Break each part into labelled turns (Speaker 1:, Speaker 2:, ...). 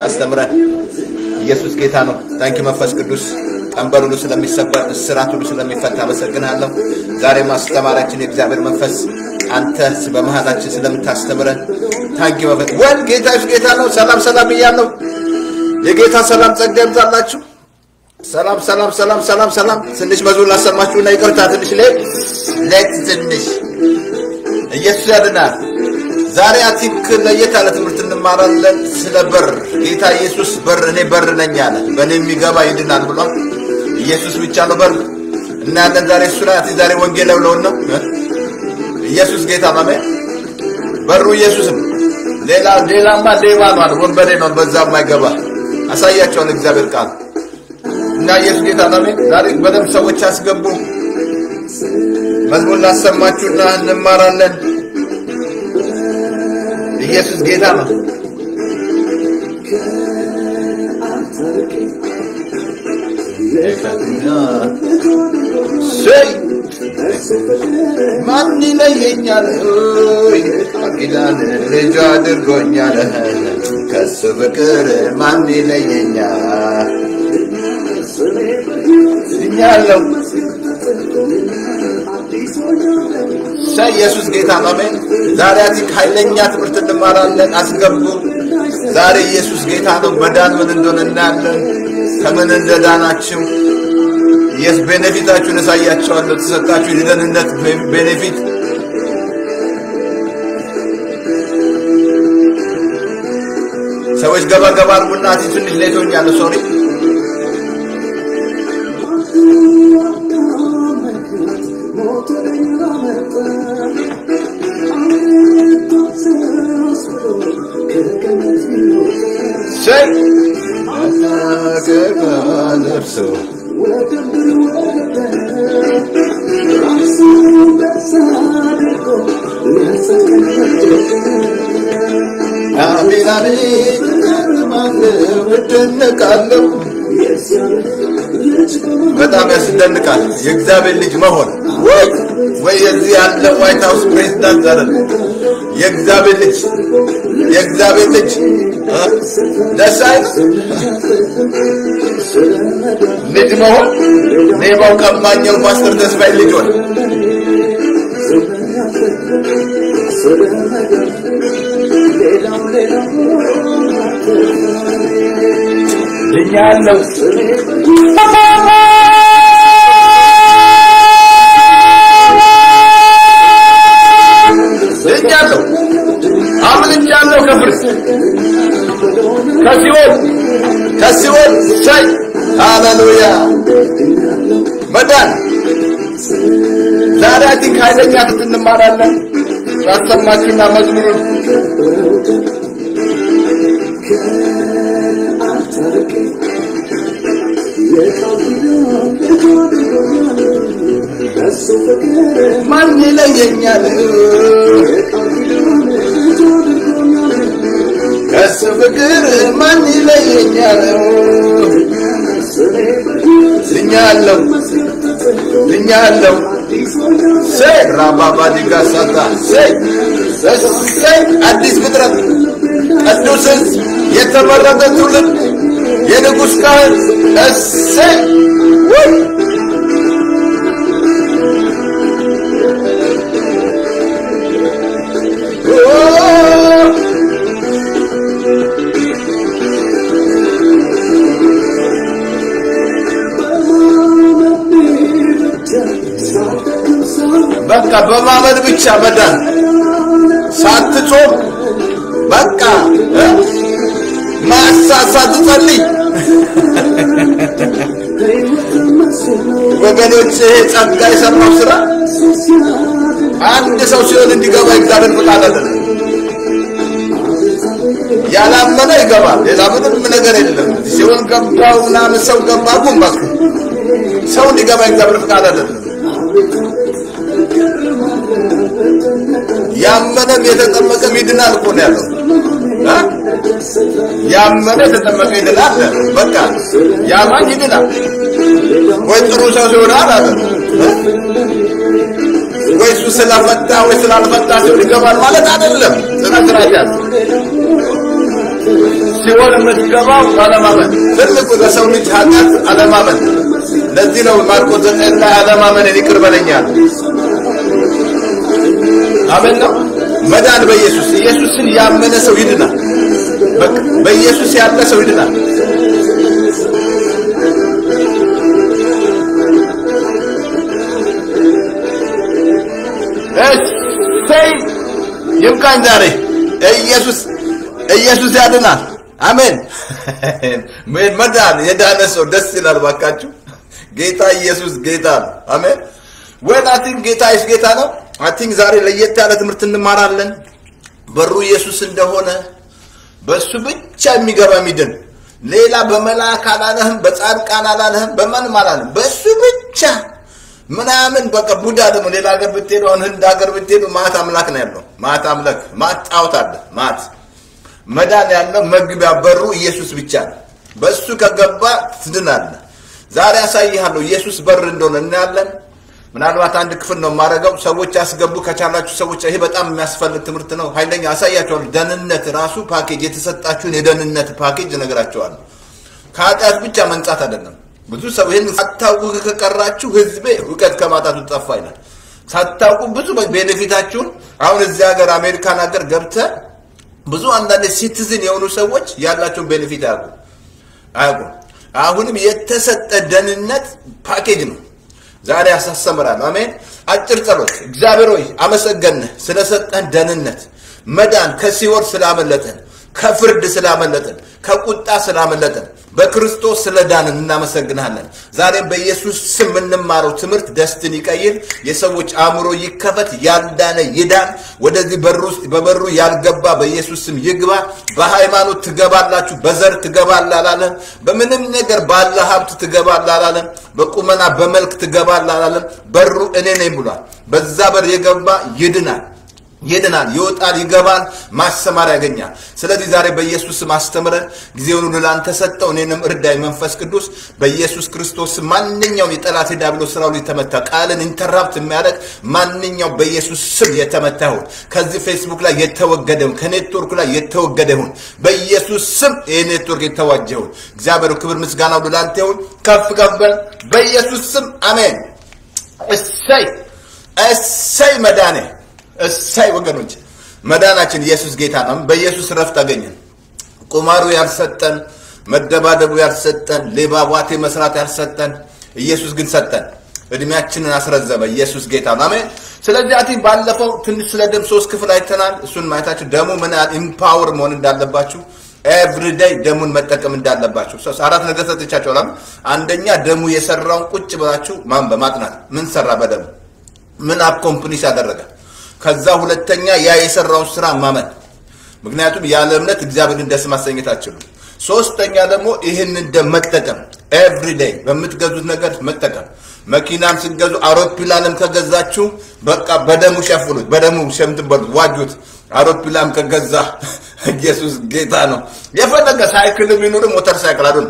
Speaker 1: አስተምረን። ኢየሱስ ጌታ ነው። ታንኪ መንፈስ ቅዱስ ቀንበር ሁሉ ስለሚሰበር እስራት ሁሉ ስለሚፈታ አመሰግናለሁ። ዛሬ ማስተማራችን የእግዚአብሔር መንፈስ አንተ በመሃላችን ስለምታስተምረን ታንኪ መንፈስ ወል ጌታ ኢየሱስ ጌታ ነው። ሰላም ሰላም እያለሁ የጌታ ሰላም ጸጋ ይብዛላችሁ። ሰላም ሰላም ሰላም ሰላም ሰላም። ትንሽ መዝሙር ላሰማችሁና ይቅርታ ትንሽ ሌት ሌት ትንሽ ኢየሱስ ያድናል። ዛሬ አቲክ ለየት ያለ ትምህርት እንማራለን ስለ በር። ጌታ ኢየሱስ በር እኔ በር ነኝ አለ። በእኔ የሚገባ ይድናል ብሏል። ኢየሱስ ብቻ ነው በር እናያለን። ዛሬ እሱ ላይ ዛሬ ወንጌል ብለውን ነው ኢየሱስ ጌታ ነው። አሜን። በሩ ኢየሱስ ነው። ሌላ ሌላማ ሌባ ነው፣ ወንበዴ ነው። በዛ የማይገባ አሳያቸዋል እግዚአብሔር ቃል እና ኢየሱስ ጌታ ነው። አሜን። ዛሬ በደንብ ሰዎች አስገቡ። መዝሙር ላሰማችሁና እንማራለን። ኢየሱስ ጌታ ነው። ሰይ ማን ይለየኛል? ቃል ልጅ አድርጎኛል። ከሱ ፍቅር ማን ይለየኛል? እኛለው ሰይ ኢየሱስ ጌታ ነው። አሜን። ዛሬ አቲክ ኃይለኛ ትምህርት እንማራለን። አስገቡ። ዛሬ ኢየሱስ ጌታ ነው። መዳን ምን እንደሆነ እናያለን። ከምን እንደዳናችሁ የስ ቤኔፊታችሁን እሳያቸዋለሁ። ተሰጣችሁ የደህንነት ቤኔፊት ሰዎች ገባ ገባ አድርጉና አቲ ትንሽ ሌቶኛለሁ። ሶሪ ሰይ ገባ ለብሶ አሜን አሜን እደነቃለሁ። በጣም ያስደንቃል የእግዚአብሔር ልጅ መሆን ወይ ወይ የዚህ ያለ ዋይት ሃውስ ፕሬዚዳንት አይደል የእግዚአብሔር ልጅ የእግዚአብሔር ልጅ ደስ አይል ልጅ መሆን ሌባው ቀማኛው ፓስተር ተስፋዬ ልጅ ሆነ ድኛለሁ ድኛለሁ አምልጫለሁ ከፍርድ ከሲኦል ከሲኦል ሸይ ሃሌሉያ መዳን ዛሬ አቲክ ኃይለኛ ትት እንማራለን ያሰማችሁና መዝሙሩን ማን ይለየኛል ከሱ ፍቅር ማን ይለየኛል ድኛለሁ ድኛለሁ ሰይ ራባባ ዲጋሳታ ሰይ ሰይ አዲስ ፍጥረት ቅዱስ ሕዝብ የተመረጠ ትውልድ የንጉሥ ካህን እሰይ ውይ በቃ በማመን ብቻ መዳን ሳትጾም በቃ ማሳ ሳትጸልይ ወገኖች ይሄ ጸጋ የሰራው ስራ አንድ ሰው ሲሆን እንዲገባ እግዚአብሔር ፍቃድ አይደለም። ያላመነ ይገባል። ሌላ ምንም ነገር የለም። ሲሆን ገባው ምናምን ሰው ገባ ጉም በቃ ሰው እንዲገባ እግዚአብሔር ፍቃድ አይደለም። ያመነም የተጠመቀም ይድናል እኮ ነው ያለው። ያመነ የተጠመቀ ይድናል። በቃ ያማኝ ይድናል። ወይ ጥሩ ሰው ሲሆናል አለ ወይ እሱ ስለፈታ ወይ ስላልፈታ ሰው ይገባል ማለት አይደለም። ስነ ስርዓት ያዝ ሲኦል የምትገባው አለማመን። ትልቁ ለሰው ልጅ ኃጢአት አለማመን። ለዚህ ነው ማርቆስ ዘጠኝ ላይ አለማመንን ይቅር በለኛል። አሜን ነው መዳን በኢየሱስ ኢየሱስን ያመነ ሰው ይድናል። በቃ በኢየሱስ ያለ ሰው ይድናል። እሰይ ይብቃኝ ዛሬ ኢየሱስ ኢየሱስ ያድናል። አሜን። መዳን የዳነ ሰው ደስ ይላል። ባካችሁ ጌታ ኢየሱስ ጌታ ነው። አሜን። ወን አይ ቲንክ ጌታ ኢየሱስ ጌታ ነው። አይ ቲንክ ዛሬ ለየት ያለ ትምህርት እንማራለን። በሩ ኢየሱስ እንደሆነ በሱ ብቻ የሚገባ የሚድን ሌላ በመልአክ አላለህም፣ በጻድቃን አላለህም፣ በማንም አላለህም። በሱ ብቻ ምናምን በቃ ቡዳ ደግሞ ሌላ ሀገር ብትሄዱ አሁን ህንድ ሀገር ብትሄዱ ማት አምላክ ነው ያለው። ማት አምላክ ማት ጣዖት አለ። ማት መዳን ያለው መግቢያ በሩ ኢየሱስ ብቻ ነው። በሱ ከገባ ትድናለህ። ዛሬ ያሳይሃለሁ ኢየሱስ በር እንደሆነ እናያለን። ምናልባት አንድ ክፍል ነው የማደርገው። ሰዎች ያስገቡ ከቻላችሁ ሰዎች፣ ይሄ በጣም የሚያስፈልግ ትምህርት ነው። ኃይለኛ አሳያቸዋለሁ። ደህንነት ራሱ ፓኬጅ፣ የተሰጣችሁን የደህንነት ፓኬጅ እነግራቸዋለሁ። ከኃጢአት ብቻ መንጻት አይደለም። ብዙ ሰው ይህን ሳታውቁ ከቀራችሁ ህዝቤ እውቀት ከማጣቱ ጠፋ ይላል። ሳታውቁ ብዙ ቤኔፊታችሁን አሁን እዚህ ሀገር አሜሪካን ሀገር ገብተ ብዙ አንዳንድ ሲቲዝን የሆኑ ሰዎች ያላቸውን ቤኔፊት አያውቁ አያውቁም። አሁንም የተሰጠ ደህንነት ፓኬጅ ነው። ዛሬ ያሳሰምራል። አሜን። አጭር ጸሎት። እግዚአብሔር ሆይ አመሰገንህ ስለሰጠን ደህንነት፣ መዳን፣ ከሲኦል ስላመለጠን፣ ከፍርድ ስላመለጠን፣ ከቁጣ ስላመለጠን፣ በክርስቶስ ስለዳንን እናመሰግናለን። ዛሬም በኢየሱስ ስም የምንማረው ትምህርት ደስትን ይቀይር፣ የሰዎች አእምሮ ይከፈት፣ ያልዳነ ይዳን። ወደዚህ በር ውስጥ በበሩ ያልገባ በኢየሱስ ስም ይግባ። በሃይማኖት ትገባላችሁ፣ በዘር ትገባላ አላለም። በምንም ነገር ባለ ሀብት ትገባላ አላለም። በቁመና በመልክ ትገባላ አላለም። በሩ እኔ ነኝ ብሏል። በዛ በር የገባ ይድናል ይድናል፣ ይወጣል፣ ይገባል፣ ማሰማር ያገኛል። ስለዚህ ዛሬ በኢየሱስ ስም አስተምረን ጊዜውን ሁሉ ለአንተ ሰጠው። እኔንም እርዳኝ መንፈስ ቅዱስ በኢየሱስ ክርስቶስ ስም። ማንኛውም የጠላት ዲያብሎስ ስራው የተመታ ቃልን ኢንተራፕት የሚያደርግ ማንኛውም በኢየሱስ ስም የተመታ ይሁን። ከዚህ ፌስቡክ ላይ የተወገደ ይሁን፣ ከኔትወርኩ ላይ የተወገደ ይሁን። በኢየሱስ ስም ይህ ኔትወርክ የተዋጀ ይሁን። እግዚአብሔር ክብር ምስጋና ሁሉ ለአንተ ይሁን። ከፍ ከፍ በል በኢየሱስ ስም አሜን። እሰይ እሰይ መዳኔ እሳይ ወገኖች መዳናችን ኢየሱስ ጌታ ነው። በኢየሱስ ረፍት አገኘን። ቁማሩ ያልሰጠን፣ መደባደቡ ያልሰጠን፣ ሌባ ቧቴ መስራት ያልሰጠን ኢየሱስ ግን ሰጠን። እድሜያችንን አስረዘመ። ኢየሱስ ጌታ ነው። አሜን። ስለዚህ አቲ ባለፈው ትንሽ ስለ ደም ሶስት ክፍል አይተናል። እሱን ማየታችሁ ደሙ ምን ያህል ኢምፓወር መሆን እንዳለባችሁ ኤቭሪዴይ ደሙን መጠቀም እንዳለባችሁ አራት ነገር ሰጥቻችኋለሁ። አንደኛ ደሙ የሰራውን ቁጭ ብላችሁ ማንበብ ማጥናት። ምን ሰራ በደሙ ምን አኮምፕሊሽ ያደረገ ከዛ ሁለተኛ ያ የሰራውን ስራ ማመን። ምክንያቱም ያለ እምነት እግዚአብሔርን ደስ ማሰኘት አትችሉም። ሶስተኛ ደግሞ ይህንን ደም መጠቀም ኤቭሪዴይ በምትገዙት ነገር መጠቀም። መኪናም ስትገዙ አውሮፕላንም ከገዛችሁ በቃ በደሙ ሸፍኑት፣ በደሙ ሸምትበሉት፣ ዋጁት። አውሮፕላን ከገዛ ኢየሱስ ጌታ ነው። የፈለገ ሳይክል ቢኖር ሞተር ሳይክል አሉ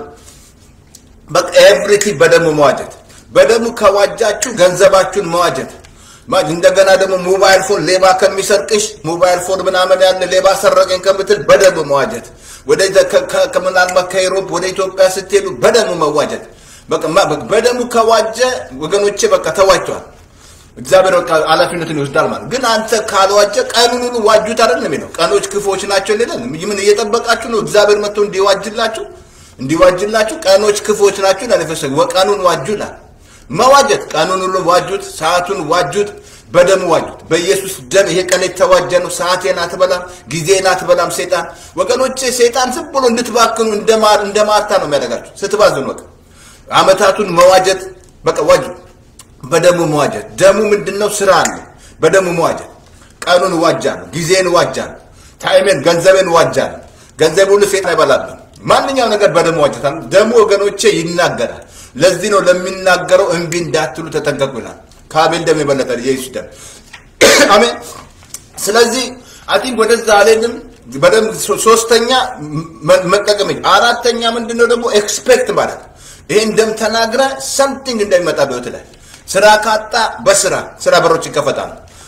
Speaker 1: በቃ ኤቭሪቲ በደሙ መዋጀት። በደሙ ከዋጃችሁ ገንዘባችሁን መዋጀት እንደገና ደግሞ ሞባይል ፎን ሌባ ከሚሰርቅሽ ሞባይል ፎን ምናምን ያለ ሌባ ሰረቀኝ ከምትል በደሙ መዋጀት። ወደ ምናልባት ከኢሮፕ ወደ ኢትዮጵያ ስትሄዱ በደሙ መዋጀት። በደሙ ከዋጀ ወገኖቼ በቃ ተዋጅቷል። እግዚአብሔር በቃ ኃላፊነትን ይወስዳል ማለት ግን አንተ ካልዋጀ ቀኑን ሁሉ ዋጁት አይደለም የሚለው ቀኖች ክፎች ናቸው ይላል። ምን እየጠበቃችሁ ነው? እግዚአብሔር መጥቶ እንዲዋጅላችሁ እንዲዋጅላችሁ ቀኖች ክፎች ናቸው ይላል። ፈሰግ ቀኑን ዋጁ ይላል። መዋጀት ቀኑን ሁሉ ዋጁት፣ ሰዓቱን ዋጁት፣ በደሙ ዋጁት። በኢየሱስ ደም ይሄ ቀን የተዋጀ ነው። ሰዓቴን አትበላም፣ ጊዜን አትበላም። ሴጣን ወገኖቼ፣ ሴጣን ዝም ብሎ እንድትባክኑ እንደ ማርታ ነው የሚያደርጋችሁ ስትባዝኑ። በቃ አመታቱን መዋጀት በቃ ዋጁ፣ በደሙ መዋጀት። ደሙ ምንድነው? ስራ አለ። በደሙ መዋጀት። ቀኑን ዋጃለሁ፣ ጊዜን ዋጃለሁ፣ ታይሜን፣ ገንዘቤን ዋጃለሁ። ገንዘብ ሁሉ ሴጣን አይበላብን። ማንኛው ነገር በደሙ ዋጀታል። ደሙ ወገኖቼ ይናገራል። ለዚህ ነው ለሚናገረው እምቢ እንዳትሉ ተጠንቀቁ ይላል። ከአቤል ደም የበለጠ የኢየሱስ ደም አሜን። ስለዚህ አይ ቲንክ ወደዛ አልሄድም። በደንብ ሶስተኛ መጠቀም፣ አራተኛ ምንድነው ደግሞ ኤክስፔክት ማለት ይሄን ደም ተናግረ ሰምቲንግ እንደሚመጣ በህይወት ላይ ስራ ካጣ በስራ ስራ በሮች ይከፈታሉ።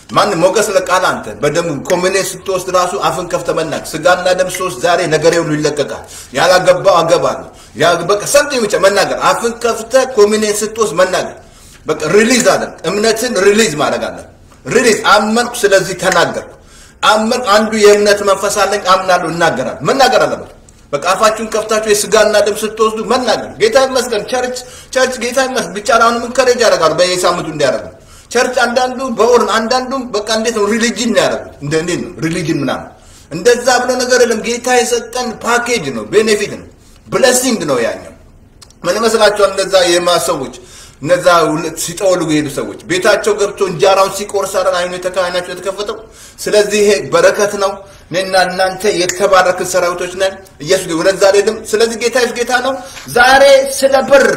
Speaker 1: ማንም ሞገስ ለቃል አንተ በደም ኮሚኔን ስትወስድ ራሱ አፍን ከፍተ መናገር ስጋና ደም ሶስት ዛሬ ነገሬ ሁሉ ይለቀቃል። ያላገባው አገባለሁ በቃ ሰምተኝ ብቻ መናገር አፍን ከፍተ ኮሚኔን ስትወስድ መናገር በቃ ሪሊዝ አለ እምነትን ሪሊዝ ማድረግ አለ ሪሊዝ አመንኩ፣ ስለዚህ ተናገርኩ። አመንኩ አንዱ የእምነት መንፈስ አለኝ አምናለሁ፣ እናገራለሁ። መናገር አለበት። በቃ አፋችሁን ከፍታችሁ የስጋና ደም ስትወስዱ መናገር። ጌታ ይመስገን ቸርች ቸርች ጌታ ይመስገን ብቻ አሁንም እንከሬጅ ያደርጋሉ በየሳምንቱ እንዲያደርጉ ቸርች አንዳንዱ በወርን አንዳንዱም በቃ እንዴት ነው ሪሊጅን ነው ያደረጉት። እንደ እንዴት ነው ሪሊጅን ምናምን እንደዛ ብሎ ነገር የለም። ጌታ የሰጠን ፓኬጅ ነው፣ ቤኔፊት ነው፣ ብለሲንግ ነው። ያኛው ምን ይመስላችኋል? እነዛ የማሰዎች እነዛ ሲጠወልጉ የሄዱ ሰዎች ቤታቸው ገብቶ እንጀራውን ሲቆርስ አይደል አይኑ የተካናቸው የተከፈተው። ስለዚህ ይሄ በረከት ነው። እኔና እናንተ የተባረክን ሰራዊቶች ነን። ኢየሱስ ወደዛ አይደለም። ስለዚህ ጌታ ኢየሱስ ጌታ ነው። ዛሬ ስለ በር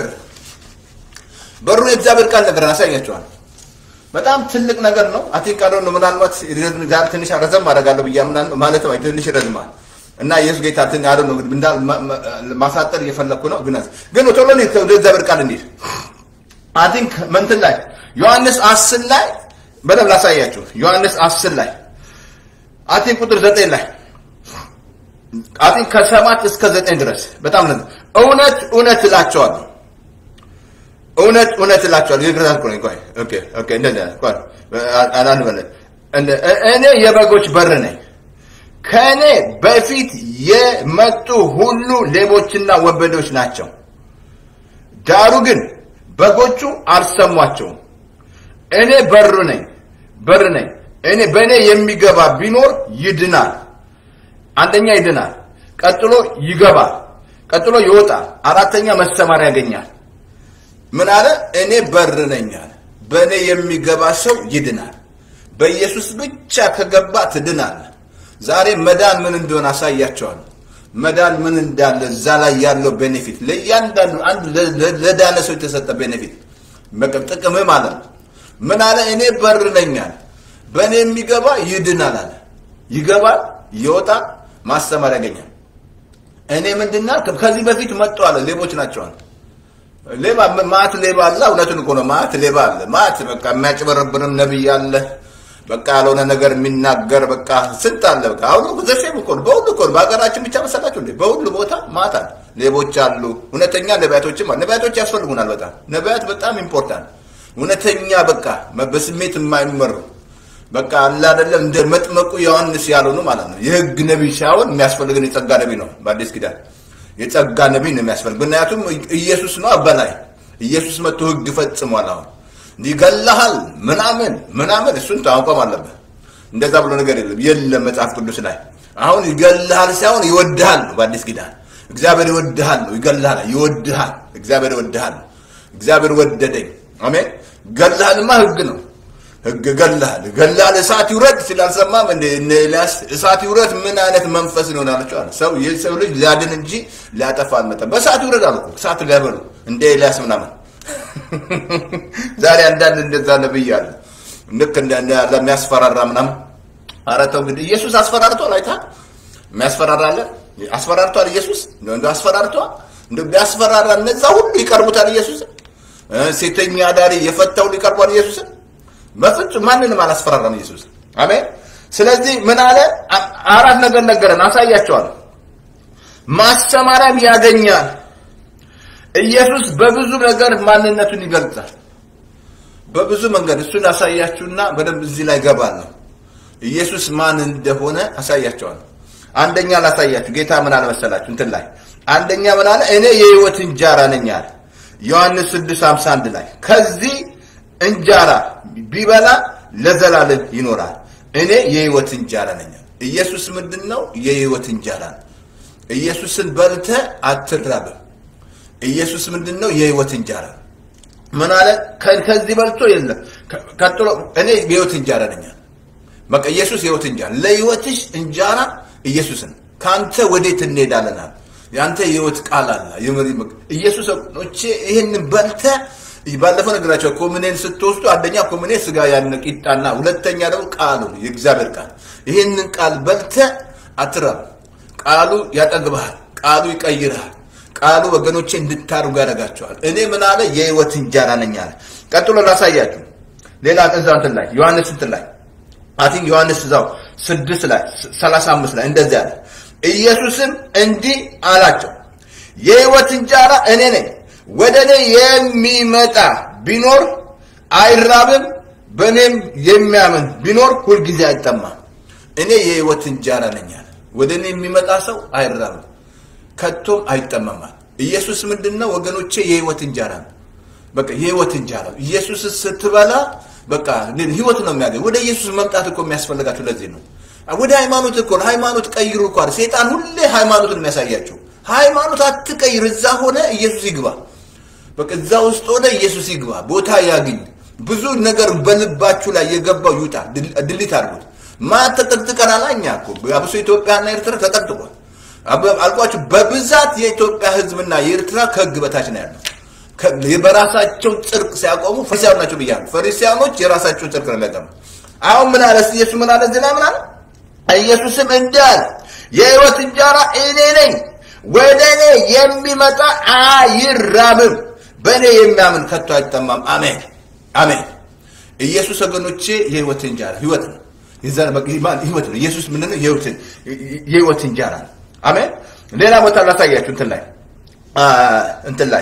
Speaker 1: በሩን የእግዚአብሔር ቃል ነገር አሳያቸዋል። በጣም ትልቅ ነገር ነው። አቲን ቃል ነው። ምናልባት ዛሬ ትንሽ ረዘም አደርጋለሁ ብዬ ምናምን ማለት ነው። ትንሽ ይረዝማል እና ኢየሱስ ጌታ ትን ያለው ነው እንዳል ማሳጠር እየፈለኩ ነው። ግን ግን ቶሎ ነው ወደ እግዚአብሔር ቃል እንሂድ። አይ ቲንክ መንትን ላይ ዮሐንስ 10 ላይ በደንብ ላሳያችሁ። ዮሐንስ 10 ላይ አይ ቲንክ ቁጥር 9 ላይ አይ ቲንክ ከሰባት እስከ ዘጠኝ ድረስ በጣም ነው። እውነት እውነት እላቸዋለሁ እውነት እውነት እላቸዋለሁ። ይግረዛል እኮ ነው። ቆይ ኦኬ ኦኬ እንደ ቆይ አላን በለ እኔ የበጎች በር ነኝ። ከእኔ በፊት የመጡ ሁሉ ሌቦችና ወንበዴዎች ናቸው። ዳሩ ግን በጎቹ አልሰሟቸውም። እኔ በር ነኝ በር ነኝ። እኔ በእኔ የሚገባ ቢኖር ይድናል። አንደኛ ይድናል፣ ቀጥሎ ይገባል፣ ቀጥሎ ይወጣል፣ አራተኛ መሰማሪያ ያገኛል። ምን አለ? እኔ በር ነኝ አለ። በእኔ የሚገባ ሰው ይድናል። በኢየሱስ ብቻ ከገባ ትድናል። ዛሬ መዳን ምን እንደሆነ አሳያቸዋለሁ። መዳን ምን እንዳለ እዛ ላይ ያለው ቤኔፊት ለእያንዳንዱ አንድ ለዳነ ሰው የተሰጠ ቤኔፊት ጥቅም ማለት ነው። ምን አለ? እኔ በር ነኝ አለ። በእኔ የሚገባ ይድናል አለ። ይገባል፣ ይወጣል፣ ማስተማር ያገኛል። እኔ ምንድና ከዚህ በፊት መጡ አለ። ሌቦች ናቸው አለ። ሌባ ማት ሌባ አለ። እውነቱን እኮ ነው። ማት ሌባ አለ። ማት በቃ የሚያጭበረብርም ነብይ አለ። በቃ ያልሆነ ነገር የሚናገር በቃ ስንት አለ። በቃ አሁን ዘሴም እኮ ነው። በሁሉ እኮ ነው። በሀገራችን ብቻ መሰላችሁ እንዴ? በሁሉ ቦታ ማታ ሌቦች አሉ። እውነተኛ ነቢያቶችም አሉ። ነቢያቶች ያስፈልጉናል በጣም ነቢያት በጣም ኢምፖርታንት። እውነተኛ በቃ በስሜት የማይመሩ በቃ አለ አይደለም እንደ መጥመቁ ዮሐንስ ያልሆኑ ማለት ነው። የህግ ነቢይ ሳይሆን የሚያስፈልገን የጸጋ ነቢይ ነው። በአዲስ ኪዳን የጸጋ ነቢይ ነው የሚያስፈልግ። ምክንያቱም ኢየሱስ ነው አበላይ ኢየሱስ መጥቶ ህግ ፈጽሟል። አሁን ይገላሃል ምናምን ምናምን እሱን ታውቋም አለበት። እንደዛ ብሎ ነገር የለም የለም መጽሐፍ ቅዱስ ላይ አሁን ይገልሃል ሳይሆን ይወድሃል ነው። በአዲስ ኪዳን እግዚአብሔር ይወድሃል ነው። ይገልሃል ይወድሃል። እግዚአብሔር ይወድሃል። እግዚአብሔር ወደደኝ። አሜን። ገልሃልማ ህግ ነው። ህግ ገልሃል ገልሃል እሳት ይውረድ ስላልሰማም እንደ እነ ኤልያስ እሳት ይውረድ ምን አይነት መንፈስ ነው ያለችው አለ። ሰው የሰው ልጅ ሊያድን እንጂ ሊያጠፋ አልመጣም። በእሳት ይውረድ አለ እኮ እሳት ሊያበሉ እንደ ኤልያስ ምናምን ዛሬ አንዳንድ እንደዛ ነብይ አለ ልክ እንደ ያለ የሚያስፈራራ ምናምን። ኧረ ተው እንግዲህ ኢየሱስ አስፈራርቷል። አይተሃል? የሚያስፈራራ አለ አስፈራርቷል። ኢየሱስ እንደ አስፈራርቷል። እንደ ቢያስፈራራ እነዛ ሁሉ ይቀርቡታል። ኢየሱስ ሴተኛ አዳሪ የፈታው ይቀርቧል። ኢየሱስን በፍጹም ማንንም አላስፈራራም ኢየሱስ። አሜን። ስለዚህ ምን አለ? አራት ነገር ነገረን፣ አሳያቸዋለሁ። ማስተማሪያም ያገኛል። ኢየሱስ በብዙ ነገር ማንነቱን ይገልጻል። በብዙ መንገድ እሱን አሳያችሁና በደንብ እዚህ ላይ ገባለሁ። ኢየሱስ ማን እንደሆነ አሳያቸዋለሁ። አንደኛ ላሳያችሁ። ጌታ ምን አለ መሰላችሁ? እንትን ላይ አንደኛ ምን አለ? እኔ የህይወት እንጀራ ነኝ አለ። ዮሐንስ 6:51 ላይ ከዚህ እንጀራ ቢበላ ለዘላለም ይኖራል። እኔ የህይወት እንጀራ ነኝ። ኢየሱስ ምንድን ነው? የህይወት እንጀራ ነው። ኢየሱስን በልተ አትራብም። ኢየሱስ ምንድን ነው? የህይወት እንጀራ ምን አለ? ከዚህ በልቶ የለም። ቀጥሎ እኔ የህይወት እንጀራ ነኝ። በቃ ኢየሱስ የህይወት እንጀራ ለህይወትሽ እንጀራ ኢየሱስን ከአንተ ወዴት እንሄዳለን? የአንተ የህይወት ቃል አለ። ኢየሱስ ኖቼ ይህንን በልተ ባለፈው ነገራቸው ኮሚኔን ስትወስዱ አንደኛ ኮሚኔ ስጋ ያነ ቂጣና ሁለተኛ ደግሞ ቃሉ የእግዚአብሔር ቃል ይህንን ቃል በልተ አትራብ። ቃሉ ያጠግብሃል። ቃሉ ይቀይርሃል። ቃሉ ወገኖቼ እንድታርጉ ያደርጋቸዋል። እኔ ምን አለ የህይወት እንጀራ ነኝ አለ። ቀጥሎ ላሳያችሁ ሌላ እዛ እንትን ላይ ዮሐንስ እንትን ላይ አቲንክ ዮሐንስ እዛው ስድስት ላይ ሰላሳ አምስት ላይ እንደዚህ አለ። ኢየሱስም እንዲህ አላቸው የሕይወት እንጀራ እኔ ነኝ። ወደ እኔ የሚመጣ ቢኖር አይራብም፣ በእኔም የሚያምን ቢኖር ሁልጊዜ አይጠማም። እኔ የሕይወት እንጀራ ነኝ አለ። ወደ እኔ የሚመጣ ሰው አይራብም፣ ከቶም አይጠማማል። ኢየሱስ ምንድን ነው ወገኖቼ? የሕይወት እንጀራ ነው። በቃ የሕይወት እንጀራ ኢየሱስ ስትበላ በቃ ህይወት ነው የሚያገኝ። ወደ ኢየሱስ መምጣት እኮ የሚያስፈልጋቸው ለዚህ ነው። ወደ ሃይማኖት እኮ ሃይማኖት ቀይሩ እኮ አይደል? ሴጣን ሁሌ ሃይማኖትን የሚያሳያቸው ሃይማኖት አትቀይር፣ እዛ ሆነ ኢየሱስ ይግባ። በቃ እዛ ውስጥ ሆነ ኢየሱስ ይግባ፣ ቦታ ያግኝ። ብዙ ነገር በልባችሁ ላይ የገባው ይውጣ፣ ድሊት አድርጉት። ማን ተጠቅጥቀናል? እኛ እኮ አብሶ ኢትዮጵያና ኤርትራ ተጠቅጥቋል። አልኳችሁ፣ በብዛት የኢትዮጵያ ህዝብና የኤርትራ ከህግ በታች ነው ያለው። በራሳቸው ጽድቅ ሲያቆሙ ፈሪሳውያን ናቸው ብያለሁ። ፈሪሳውያኖች የራሳቸውን ጽድቅ ነው የሚያቀሙ። አሁን ምን አለ ኢየሱስ? ምን አለ እዚህ ላይ ምን አለ? ኢየሱስም እንዲህ አለ፣ የህይወት እንጀራ እኔ ነኝ። ወደ እኔ የሚመጣ አይራብም፣ በእኔ የሚያምን ከቶ አይጠማም። አሜን አሜን። ኢየሱስ ወገኖቼ የህይወት እንጀራ ህይወት ነው። ህይወት ነው። ኢየሱስ ምንድን ነው? የህይወት እንጀራ ነው። አሜን። ሌላ ቦታ ላሳያችሁ እንትን ላይ እንትን ላይ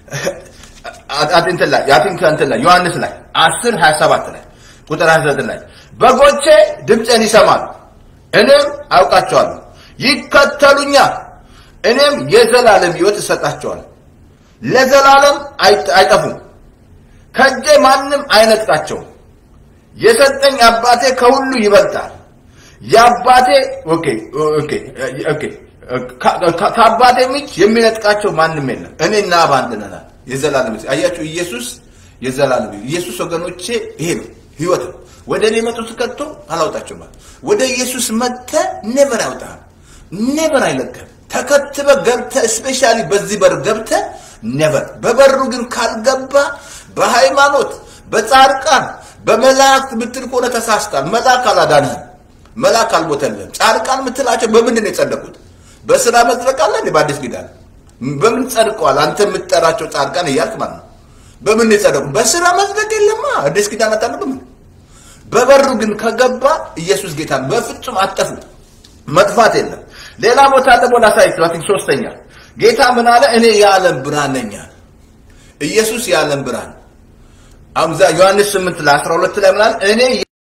Speaker 1: እንትን ላይ ያቲንክ እንትን ላይ ዮሐንስ ላይ 10 27 ላይ ቁጥር 29 ላይ በጎቼ ድምፄን ይሰማሉ፣ እኔም አውቃቸዋለሁ፣ ይከተሉኛል፣ እኔም የዘላለም ህይወት እሰጣቸዋለሁ፣ ለዘላለም አይጠፉም፣ ከእጄ ማንም አይነጥቃቸውም። የሰጠኝ አባቴ ከሁሉ ይበልጣል። የአባቴ ኦኬ ኦኬ ኦኬ ከአባቴ ምንጭ የሚነጥቃቸው ማንም የለም። እኔና አብ አንድ ነን። የዘላለም አያችሁ፣ ኢየሱስ የዘላለም ኢየሱስ ወገኖቼ ይሄ ነው ህይወት ነው። ወደ እኔ መጡት ከቶ አላውጣቸውም። ወደ ኢየሱስ መጥተ ኔቨር ያውጣል፣ ኔቨር አይለቅም። ተከትበ ገብተ ስፔሻሊ በዚህ በር ገብተ ኔቨር። በበሩ ግን ካልገባ በሃይማኖት በጻድቃን በመላእክት ምትል ከሆነ ተሳስታል። መልአክ አላዳንህም። መልአክ አልሞተልህም። ጻድቃን ምትላቸው በምንድን ነው የጸደቁት? በስራ መጽደቅ አለ እንዴ? በአዲስ ኪዳን በምን ጸድቀዋል? አንተ የምትጠራቸው ጻድቃን እያልክ ማለት ነው። በምን የጸደቁ? በስራ መጽደቅ የለማ። አዲስ ኪዳን አታነብም? በበሩ ግን ከገባ ኢየሱስ ጌታ በፍጹም አጠፉ። መጥፋት የለም። ሌላ ቦታ ደግሞ ላሳያችሁ። አይ ቲንክ ሶስተኛ ጌታ ምን አለ? እኔ የዓለም ብርሃን ነኝ አለ። ኢየሱስ የዓለም ብርሃን አሁን እዛ ዮሐንስ 8 ላይ 12 ላይ ምን አለ? እኔ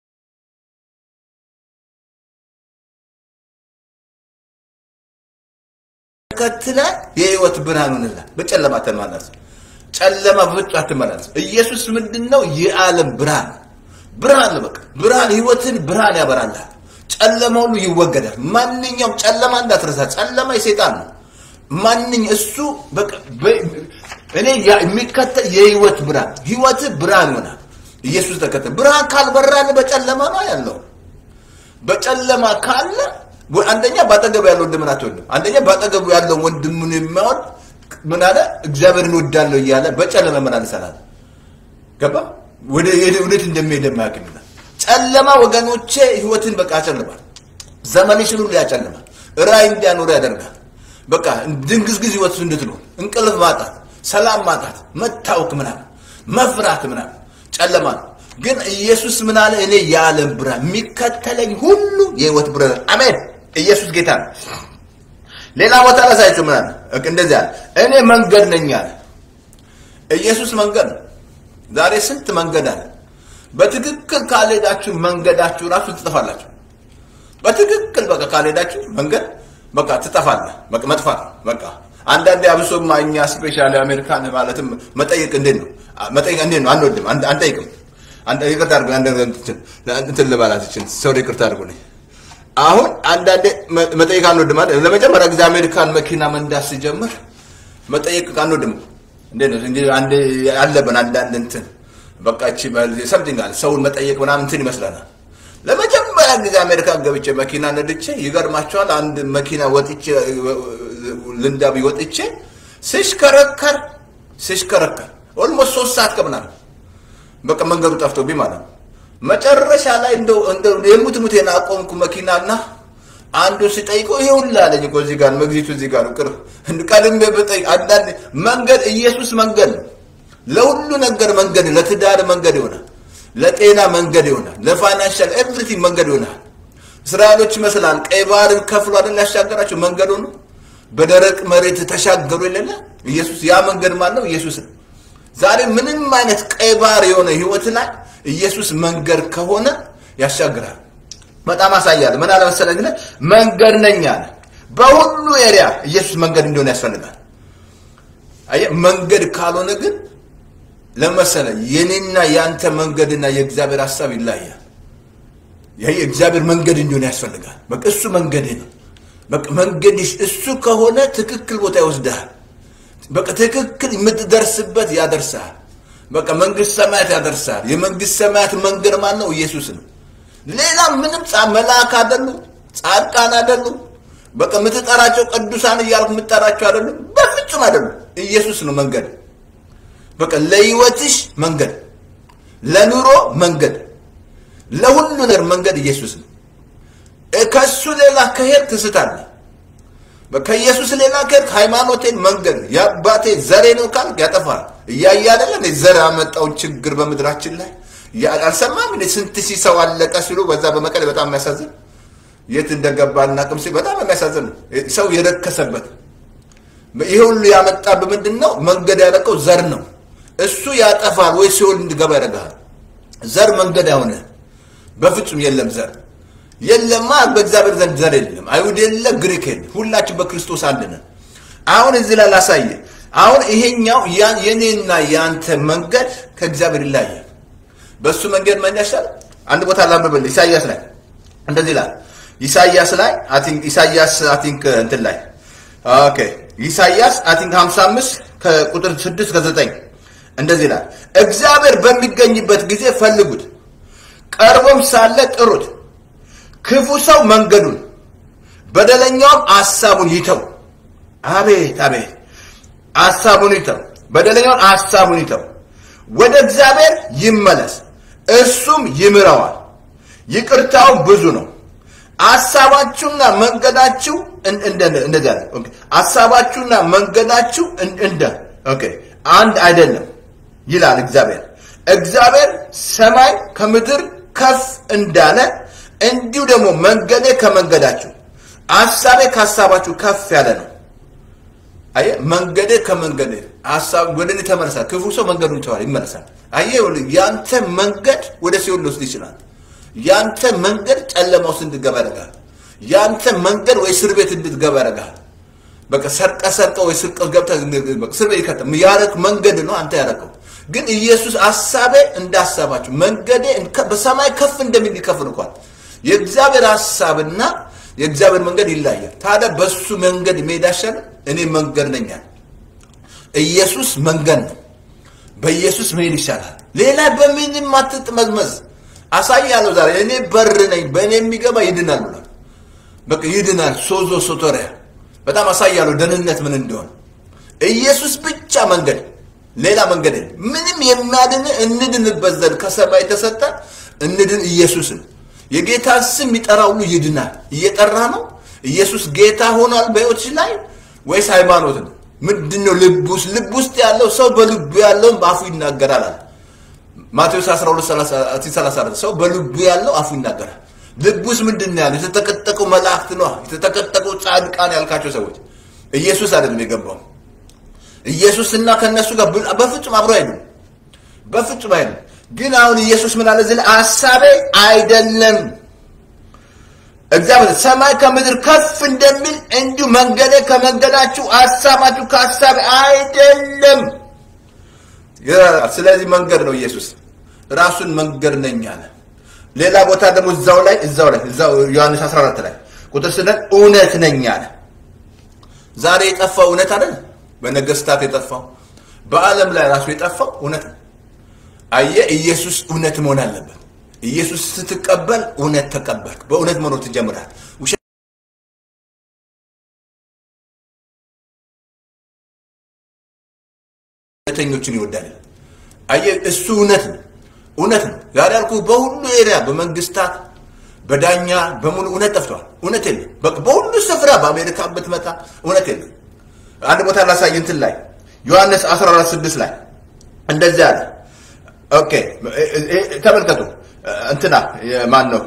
Speaker 1: ተከትለ የህይወት ብርሃን ሆነላ በጨለማ ተመላለስ። ጨለማ በፍጹም አትመላለስ። ኢየሱስ ምንድነው? የዓለም ብርሃን ብርሃን ነው። በቃ ብርሃን ህይወትን ብርሃን ያበራልሃል። ጨለማ ሁሉ ይወገዳል። ማንኛውም ጨለማ እንዳትረሳ። ጨለማ የሰይጣን ነው። ማንኛ እሱ በቃ እኔ የሚከተል የህይወት ብርሃን ህይወት ብርሃን ይሆናል። ኢየሱስ ተከተል። ብርሃን ካልበራል በጨለማ ነው ያለው። በጨለማ ካለ አንደኛ ባጠገቡ ያለው ወንድምን አትወድም። አንደኛ ባጠገቡ ያለው ወንድምን የሚያወድ ምን አለ እግዚአብሔርን ወዳለሁ እያለ በጨለማ ምን ይሰራል? ገባ ወደ እውነት እንደሚሄድ የማያውቅ ጨለማ ወገኖቼ ህይወትን በቃ ያጨልማል። ዘመንሽን ሁሉ ያጨልማል። ራእይ እንዲያኖር ያደርጋል። በቃ ድንግዝግዝ ህይወት እንድትኖር እንቅልፍ ማጣት፣ ሰላም ማጣት፣ መታወክ ምናምን መፍራት ምናምን ጨለማ ነው። ግን ኢየሱስ ምን አለ? እኔ የዓለም ብርሃን የሚከተለኝ ሁሉ የህይወት ብርሃን። አሜን። ኢየሱስ ጌታ ነው። ሌላ ቦታ ላሳያችሁ ምን አለ? እንደዚህ አለ፣ እኔ መንገድ ነኝ አለ። ኢየሱስ መንገድ ነው። ዛሬ ስንት መንገድ አለ። በትክክል ካልሄዳችሁ መንገዳችሁ ራሱ ትጠፋላችሁ። በትክክል በቃ ካልሄዳችሁ መንገድ በቃ ትጠፋለህ። በቃ መጥፋት በቃ አንዳንዴ አብሶማ እኛ ስፔሻሊ አሜሪካን ማለትም መጠየቅ እንዴት ነው መጠየቅ እንዴት ነው አንወድም፣ አንጠይቅም። አንተ ይቅርታ አድርጉ አንድ እንትን ልባላት እችን ሰው ይቅርታ አድርጉልኝ። አሁን አንዳንዴ መጠየቅ አንወድም አይደል? ለመጀመሪያ ጊዜ አሜሪካን መኪና መንዳት ሲጀምር መጠየቅ አንወድም። እንዴት ነው እንግዲህ አንድ አለብን አንዳንድ እንትን በቃ እቺ ሰምቲንግ አለ ሰውን መጠየቅ ምናምን እንትን ይመስለናል። ለመጀመሪያ ጊዜ አሜሪካን ገብቼ መኪና ነድቼ ይገርማቸዋል። አንድ መኪና ወጥቼ ልንዳቢ ወጥቼ ስሽከረከር ስሽከረከር ኦልሞስት ሶስት ሰዓት ከምናምን በቃ መንገዱ ጠፍቶብኝ ማለት ነው። መጨረሻ ላይ እንደው እንደው የሙት ሙት አቆምኩ መኪናና አንዱ ሲጠይቀው ይሄ ሁላ አለኝ እኮ እዚህ ጋር መግዚቱ እዚህ ጋር ነው ቅርብ ቀድሜ ብጠይቅ አንዳንድ መንገድ ኢየሱስ መንገድ ነው። ለሁሉ ነገር መንገድ ለትዳር መንገድ ይሆናል። ለጤና መንገድ ይሆናል፣ ለፋይናንሻል ኤቭሪቲንግ መንገድ ይሆናል። እስራኤሎች ይመስላል ቀይ ባህርን ከፍሎ አይደል ያሻገራቸው መንገዱ ነው። በደረቅ መሬት ተሻገሩ የሌለ ኢየሱስ ያ መንገድ ማን ነው? ኢየሱስ ነው። ዛሬ ምንም አይነት ቀይ ባህር የሆነ ህይወት ላይ ኢየሱስ መንገድ ከሆነ ያሻግራል። በጣም አሳያለሁ። ምን አለ መሰለህ ግን መንገድ ነኝ አለ። በሁሉ ኤሪያ ኢየሱስ መንገድ እንዲሆን ያስፈልጋል። አየህ መንገድ ካልሆነ ግን ለመሰለ የኔና የአንተ መንገድና የእግዚአብሔር ሀሳብ ይለያል። ይሄ የእግዚአብሔር መንገድ እንዲሆን ያስፈልጋል። በቃ እሱ መንገድ ነው። በቃ መንገድሽ እሱ ከሆነ ትክክል ቦታ ይወስድሃል። በቃ ትክክል የምትደርስበት ያደርሳል። በቃ መንግስት ሰማያት ያደርሳል። የመንግስት ሰማያት መንገድ ማን ነው? ኢየሱስ ነው። ሌላ ምንም ጻ መልአክ አይደሉ፣ ጻድቃን አይደሉ፣ በቃ የምትጠራቸው ቅዱሳን እያልኩ የምትጠራቸው አይደሉ፣ በፍጹም አይደሉ። ኢየሱስ ነው መንገድ። በቃ ለህይወትሽ መንገድ፣ ለኑሮ መንገድ፣ ለሁሉ ነገር መንገድ ኢየሱስ ነው። ከሱ ሌላ ከሄድ ትስታለህ። ከኢየሱስ ሌላ ከሄድ ሃይማኖቴን መንገድ የአባቴ ዘሬ ነው ካልክ ያጠፋል። እያየ አይደለ እንዴ ዘር ያመጣውን ችግር በምድራችን ላይ አልሰማም እንዴ? ስንት ሺህ ሰው አለቀ ሲሉ በዛ በመቀሌ በጣም የሚያሳዝን የት እንደገባ እናቅም ሲል በጣም የሚያሳዝን ነው። ሰው የረከሰበት ይሄ ሁሉ ያመጣ በምንድን ነው? መንገድ ያለቀው ዘር ነው። እሱ ያጠፋል ወይ ሲኦል እንድገባ ያደርግሃል። ዘር መንገድ አይሆነ በፍጹም የለም ዘር የለማ በእግዚአብሔር ዘንድ ዘር የለም። አይሁድ የለ፣ ግሪክ የለ፣ ሁላችን በክርስቶስ አንድ ነን። አሁን እዚህ ላይ ላሳየ። አሁን ይሄኛው የኔና የአንተ መንገድ ከእግዚአብሔር ይለያያል። በእሱ መንገድ መን ያሻል። አንድ ቦታ ላንብብል። ኢሳያስ ላይ እንደዚህ ይላል። ኢሳያስ ላይ አይ ቲንክ ኢሳያስ አይ ቲንክ እንትን ላይ ኦኬ ኢሳያስ አይ ቲንክ 55 ከቁጥር 6 ከ9 እንደዚህ ይላል። እግዚአብሔር በሚገኝበት ጊዜ ፈልጉት፣ ቀርቦም ሳለ ጥሩት። ክፉ ሰው መንገዱን በደለኛውም ሐሳቡን ይተው። አቤት አቤት፣ ሐሳቡን ይተው። በደለኛውን ሐሳቡን ይተው። ወደ እግዚአብሔር ይመለስ፣ እርሱም ይምረዋል። ይቅርታውም ብዙ ነው። ሐሳባችሁና መንገዳችሁ እንደዚህ አለ። ኦኬ ሐሳባችሁና መንገዳችሁ እንደ ኦኬ አንድ አይደለም ይላል እግዚአብሔር። እግዚአብሔር ሰማይ ከምድር ከፍ እንዳለ እንዲሁ ደግሞ መንገዴ ከመንገዳችሁ ሐሳቤ ከሐሳባችሁ ከፍ ያለ ነው። አየህ መንገዴ ከመንገዴ ሐሳብ ወደ እኔ ተመለሳል። ክፉ ሰው መንገዱን ይተዋል፣ ይመለሳል። አየህ ያንተ መንገድ ወደ ሲኦል ሊወስድ ይችላል። ያንተ መንገድ ጨለማ ውስጥ እንድትገባ ያደርጋል። ያንተ መንገድ ወይ እስር ቤት እንድትገባ ያደርጋል። በቃ ሰርቀ ሰርቀ ወይ ስርቀ ገብተህ እስር ቤት ይከተም ያረክ መንገድ ነው አንተ ያረከው። ግን ኢየሱስ ሐሳቤ እንዳሳባችሁ መንገዴ በሰማይ ከፍ እንደሚል ይከፍል እንኳን የእግዚአብሔር ሐሳብና የእግዚአብሔር መንገድ ይለያል። ታዲያ በሱ መንገድ መሄድ አይሻልም? እኔ መንገድ ነኝ አለ ኢየሱስ መንገድ ነው። በኢየሱስ መሄድ ይሻላል። ሌላ በምንም አትጥመዝመዝ። አሳያለሁ ዛሬ እኔ በር ነኝ፣ በእኔ የሚገባ ይድናል ብሏል። በቃ ይድናል። ሶዞ ሶቶሪያ በጣም አሳያለሁ ደህንነት ምን እንደሆነ። ኢየሱስ ብቻ መንገድ፣ ሌላ መንገድ የለም። ምንም የሚያድን እንድንበት ዘንድ ከሰማይ የተሰጠ እንድን ኢየሱስ ነው። የጌታ ስም የሚጠራ ሁሉ ይድናል። እየጠራ ነው። ኢየሱስ ጌታ ሆኗል በሕይወትሽ ላይ ወይስ ሃይማኖት ነው? ምንድን ነው ልብ ውስጥ ልብ ውስጥ ያለው ሰው በልቡ ያለውን በአፉ ይናገራል አለ ማቴዎስ 12 ሰው በልቡ ያለው አፉ ይናገራል። ልብ ውስጥ ምንድን ነው ያለው? የተጠቀጠቀው መላእክት ነው። የተጠቀጠቀው ጻድቃን ያልካቸው ሰዎች ኢየሱስ አይደለም የገባው። ኢየሱስና ከነሱ ጋር በፍጹም አብሮ አይደለም፣ በፍጹም አይደለም። ግን አሁን ኢየሱስ ምን አለ እዚህ ላይ ሐሳቤ አይደለም እግዚአብሔር ሰማይ ከምድር ከፍ እንደሚል እንዲሁ መንገዴ ከመንገዳችሁ ሐሳባችሁ ከሐሳቤ አይደለም። ስለዚህ መንገድ ነው ኢየሱስ ራሱን መንገድ ነኝ አለ። ሌላ ቦታ ደግሞ እዛው ላይ እዛው ላይ እዛው ዮሐንስ 14 ላይ ቁጥር ስነት እውነት ነኝ አለ። ዛሬ የጠፋው እውነት አይደል? በነገስታት የጠፋው በዓለም ላይ ራሱ የጠፋው እውነት ነው። አየህ፣ ኢየሱስ እውነት መሆን አለበት። ኢየሱስ ስትቀበል እውነት ተቀበልክ፣ በእውነት መኖር ትጀምራል። ውሸተኞችን ይወዳል። አየህ፣ እሱ እውነት ነው፣ እውነት ነው። ዛሬ ያልኩህ በሁሉ ኤሪያ በመንግስታት በዳኛ በሙሉ እውነት ጠፍቷል። እውነት የለም። በሁሉ ስፍራ በአሜሪካ ብትመጣ እውነት የለም። አንድ ቦታ ላሳይ እንትን ላይ ዮሐንስ 14 6 ላይ እንደዚህ አለ ኦኬ ተመልከቱ። እንትና ማን ነው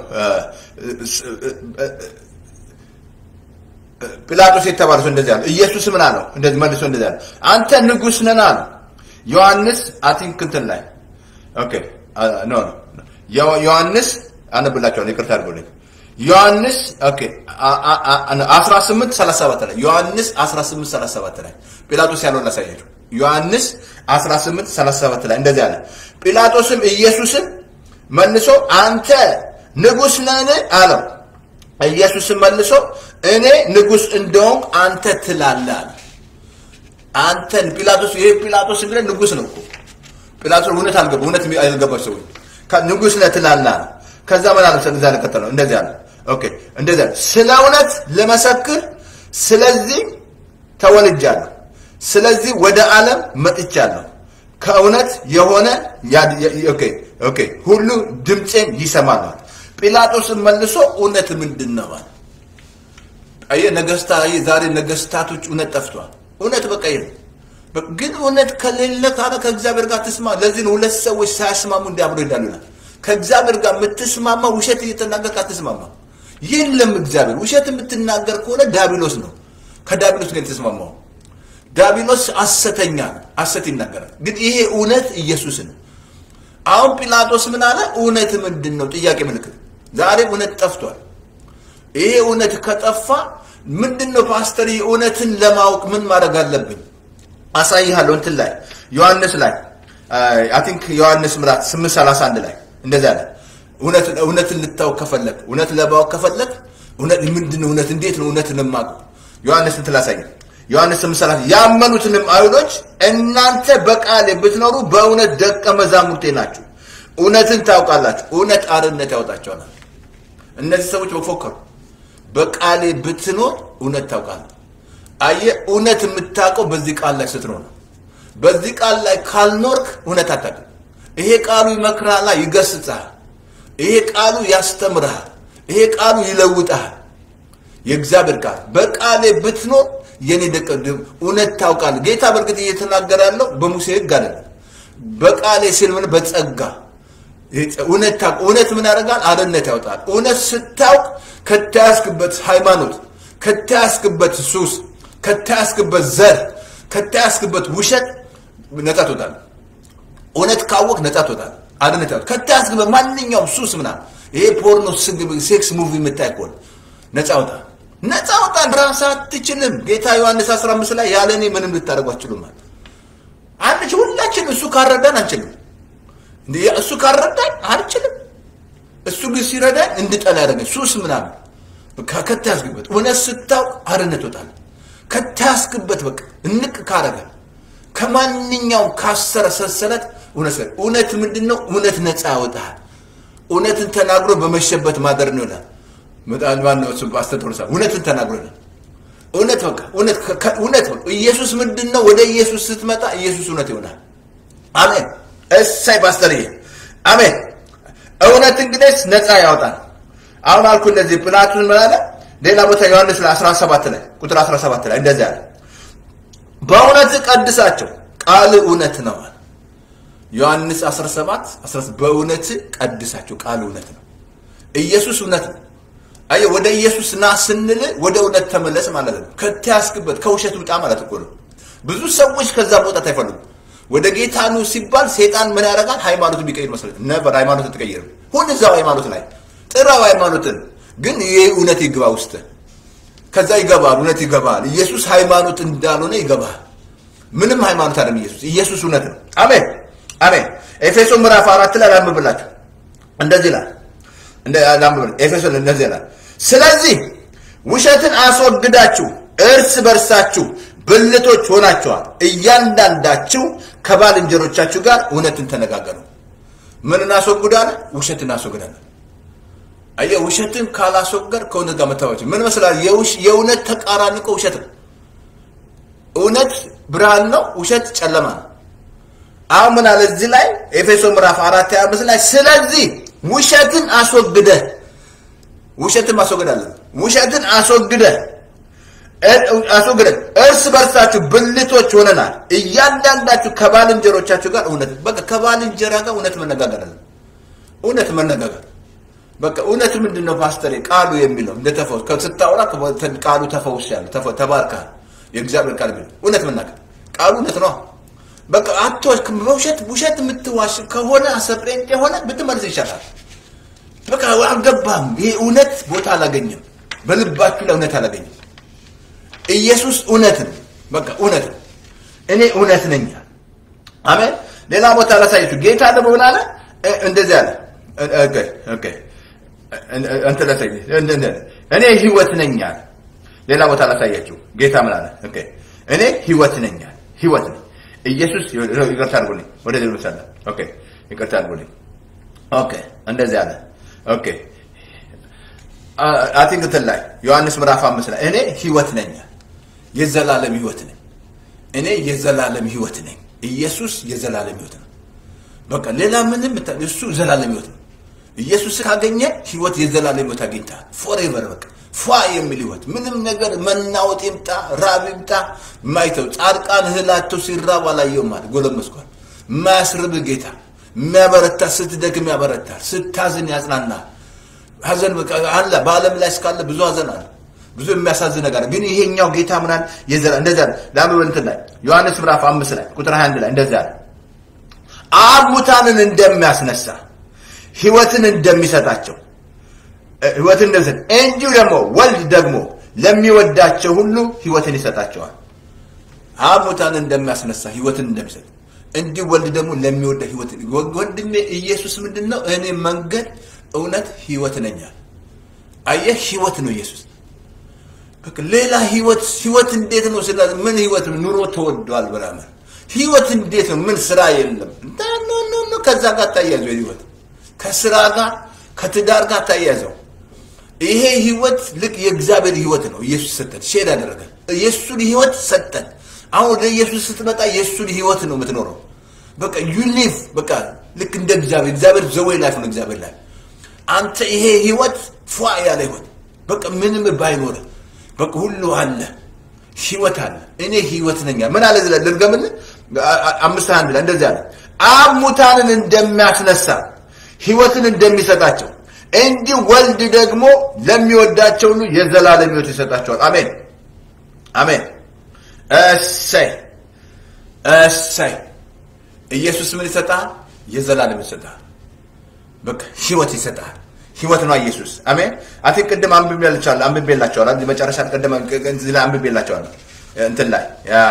Speaker 1: ጲላጦስ የተባለ ሰው እንደዚህ አለ። ኢየሱስ ምን አለው? እንደዚህ መልሶ እንደዚህ አለ፣ አንተ ንጉሥ ነህ አለ። ዮሐንስ አቲንክ እንትን ላይ ኦኬ ኖ ኖ ዮሐንስ አነብላችኋለሁ፣ ይቅርታ አድርጎልኝ። ዮሐንስ ኦኬ 18 37 ላይ ዮሐንስ 18 37 ላይ ጲላጦስ ያለውን ላሳያችሁ። ዮሐንስ 18 37 ላይ እንደዚህ አለ። ጲላጦስም ኢየሱስን መልሶ አንተ ንጉሥ ነህን አለው። ኢየሱስም መልሶ እኔ ንጉሥ እንደሆንኩ አንተ ትላለህ አለ። አንተን ጲላጦስ ይሄ ጲላጦስ እንግዲህ ንጉሥ ነው እኮ ጲላጦስ እውነት አልገባ እውነት አልገባች ሰው ንጉሥ ነህ ትላለህ አለ። ከዛ ምን አለ እንደዛ ለከተለው እንደዚህ አለ። ኦኬ እንደዚህ አለ። ስለ እውነት ልመሰክር ስለዚህ ተወልጃለሁ፣ ስለዚህ ወደ ዓለም መጥቻለሁ። ከእውነት የሆነ ኦኬ ኦኬ ሁሉ ድምፄን ይሰማል። ጲላጦስን መልሶ እውነት ምንድን ነው አለ። አየህ ነገስታ ዛሬ ነገስታቶች እውነት ጠፍቷል። እውነት በቃ የለም። ግን እውነት ከሌለ ካለ ከእግዚአብሔር ጋር ትስማ። ለዚህ ነው ሁለት ሰዎች ሳያስማሙ እንዲያብሮ ይዳሉናል። ከእግዚአብሔር ጋር የምትስማማ ውሸት እየተናገርክ አትስማማ። የለም እግዚአብሔር ውሸት የምትናገር ከሆነ ዳቢሎስ ነው። ከዳቢሎስ ጋር የተስማማው ዳቢሎስ ሐሰተኛ ነው፣ ሐሰት ይናገራል። ግን ይሄ እውነት ኢየሱስ ነው። አሁን ጲላጦስ ምን አለ? እውነት ምንድን ነው? ጥያቄ ምልክት። ዛሬ እውነት ጠፍቷል። ይሄ እውነት ከጠፋ ምንድን ነው ፓስተር? እውነትን ለማወቅ ምን ማድረግ አለብኝ? አሳይሃለሁ። እንትን ላይ ዮሐንስ ላይ አይ ቲንክ ዮሐንስ ምዕራፍ 831 ላይ እንደዛ አለ። እውነት እውነትን ልታውቅ ከፈለግ እውነት ለማወቅ ከፈለግ እውነት ምንድን ነው? እውነት እንዴት ነው እውነትን የማውቀው? ዮሐንስ እንትን ላሳይ። ዮሐንስ 830 ያመኑትንም አይሁዶች እናንተ በቃሌ ብትኖሩ በእውነት ደቀ መዛሙርቴ ናችሁ፣ እውነትን ታውቃላችሁ፣ እውነት አርነት ያወጣቸዋል። እነዚህ ሰዎች በፎከሩ በቃሌ ብትኖር እውነት ታውቃለህ። አየህ፣ እውነት የምታውቀው በዚህ ቃል ላይ ስትኖር ነው። በዚህ ቃል ላይ ካልኖርክ እውነት አታውቅም። ይሄ ቃሉ ይመክርሃል፣ ይገስጽሃል። ይሄ ቃሉ ያስተምርሃል። ይሄ ቃሉ ይለውጥሃል። የእግዚአብሔር ቃል በቃሌ ብትኖር የኔ ደቀ እውነት ታውቃለህ። ጌታ በእርግጥ እየተናገረ ያለው በሙሴ ሕግ አይደለም። በቃሌ ሲል ምን በጸጋ እውነት ታውቅ እውነት ምን ያደርጋል? አርነት ያወጣል። እውነት ስታውቅ ከተያዝክበት ሃይማኖት፣ ከተያዝክበት ሱስ፣ ከተያዝክበት ዘር፣ ከተያዝክበት ውሸት ነጻ ትወጣለህ። እውነት ካወቅ ነጻ ትወጣለህ። አርነት ያወጣል። ከተያዝክበት ማንኛውም ሱስ ምናምን ይሄ ፖርኖ፣ ሴክስ ሙቪ የምታይ ከሆነ ነጻ ወጣል። ነፃ ወጣን። ራስህ አትችልም። ጌታ ዮሐንስ 15 ላይ ያለ እኔ ምንም ልታደርጉ አትችሉም ማለት አንቺ ሁላችን እሱ ካረዳን አንችልም። እሱ ካረዳን አልችልም። እሱ ግን ሲረዳን እንድጠላ ያደረገኝ ሱስ ምናምን ከተያዝክበት እውነት ስታውቅ አርነት ወጣል። ከተያዝክበት በቃ እንቅ ካረገ ከማንኛውም ካሰረ ሰንሰለት እውነት እውነት ምንድን ነው? እውነት ነፃ ያወጣል። እውነትን ተናግሮ በመሸበት ማደር ነው ይላል። ማነው እሱ አስተቶርሳ እውነትን ተናግሮናል። እውነት በቃ እውነት እውነት በቃ ኢየሱስ ምንድን ነው? ወደ ኢየሱስ ስትመጣ ኢየሱስ እውነት ይሆናል። አሜን። እሳይ ፓስተርዬ፣ አሜን። እውነት እንግዲህ ነፃ ያወጣል። አሁን አልኩ እንደዚህ ጲላጦስ ምን አለ? ሌላ ቦታ ዮሐንስ ላይ 17 ላይ ቁጥር 17 ላይ እንደዚህ አለ፣ በእውነት ቀድሳቸው ቃል እውነት ነው አለ። ዮሐንስ 17 17 በእውነት ቀድሳቸው ቃል እውነት ነው። ኢየሱስ እውነት ነው። አየህ ወደ ኢየሱስ ና ስንል ወደ እውነት ተመለስ ማለት ነው። ከተያዝክበት ከውሸት ውጣ ማለት እኮ ነው። ብዙ ሰዎች ከዛ መውጣት አይፈልጉም። ወደ ጌታ ኑ ሲባል ሴጣን ምን ያደርጋል? ሃይማኖት ቢቀይር መስለት ነበር። ሃይማኖት ትቀይርም ሁን እዛው ሃይማኖት ላይ ጥራው ሃይማኖትን ግን ይሄ እውነት ይግባ ውስጥ ከዛ ይገባል። እውነት ይገባል። ኢየሱስ ሃይማኖት እንዳልሆነ ይገባል። ምንም ሃይማኖት አይደለም ኢየሱስ። ኢየሱስ እውነት ነው። አሜን አሜን። ኤፌሶ ምዕራፍ አራት ላይ ላንብብላችሁ እንደዚህ ይላል እንደ ላንብብ ኤፌሶን እንደዚህ ይላል ስለዚህ ውሸትን አስወግዳችሁ እርስ በርሳችሁ ብልቶች ሆናችኋል፣ እያንዳንዳችሁ ከባልንጀሮቻችሁ ጋር እውነትን ተነጋገሩ። ምን እናስወግዳለን? ውሸትን እናስወግዳለን። አየህ፣ ውሸትን ካላስወገድ ከእውነት ጋር መታወች ምን መስላል? የእውነት ተቃራኒ እኮ ውሸት ነው። እውነት ብርሃን ነው፣ ውሸት ጨለማ ነው። አሁን ምን አለ እዚህ ላይ ኤፌሶ ምዕራፍ አራት ሃያ አምስት ላይ ስለዚህ ውሸትን አስወግደህ ውሸትን ማስወገድ አለ። ውሸትን አስወግደህ አስወግደን እርስ በርሳችሁ ብልቶች ሆነናል። እያንዳንዳችሁ ከባልንጀሮቻችሁ ጋር እውነት በቃ ከባልንጀራ ጋር እውነት መነጋገር አለ። እውነት መነጋገር በቃ እውነት ምንድን ነው ፓስተሬ? ቃሉ የሚለው እንደ ተፈውስ ስታወራ ቃሉ ተፈውስ ያለ ተባርካል። የእግዚአብሔር ቃል የሚለው እውነት መናገር ቃሉ እውነት ነው። በቃ አትዋሽ። በውሸት ውሸት የምትዋሽ ከሆነ አሰጴንጤ የሆነ ብትመልስ ይሻላል። በቃ አልገባም። ይሄ እውነት ቦታ አላገኘም። በልባችሁ ላይ እውነት አላገኘም። ኢየሱስ እውነት ነው። በቃ እውነት ነው። እኔ እውነት ነኝ። አሜን። ሌላ ቦታ ላሳያችሁ። ጌታ ደግሞ ምን አለ? እንደዚህ አለ። ኦኬ ኦኬ እንትን ላሳይ እኔ ህይወት ነኝ አለ። ሌላ ቦታ ላሳያችሁ። ጌታ ምን አለ? ኦኬ እኔ ህይወት ነኝ አለ። ህይወት ነኝ። ኢየሱስ ይቅርታ አድርጉልኝ። ወደ ሌሎ ሰለ ኦኬ ይቅርታ አድርጉልኝ። ኦኬ እንደዚህ አለ። ኦኬ አቲንክ እንትን ላይ ዮሐንስ ምዕራፍ አምስት ላይ እኔ ህይወት ነኝ የዘላለም ህይወት ነኝ። እኔ የዘላለም ህይወት ነኝ። ኢየሱስ የዘላለም ህይወት ነው። በቃ ሌላ ምንም እሱ ዘላለም ህይወት ነው። ኢየሱስ ካገኘ ህይወት የዘላለም ህይወት አግኝተሃል። ፎሬቨር በቃ ፏ የሚል ህይወት ምንም ነገር መናወጥ ይምጣ ራብ ይምጣ ማይተው ጻድቃን እህላቸው ሲራብ አላየውም ማለት ጎለመስኳል። የማያስርብ ጌታ የሚያበረታ ስትደክም ያበረታል፣ ስታዝን ያጽናናል። ሀዘን አለ በዓለም ላይ እስካለ ብዙ ሀዘን አለ፣ ብዙ የሚያሳዝን ነገር ግን ይሄኛው ጌታ ምናል የዘላ እንደዛ ለአንብበ እንትን ላይ ዮሐንስ ምዕራፍ አምስት ላይ ቁጥር 21 ላይ እንደዛ አለ አብ ሙታንን እንደሚያስነሳ ህይወትን እንደሚሰጣቸው ህይወትን እንደሚሰጥ እንዲሁ ደግሞ ወልድ ደግሞ ለሚወዳቸው ሁሉ ህይወትን ይሰጣቸዋል። አብ ሙታንን እንደሚያስነሳ ህይወትን እንደሚሰጥ እንዲሁ ወልድ ደግሞ ለሚወዳ ህይወት ወንድሜ ኢየሱስ ምንድን ነው? እኔ መንገድ እውነት ህይወት ነኛል። አየህ ህይወት ነው ኢየሱስ። በቃ ሌላ ህይወት ህይወት እንዴት ነው? ስለ ምን ህይወት ነው? ኑሮ ተወዷል ብራመር ህይወት እንዴት ነው? ምን ስራ የለም። ኖ ኖ ኖ ከዛ ጋር ታያዘው ህይወት ከስራ ጋር ከትዳር ጋር ታያዘው። ይሄ ህይወት ልክ የእግዚአብሔር ህይወት ነው። ኢየሱስ ሰጠን፣ ሼር ያደረገን የእሱን ህይወት ሰጠን። አሁን ወደ ኢየሱስ ስትመጣ የእሱን ህይወት ነው የምትኖረው። በቃ ዩ ሊቭ በቃ ልክ እንደ እግዚአብሔር እግዚአብሔር ዘወይ ላይፍ ነው እግዚአብሔር ላይ አንተ ይሄ ህይወት ፏ ያለ ህይወት በቃ ምንም ባይኖር በቃ ሁሉ አለ ህይወት አለ። እኔ ህይወት ነኝ። ምን አለ ዝለ ልርገምን አምስት አንድ ላይ እንደዚህ አለ አብ ሙታንን እንደሚያስነሳ ህይወትን እንደሚሰጣቸው እንዲህ ወልድ ደግሞ ለሚወዳቸው ሁሉ የዘላለም ህይወት ይሰጣቸዋል። አሜን አሜን። እሰይ እሰይ። ኢየሱስ ምን ይሰጣል? የዘላለም ይሰጣል። በቃ ህይወት ይሰጣል። ህይወት ነው ኢየሱስ። አሜን። አቲ ቅድም አንብቤላችኋለሁ አንብቤላችኋለሁ። እዚህ መጨረሻ ቅድም እዚህ ላይ አንብቤላችኋለሁ እንትን ላይ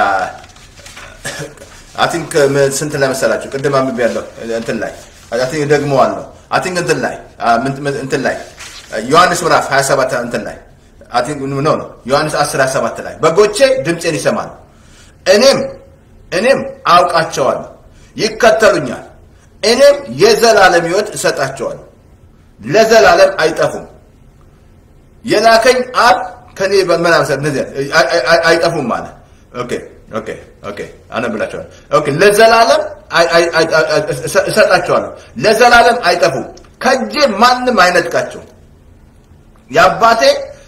Speaker 1: አቲንክ ስንት ላይ መሰላችሁ? ቅድም አንብቤያለሁ እንትን ላይ አቲንክ ደግሞ አለው አቲንክ እንትን ላይ እንትን ላይ ዮሐንስ ምዕራፍ 27 እንትን ላይ አቲንክ ኖ ኖ ዮሐንስ 10 27 ላይ በጎቼ ድምፄን ይሰማሉ፣ እኔም እኔም አውቃቸዋለሁ፣ ይከተሉኛል፣ እኔም የዘላለም ህይወት እሰጣቸዋለሁ፣ ለዘላለም አይጠፉም። የላከኝ አብ ከኔ በመናመሰ እነዚህ አይጠፉም ማለት ኦኬ ኦኬ ኦኬ አነብላቸዋለሁ። ኦኬ ለዘላለም እሰጣቸዋለሁ፣ ለዘላለም አይጠፉም፣ ከእጄ ማንም አይነጥቃቸው። የአባቴ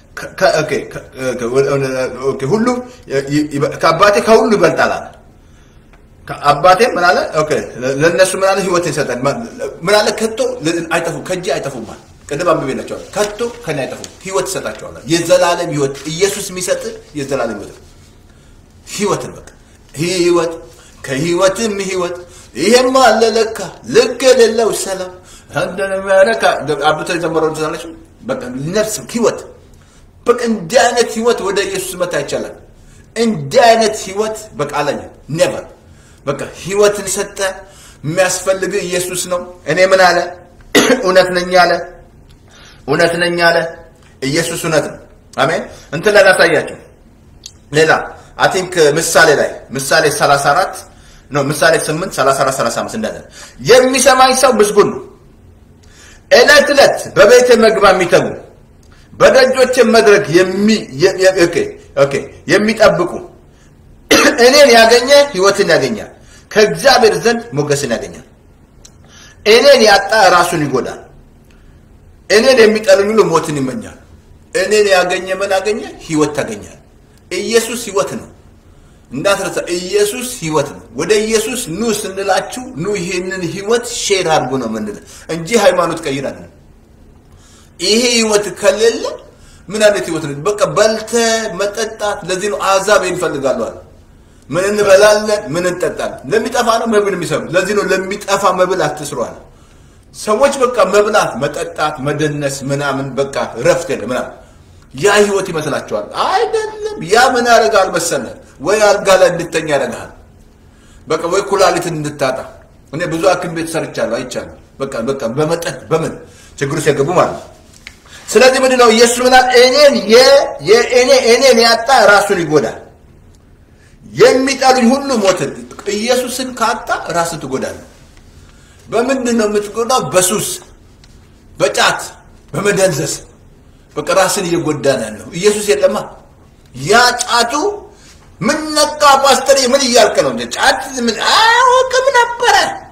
Speaker 1: ሁሉ ከአባቴ ከሁሉ ይበልጣል አለ። አባቴ ምን አለ? ኦኬ ለእነሱ ምን አለ? ህይወት ይሰጣል። ምን አለ? ከቶ አይጠፉም፣ ከእጄ አይጠፉም ማለት ቅድም አንብቤላቸዋለሁ። ከቶ ከኔ አይጠፉም፣ ህይወት ይሰጣቸዋል። የዘላለም ህይወት ኢየሱስ የሚሰጥ የዘላለም ህይወት ህይወት ነው። በቃ ህይወት ከህይወትም ህይወት ይሄማ አለ ለካ ልክ የሌለው ሰላም እንደሚያረካ አብቶ የዘመረው ትዛለች። በቃ ነፍስ ህይወት በቃ እንዲህ አይነት ህይወት ወደ ኢየሱስ መታ ይቻላል። እንዲህ አይነት ህይወት በቃ አላየ ኔቨር በቃ ህይወትን ሰጠ። የሚያስፈልግ ኢየሱስ ነው። እኔ ምን አለ? እውነት ነኝ አለ። እውነት ነኝ አለ። ኢየሱስ እውነት ነው። አሜን። እንትን ላይ ላሳያችሁ ሌላ አይ ቲንክ ምሳሌ ላይ ምሳሌ 34 ነው ምሳሌ 8 34 35 እንደዛ የሚሰማኝ ሰው ምስጉን ነው። ዕለት ዕለት በቤተ መግባ የሚተጉ በደጆች መድረክ የሚ ኦኬ ኦኬ የሚጠብቁ እኔን ያገኘ ህይወትን ያገኛል፣ ከእግዚአብሔር ዘንድ ሞገስን ያገኛል። እኔን ያጣ ራሱን ይጎዳል። እኔን የሚጠሉኝ ሁሉ ሞትን ይመኛል። እኔን ያገኘ ምን አገኘ? ህይወት ታገኛል። ኢየሱስ ህይወት ነው። እንዳትረሳ ኢየሱስ ህይወት ነው። ወደ ኢየሱስ ኑ ስንላችሁ ኑ ይሄንን ህይወት ሼር አድርጉ ነው የምንለው እንጂ ሃይማኖት ቀይር አይደለም። ይሄ ህይወት ከሌለ ምን አይነት ህይወት ነው? በቃ በልተ መጠጣት። ለዚህ ነው አሕዛብ ይህን ይፈልጋሉ አለ። ምን እንበላለን፣ ምን እንጠጣለን። ለሚጠፋ ነው መብል የሚሰሩ። ለዚህ ነው ለሚጠፋ መብል አትስሩ አለ። ሰዎች በቃ መብላት፣ መጠጣት፣ መደነስ ምናምን በቃ ረፍት የለ ምናምን ያ ህይወት ይመስላችኋል? አይደለም። ያ ምን ያደርጋል መሰለህ? ወይ አልጋ ላይ እንድተኛ ያደርግሃል። በቃ ወይ ኩላሊትን እንድታጣ። እኔ ብዙ ሐኪም ቤት ሰርቻለሁ አይቻለሁ። በቃ በቃ በመጠጥ በምን ችግር ውስጥ የገቡ ማለት ነው። ስለዚህ ምንድን ነው ኢየሱስ ምናል እኔን የእኔ እኔን ያጣ ራሱን ይጎዳል። የሚጠሉኝ ሁሉ ሞትን። ኢየሱስን ካጣ ራስን ትጎዳለህ። በምንድን ነው የምትጎዳው? በሱስ፣ በጫት፣ በመደንዘስ በቃ ራስን እየጎዳ ነው ያለው። ኢየሱስ የለማ። ያ ጫቱ ምን ነካ ፓስተር፣ ምን እያልክ ነው? ጫት ምን አያውቅም ነበረ።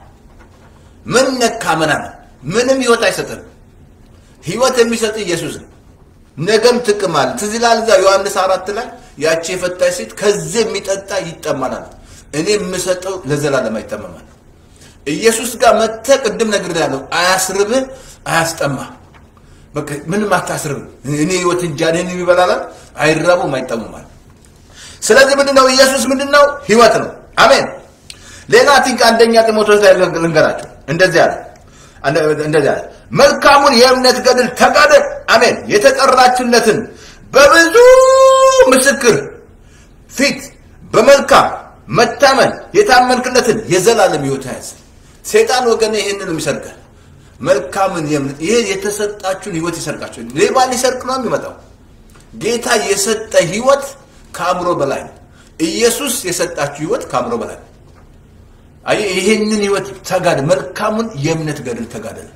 Speaker 1: ምን ነካ ምናምን፣ ምንም ህይወት አይሰጥም። ህይወት የሚሰጥ ኢየሱስ ነው። ነገም ጥቅም አለ። ትዝ ይላል እዛ ዮሐንስ አራት ላይ ያቺ የፈታች ሴት ከዚህ የሚጠጣ ይጠማናል፣ እኔ የምሰጠው ለዘላለም አይጠመማል። ኢየሱስ ጋር መጥተህ ቅድም ነግሬሃለሁ፣ አያስርብህ፣ አያስጠማህ በቃ ምንም አታስርብ። እኔ ህይወት እንጃ እኔን ይበላላል፣ አይራቡም፣ አይጠሙማል። ስለዚህ ምንድነው ኢየሱስ ምንድነው? ህይወት ነው። አሜን። ሌላ ቲንክ አንደኛ ጢሞቴዎስ ላይ ልንገራቸው እንደዚህ አለ እንደዚህ አለ መልካሙን የእምነት ገድል ተጋደል። አሜን። የተጠራችለትን በብዙ ምስክር ፊት በመልካም መታመን የታመንክለትን የዘላለም ህይወት ያዝ። ሴጣን ወገን ይህንን ይሰርጋል። መልካምን የእምነት ይሄ የተሰጣችሁን ህይወት ይሰርቃችሁ። ሌባ ሊሰርቅ ነው የሚመጣው። ጌታ የሰጠ ህይወት ከአእምሮ በላይ ነው። ኢየሱስ የሰጣችሁ ህይወት ከአእምሮ በላይ ነው። አየህ፣ ይሄንን ህይወት ተጋደ፣ መልካሙን የእምነት ገድል ተጋደለ።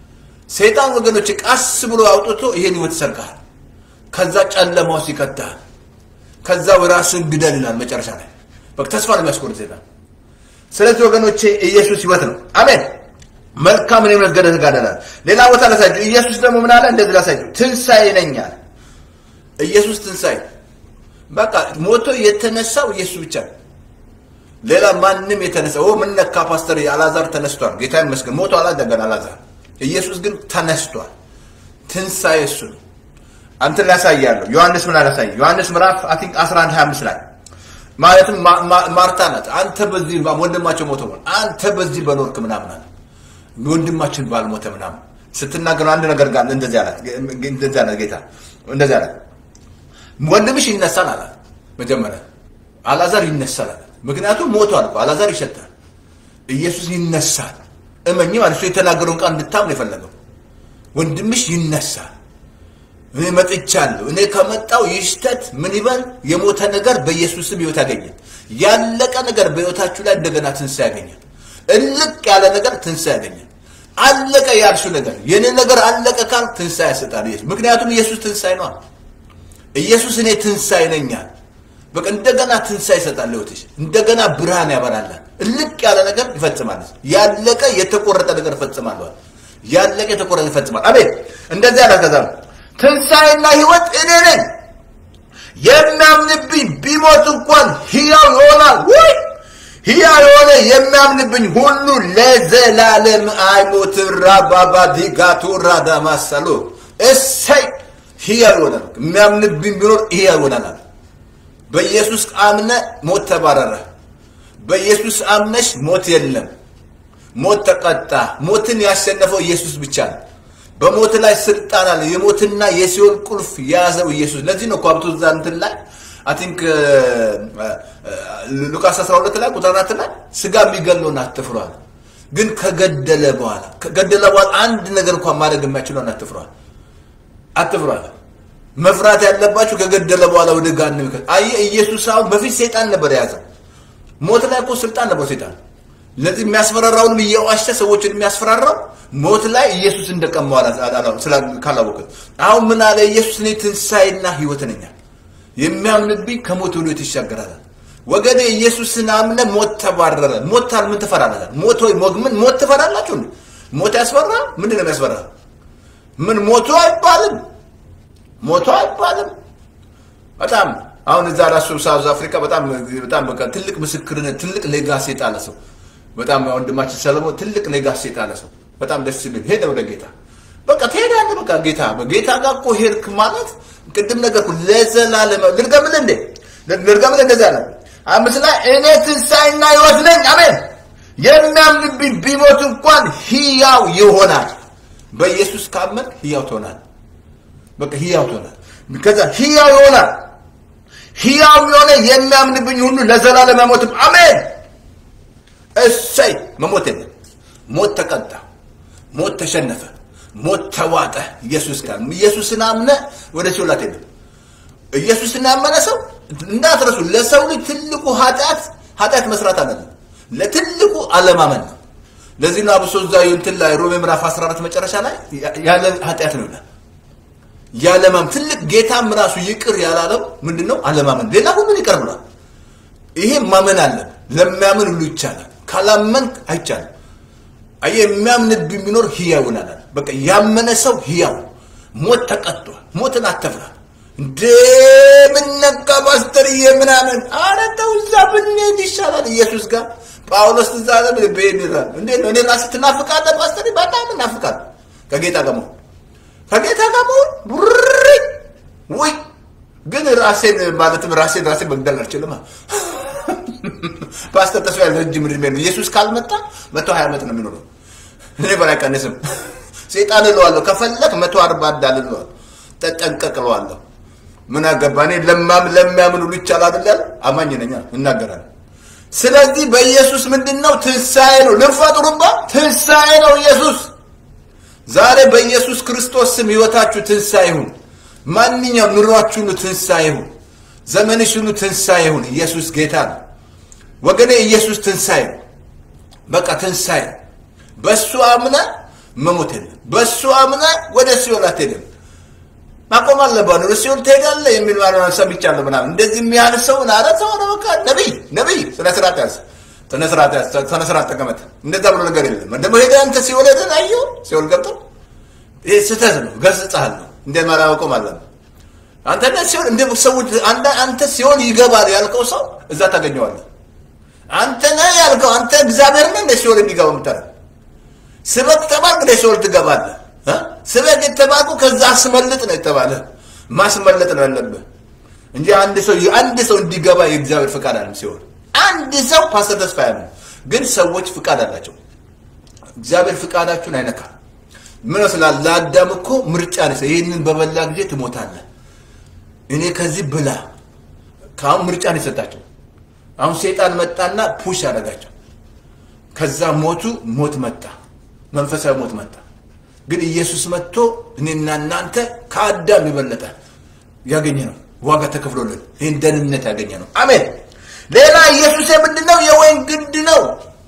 Speaker 1: ሰይጣን ወገኖች ቃስ ብሎ አውጥቶ ይሄን ህይወት ይሰርቃል። ከዛ ጨለማ ውስጥ ይከታል። ከዛ ራስን ግደል ይላል መጨረሻ ላይ። በቃ ተስፋ ነው የሚያስቆርጥ ሰይጣን። ስለዚህ ወገኖቼ ኢየሱስ ህይወት ነው። አሜን። መልካምን የእምነት ገድል ተጋደላል። ሌላ ቦታ ላሳያችሁ። ኢየሱስ ደግሞ ምን አለ? እንደዚህ ላሳያችሁ። ትንሣኤ ነኝ አለ። ኢየሱስ ትንሣኤ በቃ ሞቶ የተነሳው ኢየሱስ ብቻ ነው። ሌላ ማንም የተነሳ ኦ ምን ነካ ፓስተር አላዛር ተነስቷል። ጌታ ይመስገን ሞቶ አላደገን አላዛር። ኢየሱስ ግን ተነስቷል። ትንሣኤ እሱ ነው። አንተን ላሳያለሁ። ዮሐንስ ምን አላሳይ? ዮሐንስ ምዕራፍ አይ ቲንክ 11 25 ላይ ማለትም ማርታ ናት። አንተ በዚህ ወንድማቸው ሞቶ አንተ በዚህ በኖርክ ምናምን አለ ወንድማችን ባልሞተ ምናምን ስትናገሩ አንድ ነገር ጋር እንደዚህ አላት። እንደዚህ አላት ጌታ እንደዚህ አላት፣ ወንድምሽ ይነሳል አላት። መጀመሪያ አላዛር ይነሳል አላት። ምክንያቱም ሞቷል እኮ አላዛር ይሸታል። ኢየሱስ ይነሳል። እመኝ ማለት እሱ የተናገረውን ቃል እንድታምን የፈለገው ወንድምሽ ይነሳል። እኔ መጥቻለሁ። እኔ ከመጣው ይሽተት ምን ይበል የሞተ ነገር በኢየሱስም ህይወት ያገኛል። ያለቀ ነገር በህይወታችሁ ላይ እንደገና ትንሣኤ ያገኛል። እልቅ ያለ ነገር ትንሣኤ ያገኛል። አለቀ ያልሽው ነገር የኔ ነገር አለቀ ካል ትንሣኤ ያሰጣል ኢየሱስ። ምክንያቱም ኢየሱስ ትንሣኤ ነው። ኢየሱስ እኔ ትንሣኤ ነኛል። በቃ እንደገና ትንሣኤ ይሰጣል ህይወትሽ። እንደገና ብርሃን ያበራላል። እልቅ ያለ ነገር ይፈጽማል። ያለቀ የተቆረጠ ነገር ይፈጽማል። ያለቀ የተቆረጠ ይፈጽማል። አሜን። እንደዚህ ያለ ከዛ ትንሣኤና ህይወት እኔ ነኝ። የሚያምንብኝ ቢሞት እንኳን ሕያው ይሆናል። ወይ ሕያው የሆነ የሚያምንብኝ ሁሉ ለዘላለም አይሞትም። ራባባ ዲጋቱ ራዳማሰሎ እሰይ ሕያው ይሆናል። የሚያምንብኝ ቢኖር ሕያው ይሆናል አለ። በኢየሱስ አምነ ሞት ተባረረ። በኢየሱስ አምነሽ ሞት የለም። ሞት ተቀጣ። ሞትን ያሸነፈው ኢየሱስ ብቻ ነው። በሞት ላይ ስልጣን አለ። የሞትና የሲኦል ቁልፍ የያዘው ኢየሱስ። ለዚህ ነው እኮ ሀብቱ እዛ እንትን ላይ አይ ቲንክ ሉቃስ 12 ላይ ቁጥር 4 ላይ ስጋ የሚገለውን አትፍሯል፣ ግን ከገደለ በኋላ ከገደለ በኋላ አንድ ነገር እንኳን ማድረግ የማይችለውን አትፍሯል፣ አትፍሯል። መፍራት ያለባችሁ ከገደለ በኋላ ወደ ገሃነም ይከት አየህ። ኢየሱስ አሁን በፊት ሰይጣን ነበር የያዘው። ሞት ላይ እኮ ስልጣን ነበር ሰይጣን። ለዚህ የሚያስፈራራውንም እየዋሸ ሰዎችን የሚያስፈራራው ሞት ላይ ኢየሱስ እንደቀማው ካላወቅን። አሁን ምን አለ ኢየሱስ? እኔ ትንሣኤና ህይወት ነኝ። የሚያምንብኝ ከሞት ወደ ህይወት ይሻገራል። ወገኔ ኢየሱስን አምነ ሞት ተባረረ። ሞት ምን ትፈራላችሁ? ሞት ወይ ምን ሞት ትፈራላችሁ? ሞት ያስፈራ? ምንድን ነው የሚያስፈራ? ምን ሞቶ አይባልም፣ ሞቶ አይባልም። በጣም አሁን እዛ ራሱ ሳውዝ አፍሪካ በጣም በጣም በቃ ትልቅ ምስክርነት ትልቅ ሌጋሲ የጣለ ሰው በጣም ወንድማችን ሰለሞን ትልቅ ሌጋሲ የጣለ ሰው በጣም ደስ የሚል ሄደ ወደ ጌታ በቃ ትሄዳለህ። በቃ ጌታ በጌታ ጋር እኮ ሄድክ ማለት ቅድም ነገርኩ ለዘላለም ልድገምልህ እንዴ ልድገምልህ እንደዛ ነው። አምስት ላይ እኔ ትንሣኤና ሕይወት ነኝ። አሜን። የሚያምንብኝ ቢሞት እንኳን ሕያው ይሆናል። በኢየሱስ ካመን ሕያው ትሆናል። በቃ ሕያው ትሆናል። ከዛ ሕያው ይሆናል። ሕያው የሆነ የሚያምንብኝ ሁሉ ለዘላለም አይሞትም። አሜን። እሰይ መሞት የለም። ሞት ተቀጣ፣ ሞት ተሸነፈ፣ ሞት ተዋጠ። ኢየሱስ ጋር ኢየሱስን አምነ ወደ ሲኦል አትሄድም። ኢየሱስን ያመነ ሰው እንዳትረሱ። ለሰው ልጅ ትልቁ ኃጢአት ኃጢአት መስራት አይደለም፣ ለትልቁ አለማመን ነው። ለዚህ ነው አብሶ እዛ እንትን ላይ ሮሜ ምዕራፍ 14 መጨረሻ ላይ ያለ ኃጢአት ነው ይላል። ያለማመን ትልቅ ጌታም ራሱ ይቅር ያላለው ምንድን ነው? አለማመን። ሌላ ሁሉን ይቅር ብሏል። ይሄ ማመን አለን። ለሚያምን ሁሉ ይቻላል። ካላመን አይቻልም። አየህ፣ የሚያምንብኝ ቢኖር ሕያው ይሆናል። በቃ ያመነ ሰው ሕያው ሞት ተቀጥቷል። ሞትን አተፍራ እንደ ምነካ ፓስተርዬ ምናምን ኧረ ተው እዛ ብንሄድ ይሻላል ኢየሱስ ጋር ጳውሎስ እዛ ለ ብሄድ ይላል። እንዴት ነው? እኔ ራስህ ትናፍቃለህ ፓስተር? በጣም እናፍቃለሁ ከጌታ ጋር መሆን ከጌታ ጋር መሆን ቡሪ ውይ ግን ራሴን ማለትም ራሴን ራሴን መግደል አልችልም። ፓስተር ተስፋ ያለ ረጅም እድሜ ነው። ኢየሱስ ካልመጣ መቶ ሀያ ዓመት ነው የሚኖረው። እኔ በላይ ቀንስም ሴጣን እለዋለሁ። ከፈለክ መቶ አርባ እንዳል እለዋለሁ። ተጠንቀቅ እለዋለሁ። ምን አገባ እኔ ለማም ለሚያምን ሁሉ ይቻላል አይደል? አማኝ ነኝ እናገራለሁ። ስለዚህ በኢየሱስ ምንድን ነው ትንሣኤ ነው። ልፈጥሩባ ትንሣኤ ነው ኢየሱስ። ዛሬ በኢየሱስ ክርስቶስ ስም ህይወታችሁ ትንሣኤ ይሁን። ማንኛውም ኑሯችሁ ሁሉ ትንሣኤ ይሁን። ዘመንሽ ሁሉ ትንሣኤ ይሁን። ኢየሱስ ጌታ ነው ወገኔ። ኢየሱስ ትንሣኤ ነው። በቃ ትንሣኤ በእሱ አምነ መሞት የለም። በእሱ አምነ ወደ ሲኦል አትሄድም። ማቆም አለባት። ወደ ሲኦል ትሄዳለህ የሚል ማለት ሰምቻለሁ ምናምን እንደዚህ የሚያህል ሰው ናረ ሰው ነው። በቃ ነቢይ ነቢይ ስነ ስርዓት ያዝ፣ ስነ ስርዓት ያዝ፣ ስነ ስርዓት ተቀመጥ። እንደዛ ብሎ ነገር የለም። ደግሞ ሄደህ አንተ ሲኦል ሄደህ አየሁ ሲኦል ገብተው ይሄ ስህተት ነው። ገስጽሃለሁ። እንደ ማራ ማቆም አለብህ። አንተ ሲኦል እንደ ሰዎች አንተ ሲኦል ይገባል ያልከው ሰው እዛ ታገኘዋለህ። አንተ ነህ ያልከው አንተ እግዚአብሔር ነህ እንደ ሲኦል የሚገባ የምታደርግ ስበክ ተባልክ እንደ ሲኦል ትገባለህ። ስበክ የተባልኩ ከዛ አስመልጥ ነው የተባለ ማስመለጥ ነው ያለብህ እንጂ አንድ ሰው አንድ ሰው እንዲገባ የእግዚአብሔር ፍቃድ አለም ሲሆን አንድ ሰው ፓስተር ተስፋ ያለ ግን ሰዎች ፍቃድ አላቸው። እግዚአብሔር ፍቃዳችሁን አይነካም። ምን ስላል ለአዳም እኮ ምርጫ ነው። ይህንን በበላ ጊዜ ትሞታለህ። እኔ ከዚህ ብላ ከአሁን ምርጫ ነው የሰጣቸው። አሁን ሴጣን መጣና ፑሽ አደረጋቸው። ከዛ ሞቱ፣ ሞት መጣ፣ መንፈሳዊ ሞት መጣ። ግን ኢየሱስ መጥቶ እኔና እናንተ ከአዳም የበለጠ ያገኘ ነው፣ ዋጋ ተከፍሎልን ይህን ደህንነት ያገኘ ነው። አሜን። ሌላ ኢየሱስ ምንድን ነው? የወይን ግንድ ነው።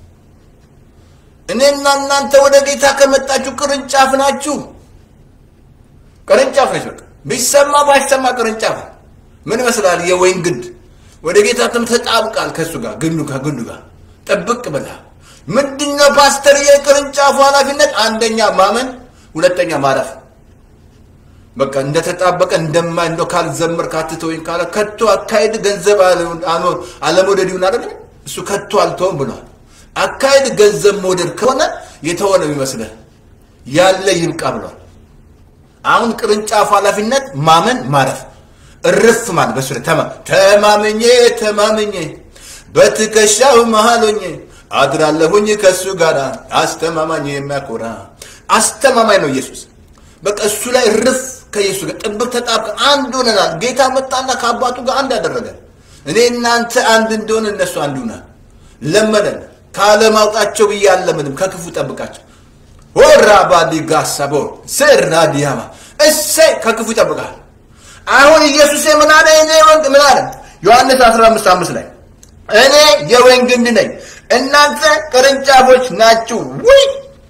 Speaker 1: እኔና እናንተ ወደ ጌታ ከመጣችሁ ቅርንጫፍ ናችሁ። ቅርንጫፍ ነች። በቃ ቢሰማ ባይሰማ ቅርንጫፍ ምን ይመስላል? የወይን ግንድ ወደ ጌታ ተጣብቃል። ከእሱ ጋር ግንዱ ከግንዱ ጋር ጥብቅ ብላ ምንድነው ፓስተር? የቅርንጫፉ ኃላፊነት አንደኛ ማመን፣ ሁለተኛ ማረፍ። በቃ እንደተጣበቀ እንደማ እንደው ካልዘመር ካትተወኝ ካለ ከቶ አካሄድ ገንዘብ አኖር አለመውደድ ይሁን አይደል? እሱ ከቶ አልተውም ብሏል። አካሄድ ገንዘብ መውደድ ከሆነ የተሆነ ይመስልህ ያለ ይብቃ ብሏል። አሁን ቅርንጫፉ ኃላፊነት ማመን፣ ማረፍ፣ እርፍ ማለት በሱ ተማ ተማመኜ ተማመኜ በትከሻው መሃል ሆኜ አድራለሁኝ ከእሱ ጋር አስተማማኝ የሚያኮራ አስተማማኝ ነው ኢየሱስ። በቃ እሱ ላይ ርፍ ከኢየሱስ ጋር ጥብቅ ተጣብቀ አንድ ሆነናል። ጌታ መጣና ከአባቱ ጋር አንድ አደረገ። እኔ እናንተ አንድ እንደሆነ እነሱ አንድ ሆና ለመነን። ካለማውጣቸው ብዬ አለምንም ከክፉ ጠብቃቸው። ወራ ባዲ ጋሳቦ ስራ ዲያማ እሰይ ከክፉ ይጠብቃል። አሁን ኢየሱስ ምን አለ? እኔ ወንድ ምን አለ? ዮሐንስ 15 5 ላይ እኔ የወይን ግንድ ነኝ እናንተ ቅርንጫፎች ናችሁ። ውይ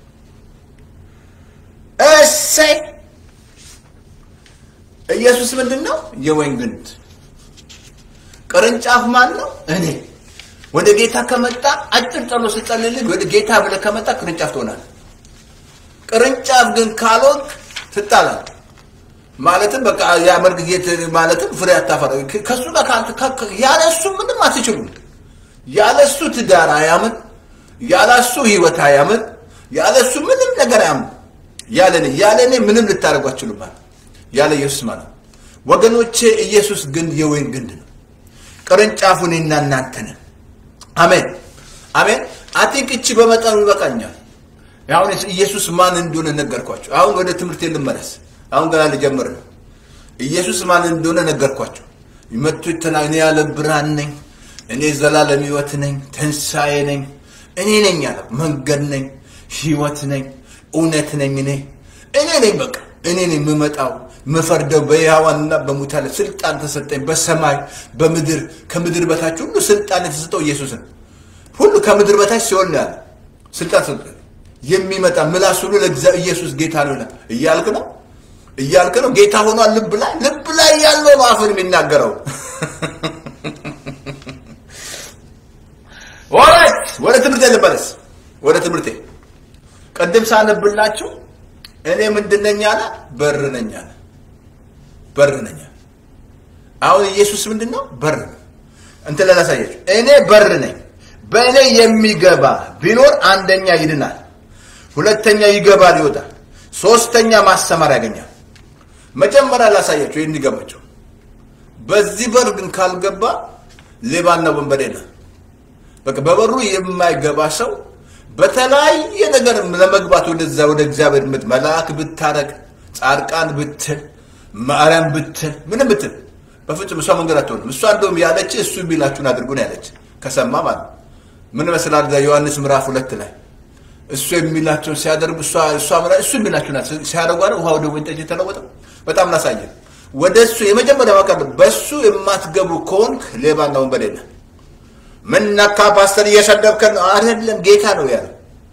Speaker 1: እሰይ! ኢየሱስ ምንድን ነው? የወይን ግንድ። ቅርንጫፍ ማን ነው? እኔ። ወደ ጌታ ከመጣ አጭር ጸሎት ስጸልልህ ወደ ጌታ ብለህ ከመጣ ቅርንጫፍ ትሆናለህ። ቅርንጫፍ ግን ካልሆንክ ትጣላለህ። ማለትም በቃ የአመድ ጌት ማለትም ፍሬ አታፈራ ከሱ ጋር ያለ እሱ ምንም አትችሉም። ያለ እሱ ትዳር አያምን፣ ያለ እሱ ህይወት አያምን፣ ያለ እሱ ምንም ነገር አያምን። ያለ እኔ ያለ እኔ ምንም ልታደርጉ አትችሉም ማለት ያለ ኢየሱስ ማለት ወገኖቼ፣ ኢየሱስ ግንድ የወይን ግንድ ነው። ቅርንጫፉ እኔና እናንተ ነን። አሜን አሜን። አቲንክ እቺ በመጠኑ ይበቃኛል። አሁን ኢየሱስ ማን እንደሆነ ነገርኳቸው። አሁን ወደ ትምህርት ልመለስ። አሁን ገና ልጀምር ነው። ኢየሱስ ማን እንደሆነ ነገርኳቸው። መጥቶ ተና እኔ ያለ ብርሃን ነኝ፣ እኔ ዘላለም ህይወት ነኝ፣ ትንሣኤ ነኝ፣ እኔ ነኝ ያለ መንገድ ነኝ፣ ህይወት ነኝ፣ እውነት ነኝ። እኔ እኔ ነኝ በቃ እኔ ነኝ የምመጣው የምፈርደው በሕያዋንና በሙታን ስልጣን ተሰጠኝ። በሰማይ በምድር ከምድር በታች ሁሉ ስልጣን የተሰጠው ኢየሱስ ነው። ሁሉ ከምድር በታች ሲሆን ነው ያለ ስልጣን ሰጠኝ። የሚመጣ ምላስ ሁሉ ለእግዚአብሔር ኢየሱስ ጌታ ነው ይላል። እያልክ ነው እያልክ ነው ጌታ ሆኗል። ልብ ላይ ልብ ላይ ያለው ነው አፍን የሚናገረው። ኦራይት ወደ ትምህርቴ ልመለስ። ወደ ትምህርቴ ቅድም ሳነብላችሁ እኔ ምንድን ነኝ አለ? በር ነኝ አለ። በር ነኝ አለ። አሁን ኢየሱስ ምንድን ነው? በር ነው። እንትን ላሳያችሁ። እኔ በር ነኝ፣ በእኔ የሚገባ ቢኖር አንደኛ ይድናል፣ ሁለተኛ ይገባል ይወጣል፣ ሶስተኛ ማሰማር ያገኛል። መጀመሪያ ላሳያችሁ ይህን እንዲገባቸው። በዚህ በር ግን ካልገባ ሌባና ወንበዴ ነው። በቃ በበሩ የማይገባ ሰው በተለያየ ነገር ለመግባት ወደዛ ወደ እግዚአብሔር ምት መልአክ ብታረቅ ጻድቃን ብትል ማርያም ብትል ምንም ብትል በፍጹም እሷ መንገድ አትሆንም። እሷ እንደውም ያለች እሱ የሚላችሁን አድርጉ ነው ያለች። ከሰማ ማለት ምን መስላል? ዮሐንስ ምዕራፍ ሁለት ላይ እሱ የሚላቸውን ሲያደርጉ እሷ እሷ እሱ የሚላችሁን ሲያደርጉ አይደል ውሃ ወደ ወይን ጠጅ የተለወጠው። በጣም ላሳየን ወደ እሱ የመጀመሪያ ማቀር በእሱ የማትገቡ ከሆንክ ሌባና ወንበዴ ነህ። ምን ነካ ፓስተር እየሰደብከን ነው? አይደለም ጌታ ነው ያለው።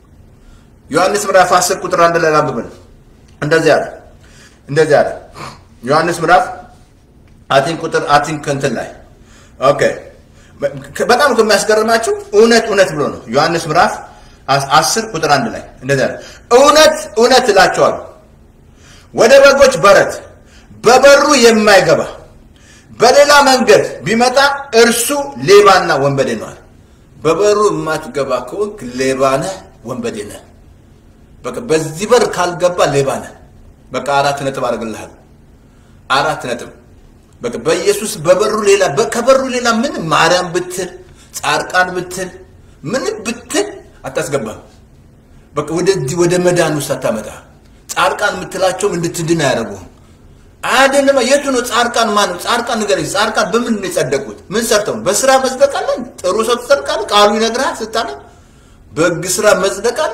Speaker 1: ዮሐንስ ምዕራፍ 10 ቁጥር አንድ ላይ ላንብበን። እንደዚህ አለ እንደዚህ አለ ዮሐንስ ምዕራፍ አቲን ቁጥር አቲን ከንትን ላይ ኦኬ። በጣም ከሚያስገርማችሁ እውነት እውነት ብሎ ነው ዮሐንስ ምዕራፍ 10 ቁጥር አንድ ላይ እንደዚህ አለ እውነት እውነት እላቸዋለሁ ወደ በጎች በረት በበሩ የማይገባ በሌላ መንገድ ቢመጣ እርሱ ሌባና ወንበዴ ነዋል። በበሩ የማትገባ ከሆንክ ሌባ ነህ፣ ወንበዴ ነህ። በቃ በዚህ በር ካልገባ ሌባ ነህ። በቃ አራት ነጥብ አድርግልሃል። አራት ነጥብ በቃ በኢየሱስ በበሩ ሌላ ከበሩ ሌላ ምን ማርያም ብትል ጻድቃን ብትል ምን ብትል አታስገባም። በቃ ወደዚህ ወደ መዳን ውስጥ አታመጣ። ጻድቃን የምትላቸውም እንድትድን አያደርጉም። አይደለም የቱ ነው ጻድቃን? ማን ነው ጻድቃን? ንገረኝ። ጻድቃን በምን ነው የጸደቁት? ምን ሰርተው? በስራ መጽደቅ አለ? ጥሩ ሰው ትጸድቃለህ? ቃሉ ይነግርሃል ስታለ በሕግ ስራ መጽደቅ አለ?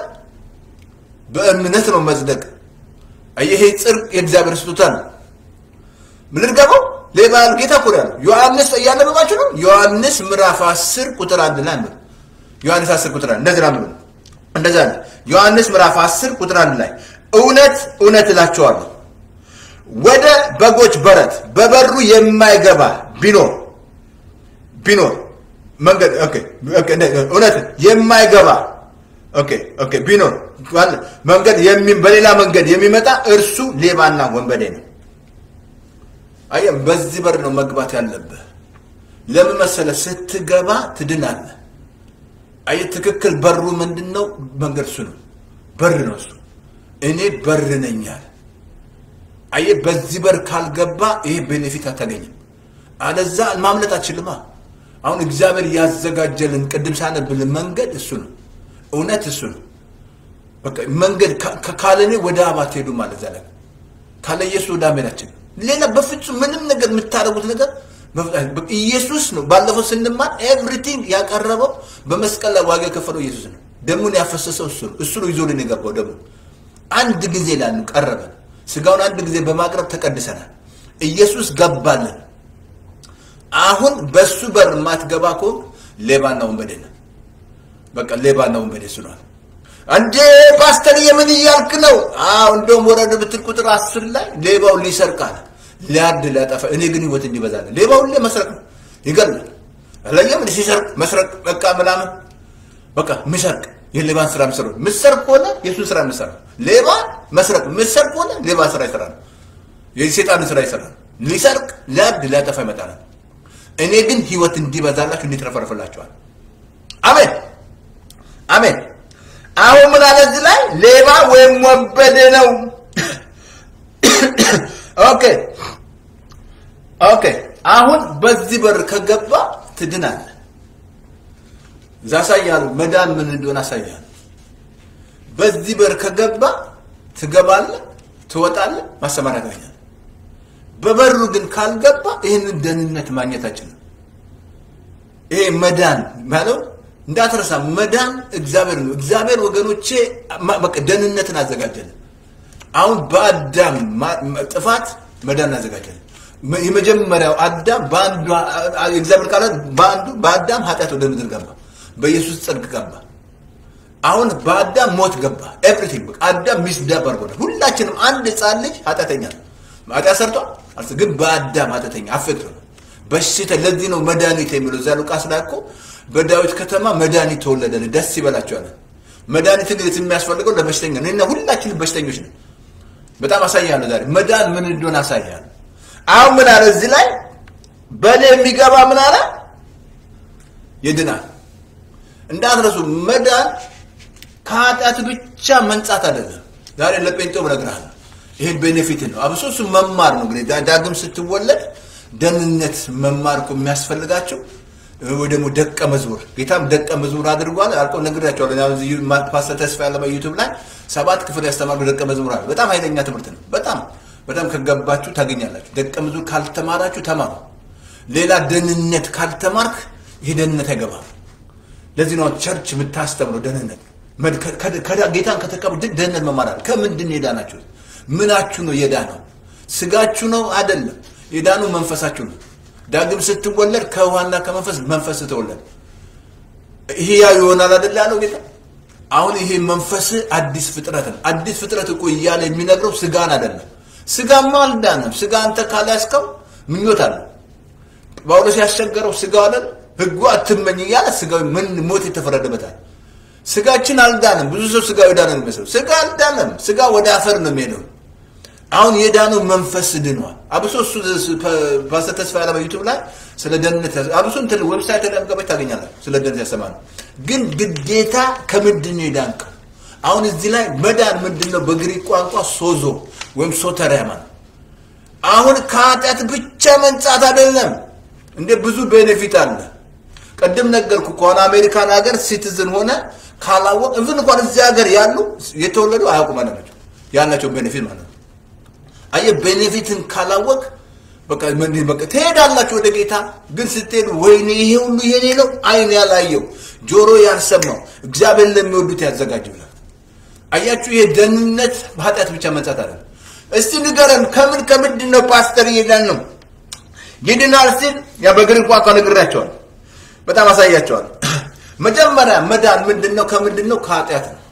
Speaker 1: በእምነት ነው መጽደቅ። ይሄ ጽድቅ የእግዚአብሔር ስጦታ ነው። ምን ልድገመው? ሌባ ጌታ እኮ ነው ያለው። ዮሐንስ እያነበባችሁ ነው። ዮሐንስ ምዕራፍ 10 ቁጥር አንድ ላይ አንብብ። ዮሐንስ 10 ቁጥር አንድ እንደዚህ አንብብ። እንደዚህ አለ ዮሐንስ ምዕራፍ 10 ቁጥር አንድ ላይ እውነት እውነት እላቸዋለሁ ወደ በጎች በረት በበሩ የማይገባ ቢኖር ቢኖር መንገድ ኦኬ ኦኬ እውነት የማይገባ ኦኬ ኦኬ ቢኖር መንገድ በሌላ መንገድ የሚመጣ እርሱ ሌባና ወንበዴ ነው። አየህ፣ በዚህ በር ነው መግባት ያለብህ። ለምን መሰለህ? ስትገባ ትድናለህ። አየህ፣ ትክክል በሩ ምንድን ነው? መንገድ እሱ ነው፣ በር ነው እሱ። እኔ በር ነኝ አለ። አየህ በዚህ በር ካልገባ ይሄ ቤኔፊት አታገኝም። አለዛ ማምለጥ አችልማ። አሁን እግዚአብሔር ያዘጋጀልን ቅድም ሳነብልን መንገድ እሱ ነው፣ እውነት እሱ ነው። በቃ መንገድ ካለኔ ወደ አብ አትሄዱ ማለት ዘለ ካለ ኢየሱስ ወደ አሜናችን ሌላ በፍጹም ምንም ነገር የምታደርጉት ነገር ኢየሱስ ነው። ባለፈው ስንማር ኤቭሪቲንግ ያቀረበው በመስቀል ላይ ዋጋ የከፈለው ኢየሱስ ነው። ደሙን ያፈሰሰው እሱ ነው። እሱ ነው ይዞልን የገባው ደሙ አንድ ጊዜ ላሉ ቀረበን ስጋውን አንድ ጊዜ በማቅረብ ተቀድሰናል። ኢየሱስ ገባልን። አሁን በሱ በር የማትገባ ከሆንክ ሌባና ወንበዴ ነው። በቃ ሌባና ወንበዴ ስሏል። እንዴ ፓስተር የምን እያልክ ነው? አዎ እንደውም ወረድ ብትል ቁጥር አስር ላይ ሌባው ሊሰርቅ አለ፣ ሊያርድ ሊያጠፋ፣ እኔ ግን ህይወት እንዲበዛለ። ሌባው ሁሌ መስረቅ ነው፣ ይገላል። አላየም ሲሰርቅ መስረቅ በቃ ምናምን በቃ ሚሰርቅ የሌባን ስራ ምሰሩ ምሰርቅ ከሆነ የሱን ስራ ምሰራ ሌባ መስረቅ ምሰርቅ ከሆነ ሌባ ስራ ይሰራል። የሴጣንን ስራ ይሰራል። ሊሰርቅ፣ ሊያድ፣ ሊያጠፋ ይመጣል። እኔ ግን ህይወት እንዲበዛላችሁ እንዲትረፈርፍላችኋል። አሜን አሜን። አሁን ምን አለ እዚህ ላይ ሌባ ወይም ወንበዴ ነው። ኦኬ ኦኬ። አሁን በዚህ በር ከገባ ትድናለህ። እዛ አሳያለሁ፣ መዳን ምን እንደሆነ አሳያለሁ። በዚህ በር ከገባ ትገባለህ፣ ትወጣለህ፣ ማሰማሪያ ታገኛለህ። በበሩ ግን ካልገባ ይህንን ደህንነት ማግኘት አችልም። ይሄ መዳን ማለት እንዳትረሳ፣ መዳን እግዚአብሔር ነው። እግዚአብሔር ወገኖቼ በቃ ደህንነትን አዘጋጀልን። አሁን በአዳም ጥፋት መዳን አዘጋጀልን። የመጀመሪያው አዳም በአንዱ እግዚአብሔር ቃላት በአንዱ በአዳም ኃጢአት ወደ ምድር ገባ፣ በኢየሱስ ጽድቅ ገባ። አሁን በአዳም ሞት ገባ። ኤቭሪቲንግ በቃ አዳም ሚስዳብ አድርጎናል። ሁላችንም አንድ ህፃን ልጅ ኃጢአተኛ ነው። ኃጢአት ሰርቷል አልስ ግን በአዳም ኃጢአተኛ አፌክት ነው በሽታ። ለዚህ ነው መድኃኒት የሚለው እዛ ሉቃስ ላይ እኮ በዳዊት ከተማ መድኃኒት ተወለደን ደስ ይበላቸዋል። መድኃኒት እንግዲህ የሚያስፈልገው ለበሽተኛ ነው እና ሁላችንም በሽተኞች ነን። በጣም አሳያለሁ ዛሬ መዳን ምን እንደሆነ አሳያለሁ። አሁን ምን አለ እዚህ ላይ በእኔ የሚገባ ምን አለ ይድናል። እንዳትረሱ መዳን ከኃጢአት ብቻ መንጻት አይደለም። ዛሬ ለጴንጤው እነግርሃለሁ ይሄን ቤኔፊት ነው። አብሶ እሱ መማር ነው። እንግዲህ ዳግም ስትወለድ ደህንነት መማር እኮ የሚያስፈልጋቸው ወይ ደግሞ ደቀ መዝሙር ጌታም ደቀ መዝሙር አድርጓል። አልቆ ነግሬያቸዋለሁ። ፓስተር ተስፋ ያለ በዩቱብ ላይ ሰባት ክፍል ያስተማሩ ደቀ መዝሙር አለ። በጣም ኃይለኛ ትምህርት ነው። በጣም በጣም ከገባችሁ ታገኛላችሁ። ደቀ መዝሙር ካልተማራችሁ ተማሩ። ሌላ ደህንነት ካልተማርክ ይሄ ደህንነት አይገባም። ለዚህ ነው ቸርች የምታስተምረው ደህንነት ጌታን ከተቀበሉ ደህንነት መማር አለ። ከምንድን ነው የዳናችሁት? ምናችሁ ነው የዳነው? ስጋችሁ ነው አይደለም። የዳነው መንፈሳችሁ ነው። ዳግም ስትወለድ ከውሃና ከመንፈስ መንፈስ ተወለድ። ይሄ ያው ይሆናል አይደል ያለው ጌታ። አሁን ይሄ መንፈስ አዲስ ፍጥረት ነው። አዲስ ፍጥረት እኮ እያለ የሚነግረው ስጋን አይደለም። ስጋማ አልዳነም። ስጋ አንተ ካልያዝከው ምኞት አለ። ጳውሎስ ያስቸገረው ስጋው አይደል ህጉ አትመኝ እያለ ስጋዊ ምን ሞት የተፈረደበታል። ስጋችን አልዳንም። ብዙ ሰው ስጋው የዳነ ነው የሚመስለው። ስጋ አልዳነም። ስጋ ወደ አፈር ነው የሚሄደው። አሁን የዳነው መንፈስ ድኗል። አብሶ እሱ ፓስተር ተስፋ ያለ በዩቱብ ላይ ስለ ደህንነት አብሶ እንትን ዌብሳይት ላይ ገባች ታገኛለህ። ስለ ደህንነት ያሰማል። ግን ግዴታ ከምንድን ነው የዳንከው? አሁን እዚህ ላይ መዳን ምንድን ነው? በግሪክ ቋንቋ ሶዞ ወይም ሶተሪያ ማለት አሁን ከኃጢአት ብቻ መንጻት አይደለም። እንደ ብዙ ቤኔፊት አለ። ቅድም ነገርኩ ከሆነ አሜሪካን ሀገር ሲቲዝን ሆነ ካላወቅ እብን እንኳን እዚህ ሀገር ያሉ የተወለዱ አያውቁም ማለት ናቸው ያላቸው ቤኔፊት ማለት ነው። አየህ ቤኔፊትን ካላወቅ በቃ ምን በቃ ትሄዳላችሁ ወደ ጌታ። ግን ስትሄዱ ወይኔ ይሄ ሁሉ የኔ ነው፣ አይን ያላየው ጆሮ ያልሰማው እግዚአብሔር ለሚወዱት ያዘጋጅ ብላል። አያችሁ ይሄ ደህንነት በኃጢአት ብቻ መንጻት አለ። እስቲ ንገረን ከምን ከምንድን ነው ፓስተር እየዳን ነው ይድናል ሲል ያ በግሪክ ቋንቋ ነግሬያቸዋል። በጣም አሳያቸዋል። መጀመሪያ መዳን ምንድን ነው? ከምንድን ነው? ከኃጢአት ነው።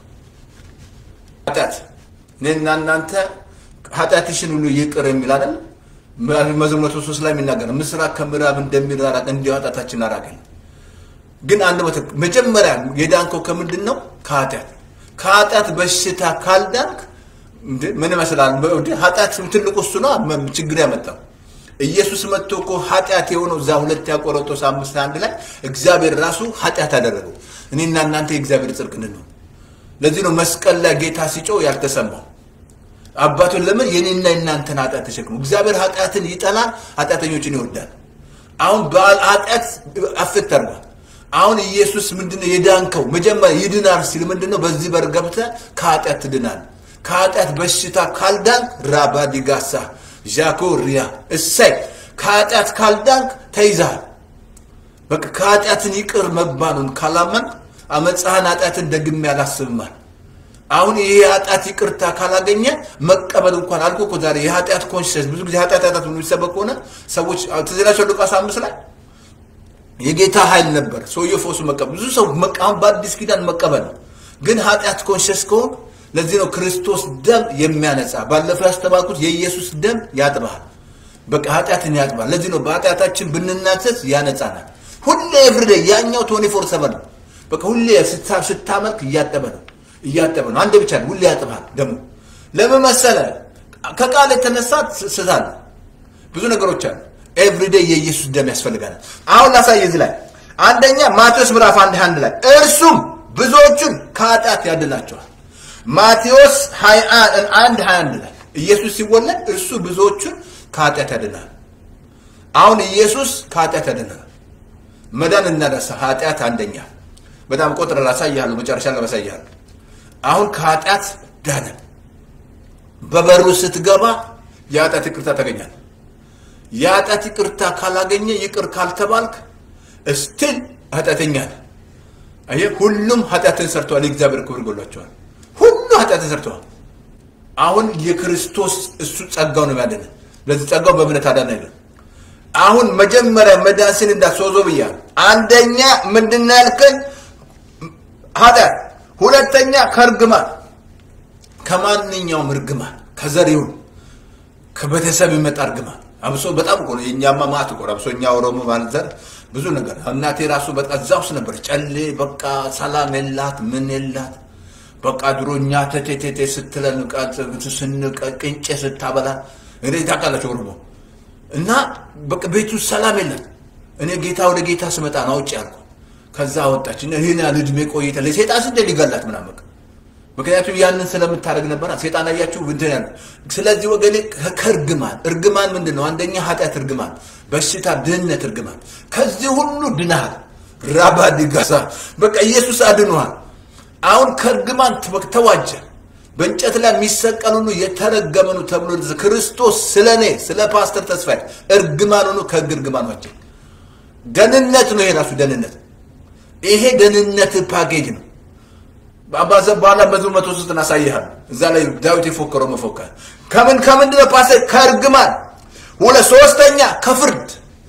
Speaker 1: ኃጢአት እኔና እናንተ ኃጢአትሽን ሁሉ ይቅር የሚል አይደል? መዝሙር መቶ ሶስት ላይ የሚናገር ምስራቅ ከምዕራብ እንደሚራራቅ እንዲሁ ኃጢአታችን አራቀን። ግን አንድ መጀመሪያ የዳንከው ከምንድን ነው? ከኃጢአት ከኃጢአት በሽታ ካልዳንክ ምን ይመስላል? ኃጢአት ትልቁ እሱ ነው ችግር ያመጣው ኢየሱስ መጥቶ እኮ ኃጢአት የሆነው እዛ ሁለት ቆሮንቶስ አምስት አንድ ላይ እግዚአብሔር ራሱ ኃጢአት አደረገው እኔና እናንተ የእግዚአብሔር ጽድቅ እንድንሆን። ለዚህ ነው መስቀል ላይ ጌታ ሲጮህ ያልተሰማው። አባቱን ለምን የኔና የእናንተን ኃጢአት ተሸክሞ እግዚአብሔር ኃጢአትን ይጠላል፣ ኃጢአተኞችን ይወዳል። አሁን ኃጢአት አፍት ተርጓል። አሁን ኢየሱስ ምንድነው የዳንከው? መጀመሪያ ይድናል ሲል ምንድነው በዚህ በር ገብተህ ከኃጢአት ትድናል። ከኃጢአት በሽታ ካልዳንክ ራባዲጋሳ ዣኮ ሪያ እሰይ ከኃጢአት ካልዳንክ ተይዛል። በቃ ከኃጢአትን ይቅር መባሉን ካላመን አመፃህን ኃጢአትን ደግሜ አላስብማል። አሁን ይሄ የኃጢአት ይቅርታ ካላገኘ መቀበል እንኳን አልኩ እኮ ዛሬ የኃጢአት ኮንሽንስ ብዙ ጊዜ ኃጢአት ኃጢአት የሚሰበክ ከሆነ ሰዎች ትዝ ይላቸው ሉቃስ አምስት ላይ የጌታ ኃይል ነበር ሰውየው ፈውሱ መቀበል ብዙ ሰው አሁን በአዲስ ኪዳን መቀበል ነው። ግን ኃጢአት ኮንሽንስ ከሆን ለዚህ ነው ክርስቶስ ደም የሚያነጻ። ባለፈው ያስተማርኩት የኢየሱስ ደም ያጥባል፣ በቃ ኃጢአትን ያጥባል። ለዚህ ነው በኃጢአታችን ብንናዘዝ ያነጻናል። ሁሌ ኤቭሪዴ ያኛው ቶኒ ፎር ሰቨን ነው። በቃ ሁሌ ስታመልክ እያጠበ ነው እያጠበ ነው። አንድ ብቻ ነው፣ ሁሌ ያጥባል። ደግሞ ለምን መሰለ? ከቃል የተነሳ ስታል ብዙ ነገሮች አሉ። ኤቭሪዴይ የኢየሱስ ደም ያስፈልጋል። አሁን ላሳይ እዚህ ላይ አንደኛ ማቴዎስ ምዕራፍ አንድ አንድ ላይ እርሱም ብዙዎቹን ከኃጢአት ያድናቸዋል። ማቴዎስ አንድ ሀያ አንድ ላይ ኢየሱስ ሲወለድ እርሱ ብዙዎቹን ከኃጢአት ያድናል። አሁን ኢየሱስ ከኃጢአት ያድናል። መዳን እናደርሳ ኃጢአት አንደኛ በጣም ቆጥረ ላሳይሃለሁ፣ መጨረሻ ላሳይሃለሁ። አሁን ከኃጢአት ዳነ። በበሩ ስትገባ የኃጢአት ይቅርታ ታገኛል። የኃጢአት ይቅርታ ካላገኘ ይቅር ካልተባልክ እስቲል ኃጢአተኛ ነህ። አየህ፣ ሁሉም ኃጢአትን ሰርተዋል፣ የእግዚአብሔር ክብር ጎሏቸዋል። ሁሉ ኃጢአትን ሰርተዋል። አሁን የክርስቶስ እሱ ጸጋው ነው ያደነ። ለዚህ ጸጋው በእምነት አዳን አይደለም። አሁን መጀመሪያ መዳስን እንዳትሶዞ ብያለሁ። አንደኛ ምንድን ያልከኝ ኃጢአት፣ ሁለተኛ ከእርግማን ከማንኛውም እርግማን ከዘሪውን ከቤተሰብ ይመጣ እርግማን አብሶ በጣም እኮ ነው የእኛማ ማት እኮ አብሶ እኛ ኦሮሞ ማለት ዘር ብዙ ነገር እናቴ ራሱ በቃ እዛ ውስጥ ነበር። ጨሌ በቃ ሰላም የላት ምን የላት በቃ ድሮ እኛ ተቴቴቴ ስትለን ስንቀ ቅንጬ ስታበላ እኔ ታውቃላችሁ ኦሮሞ እና በቃ ቤቱ ሰላም የለም። እኔ ጌታ ወደ ጌታ ስመጣ ነው አውጭ ያልኩ። ከዛ ወጣች ይህን ያህል ዕድሜ ቆይተ ለሴጣን ስንዴ ሊገላት ምናምን በቃ ምክንያቱም ያንን ስለምታደርግ ነበር። ሴጣን አያችሁ እንትን ያለ። ስለዚህ ወገኔ ከእርግማን እርግማን ምንድን ነው? አንደኛ ኃጢአት እርግማን፣ በሽታ፣ ድህነት እርግማን። ከዚህ ሁሉ ድናሃል። ራባ ዲጋሳ በቃ ኢየሱስ አድኖሃል። አሁን ከእርግማን ተዋጀ። በእንጨት ላይ የሚሰቀል ሁሉ የተረገመ ነው ተብሎ ክርስቶስ ስለ እኔ ስለ ፓስተር ተስፋዬ እርግማን ሆኖ ከህግ እርግማን ዋጀ። ደህንነት ነው ይሄ ራሱ ደህንነት። ይሄ ደህንነት ፓኬጅ ነው። አባዘ በኋላ መዝሙር መቶ ሶስት እናሳይሃል። እዛ ላይ ዳዊት የፎከረው መፎከር ከምን ከምንድን ነው ፓስተር? ከእርግማን ሁለት ሶስተኛ ከፍርድ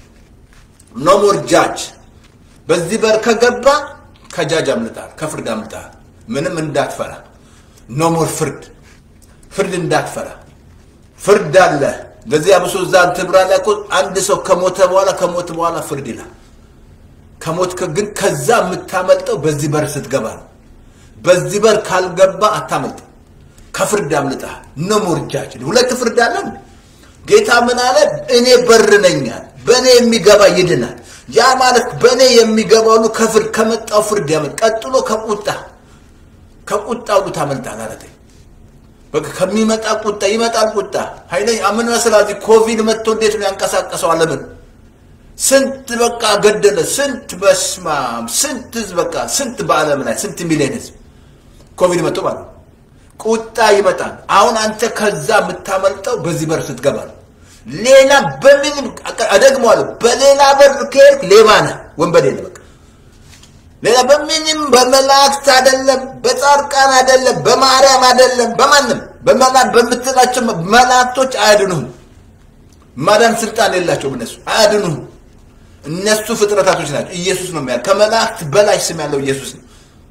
Speaker 1: ኖ ሞር ጃጅ። በዚህ በር ከገባ ከጃጅ አምልጣል፣ ከፍርድ አምልጣል። ምንም እንዳትፈራ ኖ ሞር ፍርድ ፍርድ እንዳትፈራ ፍርድ አለ። ለዚህ አብሶ እዛ ትብራ ላይ እኮ አንድ ሰው ከሞተ በኋላ ከሞት በኋላ ፍርድ ይላል። ከሞት ግን ከዛ የምታመልጠው በዚህ በር ስትገባ ነው። በዚህ በር ካልገባ አታመልጥ። ከፍርድ አምልጠሃል። ኖ ሞር ጃጅ። ሁለት ፍርድ አለ። ጌታ ምን አለ? እኔ በር ነኛል፣ በእኔ የሚገባ ይድናል። ያ ማለት በእኔ የሚገባ ሁሉ ከፍርድ ከመጣው ፍርድ ያመልጥ። ቀጥሎ ከቁጣ ከቁጣ ሁሉ ታመልጣል አለ። በቃ ከሚመጣ ቁጣ ይመጣል። ቁጣ ኃይለኛ ምን መሰለህ? ኮቪድ መጥቶ እንዴት ነው ያንቀሳቀሰው ዓለምን? ስንት በቃ ገደለ። ስንት በስማም ስንት ህዝብ በቃ ስንት በዓለም ላይ ስንት ሚሊዮን ህዝብ ኮቪድ መጥቶ ማለት ነው። ቁጣ ይመጣል። አሁን አንተ ከዛ የምታመልጠው በዚህ በር ስትገባ ነው። ሌላ በምንም እደግመዋለሁ፣ በሌላ በር ከሄድክ ሌባ ነህ፣ ወንበዴ ነህ። በቃ ሌላ በምንም በመላእክት አይደለም፣ በጻድቃን አይደለም፣ በማርያም አይደለም፣ በማንም በመላእክት በምትላቸው መላእክቶች አያድኑህም። ማዳን ስልጣን የላቸውም እነሱ አያድኑህም። እነሱ ፍጥረታቶች ናቸው። ኢየሱስ ነው የሚያ ከመላእክት በላይ ስም ያለው ኢየሱስ ነው።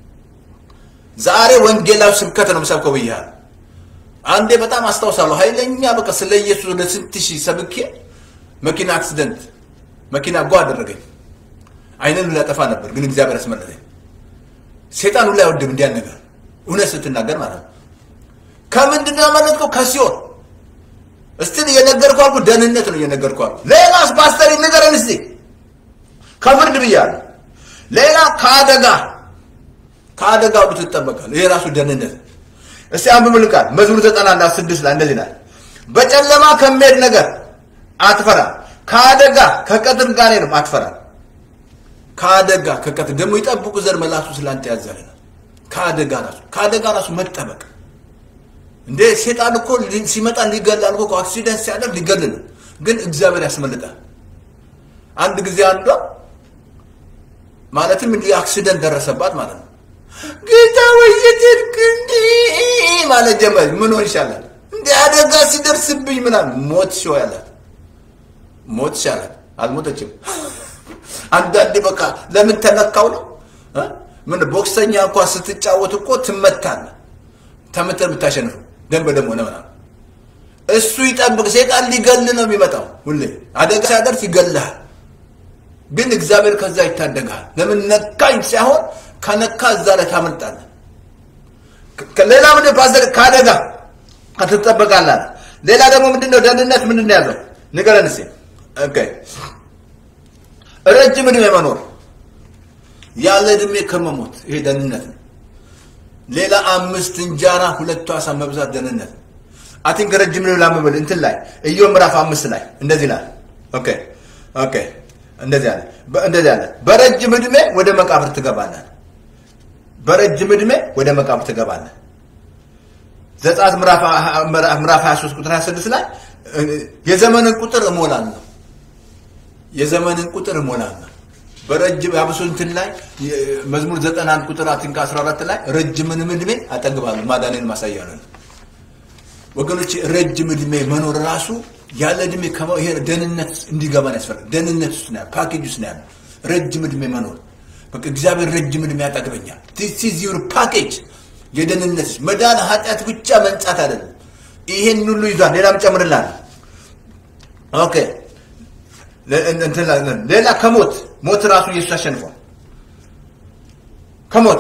Speaker 1: ዛሬ ወንጌላዊ ስብከት ነው የምሰብከው ብያለሁ። አንዴ በጣም አስታውሳለሁ። ኃይለኛ በቃ ስለ ኢየሱስ ወደ ስንት ሺህ ሰብኬ መኪና አክሲደንት መኪና ጓ አደረገኝ። አይንን ላጠፋ ነበር፣ ግን እግዚአብሔር አስመለጠኝ። ሴጣን ሁላ አይወድም እንዲያን ነገር እውነት ስትናገር ማለት ነው። ከምንድን ነው ያመለጥከው? ከሲኦል እስቲል እየነገርኩ አልኩ። ደህንነት ነው እየነገርኩ አልኩ። ሌላስ ፓስተር ንገረን እስቲ። ከፍርድ ብያለሁ። ሌላ ከአደጋ ከአደጋ ሁሉ ትጠበቃል። ይሄ ራሱ ደህንነት። እስቲ አንብብል ቃል መዝሙር ዘጠና አንድ ስድስት ላይ እንደዚህ ይላል፣ በጨለማ ከሚሄድ ነገር አትፈራ፣ ከአደጋ ከቀትር ጋኔንም አትፈራ። ከአደጋ ከቀትር ደግሞ ይጠብቁ ዘር መላሱ ስላንተ ያዛልና ከአደጋ ራሱ ከአደጋ ራሱ መጠበቅ እንዴ ሴጣን እኮ ሲመጣ ሊገላል እኮ አክሲደንት ሲያደርግ ሊገል ነው፣ ግን እግዚአብሔር ያስመልጣል። አንድ ጊዜ አንዷ ማለትም እንዲህ አክሲደንት ደረሰባት ማለት ነው። ጌታ ወየትርክ እንዲህ ማለት ጀመር። ምን ሆን ይሻላል እንደ አደጋ ሲደርስብኝ ምናምን ሞት ሲሆ ያላት ሞት ይሻላል። አልሞተችም። አንዳንዴ በቃ ለምን ተነካው ነው ምን ቦክሰኛ እንኳ ስትጫወት እኮ ትመታለህ ተመተህ ብታሸንፍ ደም በደም ሆነ ምናምን እሱ ይጠብቅ። ሴጣን ሊገል ነው የሚመጣው። ሁሌ አደጋ ሲያደርስ ይገልሃል፣ ግን እግዚአብሔር ከዛ ይታደግሃል። ለምን ነካኝ ሳይሆን ከነካ እዛ ላይ ታመልጣለህ። ሌላ ምን ፓስተር ከአደጋ ትጠበቃለህ። ሌላ ደግሞ ምንድን ነው ደህንነት ምንድን ነው ያለው ንገረን እስኪ ኦኬ ረጅም እድሜ መኖር ያለ እድሜ ከመሞት ይሄ ደህንነት ነው ሌላ አምስት እንጀራ ሁለቱ አሳ መብዛት ደህንነት ነው አቲንክ ረጅም ነው ላመበል እንትን ላይ ኢዮብ ምዕራፍ አምስት ላይ እንደዚህ ላይ ኦኬ ኦኬ እንደዚህ አለ እንደዚህ አለ በረጅም እድሜ ወደ መቃብር ትገባለህ በረጅም እድሜ ወደ መቃብር ትገባለህ ዘጸአት ምዕራፍ 23 ቁጥር 26 ላይ የዘመንን ቁጥር እሞላለሁ የዘመንን ቁጥር እሞላለሁ በረጅም አብሶ እንትን ላይ መዝሙር 91 ቁጥር አቲንክ 14 ላይ ረጅምንም እድሜ አጠግባለሁ ማዳኔን ማሳያ ነው ወገኖች ረጅም እድሜ መኖር ራሱ ያለ እድሜ ይሄ ደህንነት እንዲገባን ያስፈልጋል ደህንነት ውስጥ ነው ፓኬጅ ውስጥ ነው ያለው ረጅም እድሜ መኖር በቃ እግዚአብሔር ረጅም እድሜ ያጠግበኛል ዲስ ኢዝ ዩር ፓኬጅ የደህንነት መዳን ኃጢአት ብቻ መንጻት አይደለም ይሄን ሁሉ ይዟል ሌላም ጨምርላል ኦኬ ሌላ ከሞት ሞት ራሱ ኢየሱስ አሸንፏል ከሞት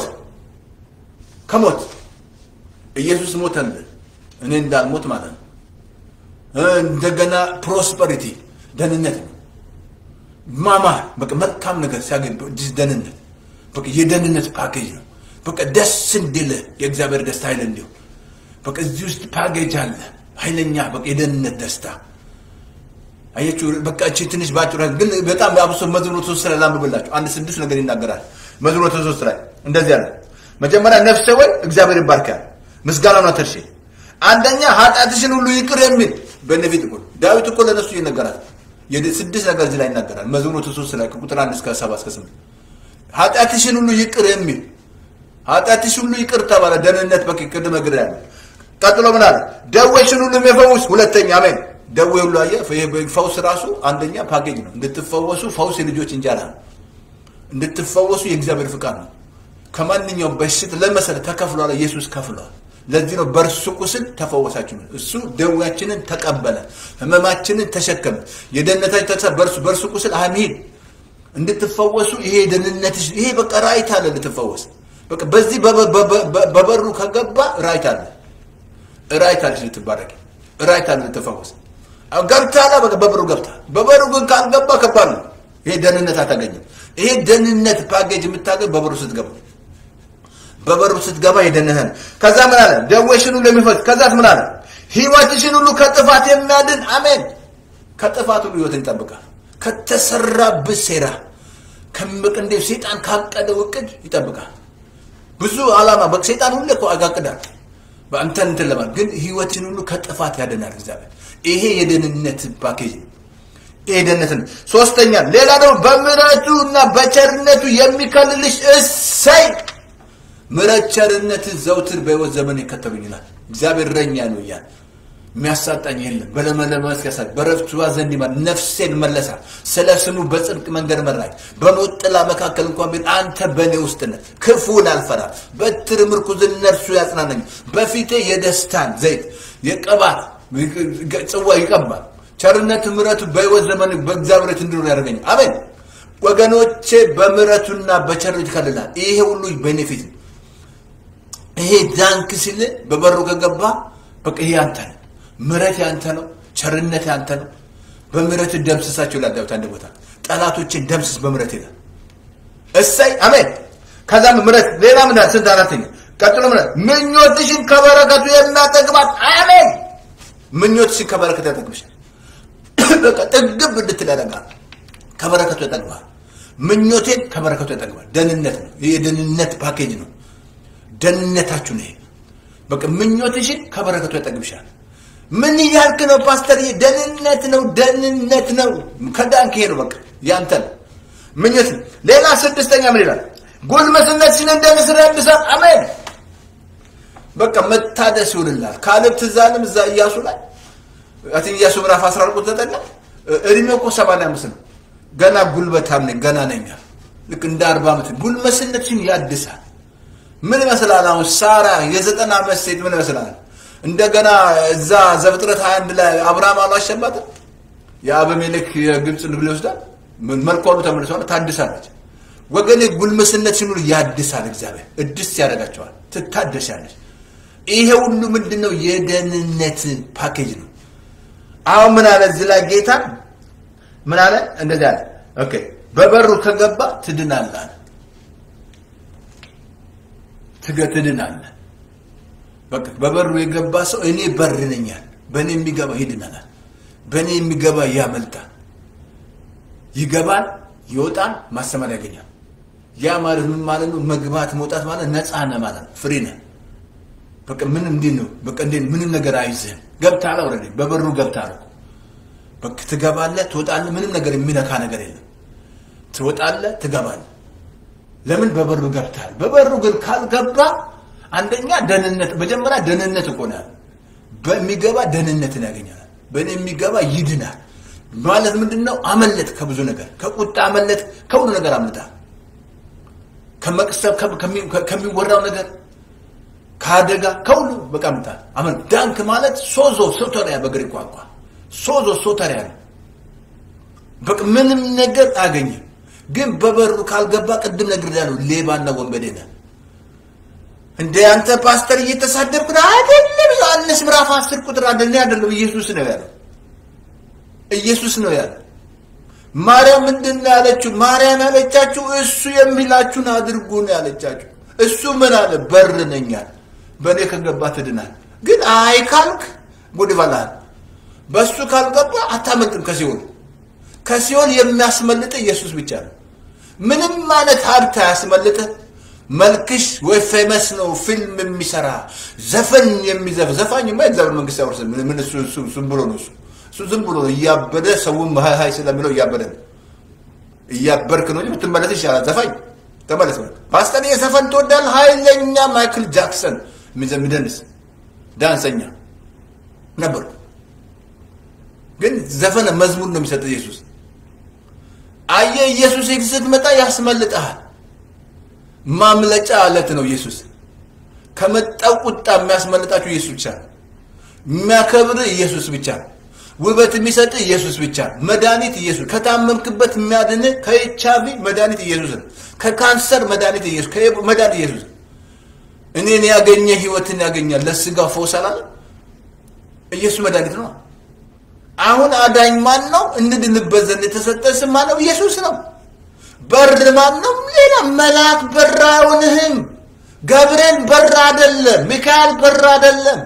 Speaker 1: ከሞት ኢየሱስ ሞተልን እኔ እንዳልሞት ማለት ነው እንደገና ፕሮስፐሪቲ ደህንነት ነው ማማር በቃ መልካም ነገር ሲያገኝ ደህንነት በቃ የደህንነት ፓኬጅ ነው በቃ ደስ እንዲል የእግዚአብሔር ደስታ ኃይል እንዲሁ በቃ እዚህ ውስጥ ፓኬጅ አለ ኃይለኛ በቃ የደህንነት ደስታ አየችሁ በቃ እቺ ትንሽ ባጭሩ ግን በጣም አብሶ መዝሙር ሶስት ላይ ላንብብላችሁ አንድ ስድስት ነገር ይናገራል መዝሙር ሶስት ላይ እንደዚህ አለ መጀመሪያ ነፍሴ ወይ እግዚአብሔር ይባርካል ምስጋናውን አትርሺ አንደኛ ኃጢአትሽን ሁሉ ይቅር የሚል በነፊት እኮ ዳዊት እኮ ለነሱ ይነገራል ስድስት ነገር እዚህ ላይ ይናገራል መዝሙር ሶስት ላይ ከቁጥር አንድ እስከ ሰባ እስከ ስምንት ኃጢአትሽን ሁሉ ይቅር የሚል ኃጢአትሽ ሁሉ ይቅር ተባለ ደህንነት በቅድመ ግር ያለ ቀጥሎ ምን አለ ደዌሽን ሁሉ የሚፈውስ ሁለተኛ አሜን ደዌ ሁሉ አየ ፈውስ ራሱ አንደኛ ፓኬጅ ነው እንድትፈወሱ ፈውስ የልጆች እንጀራ ነው እንድትፈወሱ የእግዚአብሔር ፍቃድ ነው ከማንኛውም በሽት ለመሰለ ተከፍሏል ኢየሱስ ከፍሏል ለዚህ ነው በእርሱ ቁስል ተፈወሳችሁ እሱ ደዌያችንን ተቀበለ ህመማችንን ተሸከመ የደህንነታችን ተሳ በእርሱ በእርሱ ቁስል አሚን እንድትፈወሱ ይሄ ደህንነትሽ ይሄ በቃ ራይት አለ ልትፈወስ በቃ በዚህ በበሩ ከገባ ራይት አለ ራይት አለች ልትባረክ ራይት አለ ልትፈወስ ገብታላ በቃ በበሩ ገብታ በበሩ ግን ካልገባ ከባድ ነው ይሄ ደህንነት አታገኝም ይሄ ደህንነት ፓኬጅ የምታገኝ በበሩ ስትገባ በበሩ ስትገባ የደህንነት ከዛ ምን አለ ደዌሽን ሁሉ የሚፈት ከዛስ ምን አለ ህይወትሽን ሁሉ ከጥፋት የሚያድን አሜን ከጥፋት ሁሉ ህይወትን ይጠብቃል ከተሰራብህ ሴራ ከምቅ እንደ ሴጣን ካቀደው እቅድ ይጠብቃል ብዙ አላማ በሴጣን ሁሌ እኮ አጋቅዳል በአንተን እንትን ለማለት ግን ህይወትን ሁሉ ከጥፋት ያድናል እግዚአብሔር ይሄ የደህንነት ፓኬጅ ነው ይሄ ደህንነት ነው ሶስተኛ ሌላ ደግሞ በምሕረቱ እና በቸርነቱ የሚከልልሽ እሰይ ምሕረት ቸርነት ዘውትር በህይወት ዘመን ይከተሉኝናል እግዚአብሔር ረኛ ነው እያል የሚያሳጣኝ የለም በለመለመ መስክ ያሳል በረፍቱ ዘንድ ይመራል ነፍሴን መለሳል ስለ ስሙ በጽድቅ መንገድ መራኝ በሞት ጥላ መካከል እንኳን ቢሆን አንተ በእኔ ውስጥ ነህ ክፉን አልፈራም በትር ምርኩዝ እነርሱ ያጽናናኝ በፊቴ የደስታን ዘይት የቅባት ጽዋ ይቀባል ቸርነት ምረቱ በህይወት ዘመን በእግዚአብሔር ቤት እንድኖር ያደርገኝ አሜን ወገኖቼ በምረቱና በቸርነቱ ይከልላል ይሄ ሁሉ ቤኔፊት ነው ይሄ ዳንክ ሲል በበሩ ከገባ በቃ ይሄ አንተ ነው ምረት ያንተ ነው ቸርነት ያንተ ነው በምረት ደምስሳቸው ይላል ዳዊት አንድ ቦታ ጠላቶችን ደምስስ በምረት ይላል እሰይ አሜን ከዛም ምረት ሌላ ምን ስንት አራተኛ ቀጥሎ ምረት ምኞትሽን ከበረከቱ የሚያጠግባት አሜን ምኞትሽን ከበረከቱ ያጠግብሻል በቃ ጥግብ እንድትል ያደርጋል ከበረከቱ ያጠግባል ምኞቴን ከበረከቱ ያጠግባል ደህንነት ነው ይህ የደህንነት ፓኬጅ ነው ደህንነታችሁ ነው በቃ ምኞትሽን ከበረከቱ ያጠግብሻል ምን እያልክ ነው ፓስተር ደህንነት ነው ደህንነት ነው ከዳንክ ይሄ ነው በቃ ያንተ ነው ምኞት ሌላ ስድስተኛ ምን ይላል ጉልምስነትሽን እንደ ንስር ያድሳል አሜን በቃ መታደስ ይሆንላል ካለብ ትዛንም እዛ እያሱ ላይ አትን እያሱ ምዕራፍ 14 ቁጥር 9 እድሜው እኮ 85 ነው ገና ጉልበታም ነኝ ገና ነኝ ልክ እንደ 40 ዓመት ጉልመስነትሽን ያድሳል ምን ይመስላል አሁን ሳራ የዘጠና ዓመት ሴት ምን ይመስላል እንደገና እዛ ዘፍጥረት 21 ላይ አብርሃም አላሸባትም የአበሜሌክ የግብፅ ንግል ይወስዳል መልኳ ሁሉ ተመልሷል ታድሳለች ወገኔ ጉልምስነት ሲኖር ያድሳል እግዚአብሔር እድስ ያደርጋቸዋል ትታደሻለች ይሄ ሁሉ ምንድን ነው የደህንነት ፓኬጅ ነው አሁን ምን አለ እዚህ ላይ ጌታ ምን አለ? እንደዚህ አለ። ኦኬ በበሩ ከገባ ትድናለህ አለ። ትገ ትድናለህ። በቃ በበሩ የገባ ሰው እኔ በር ነኝ አለ። በእኔ የሚገባ ይድናል። በእኔ የሚገባ ያመልጣል። ይገባል፣ ይወጣል፣ ማሰማር ያገኛል። ያ ማለት ምን ማለት ነው? መግባት መውጣት ማለት ነፃ ነህ ማለት ነው። ፍሪ ነህ። በቃ ምን እንዴት ነው? በቃ እንዴት ምንም ነገር አይዝህም። ገብተሃል። ኦልሬዲ በበሩ ገብተሃል እኮ በቃ ትገባለህ፣ ትወጣለህ። ምንም ነገር የሚነካ ነገር የለም። ትወጣለህ፣ ትገባለህ። ለምን በበሩ ገብተሃል። በበሩ ግን ካልገባ አንደኛ ደህንነት፣ መጀመሪያ ደህንነት እኮ ነው። በሚገባ ደህንነትን ያገኛል። በእኔ የሚገባ ይድናል ማለት ምንድን ነው? አመለጥ ከብዙ ነገር፣ ከቁጣ አመለጥ፣ ከሁሉ ነገር አምልጣል። ከመቅሰብ ከሚወራው ነገር ከአደጋ ከሁሉ በቃ ምጣል አመን ዳንክ ማለት ሶዞ ሶተሪያ በግሪክ ቋንቋ ሶዞ ሶተሪያ ነው። በቃ ምንም ነገር አያገኝም። ግን በበሩ ካልገባ ቅድም ነግሬሃለሁ፣ ሌባና ወንበዴ ነህ። እንደ አንተ ፓስተር እየተሳደብክ ነው አይደለም። ዮሐንስ ምዕራፍ አስር ቁጥር አንድ ላይ አይደለም ኢየሱስ ነው ያለው። ኢየሱስ ነው ያለው። ማርያም ምንድን ነው ያለችው? ማርያም ያለቻችሁ እሱ የሚላችሁን አድርጉ ነው ያለቻችሁ። እሱ ምን አለ? በር ነኝ አለ። በእኔ ከገባ ትድናል። ግን አይ ካልክ ጉድ ይበላል። በእሱ ካልገባ አታመልጥም ከሲኦል። ከሲኦል የሚያስመልጥ ኢየሱስ ብቻ ነው። ምንም አይነት ሀብት አያስመልጥ። መልክሽ ወይ ፌመስ ነው ፊልም የሚሰራ ዘፈን የሚዘፍ ዘፋኝማ የእግዚአብሔር መንግስት ያወርስም። ምን እሱ እሱ ዝም ብሎ ነው እሱ እሱ ዝም ብሎ እያበደ ሰውም ሀይ ሀይ ስለሚለው እያበደ ነው። እያበርክ ነው እንጂ ብትመለስ ይሻላል። ዘፋኝ ተመለስ። ፓስተር የዘፈን ትወዳለህ? ኃይለኛ ማይክል ጃክሰን የሚደንስ ዳንሰኛ ነበርኩ። ግን ዘፈን መዝሙር ነው የሚሰጥ ኢየሱስ። አየህ ኢየሱስ ስትመጣ ያስመልጠሃል። ማምለጫ አለት ነው ኢየሱስ። ከመጣው ቁጣ የሚያስመልጣችሁ ኢየሱስ ብቻ ነው። የሚያከብር ኢየሱስ ብቻ ነው። ውበት የሚሰጥ ኢየሱስ ብቻ ነው። መድኃኒት ኢየሱስ። ከታመምክበት የሚያድን ከኤችአይቪ መድኃኒት ኢየሱስ ነው። ከካንሰር መድኃኒት ኢየሱስ፣ መድኃኒት ኢየሱስ። እኔን ያገኘ ህይወትን ያገኛል። ለስጋ ፈውስ አላለ ኢየሱስ መድኃኒት ነው። አሁን አዳኝ ማን ነው? እንድንበት ዘንድ የተሰጠ ስም ማን ነው? ኢየሱስ ነው። በር ማን ነው? ሌላ መልአክ በር አይሆንህም። ገብርኤል በር አይደለም። ሚካኤል በር አይደለም።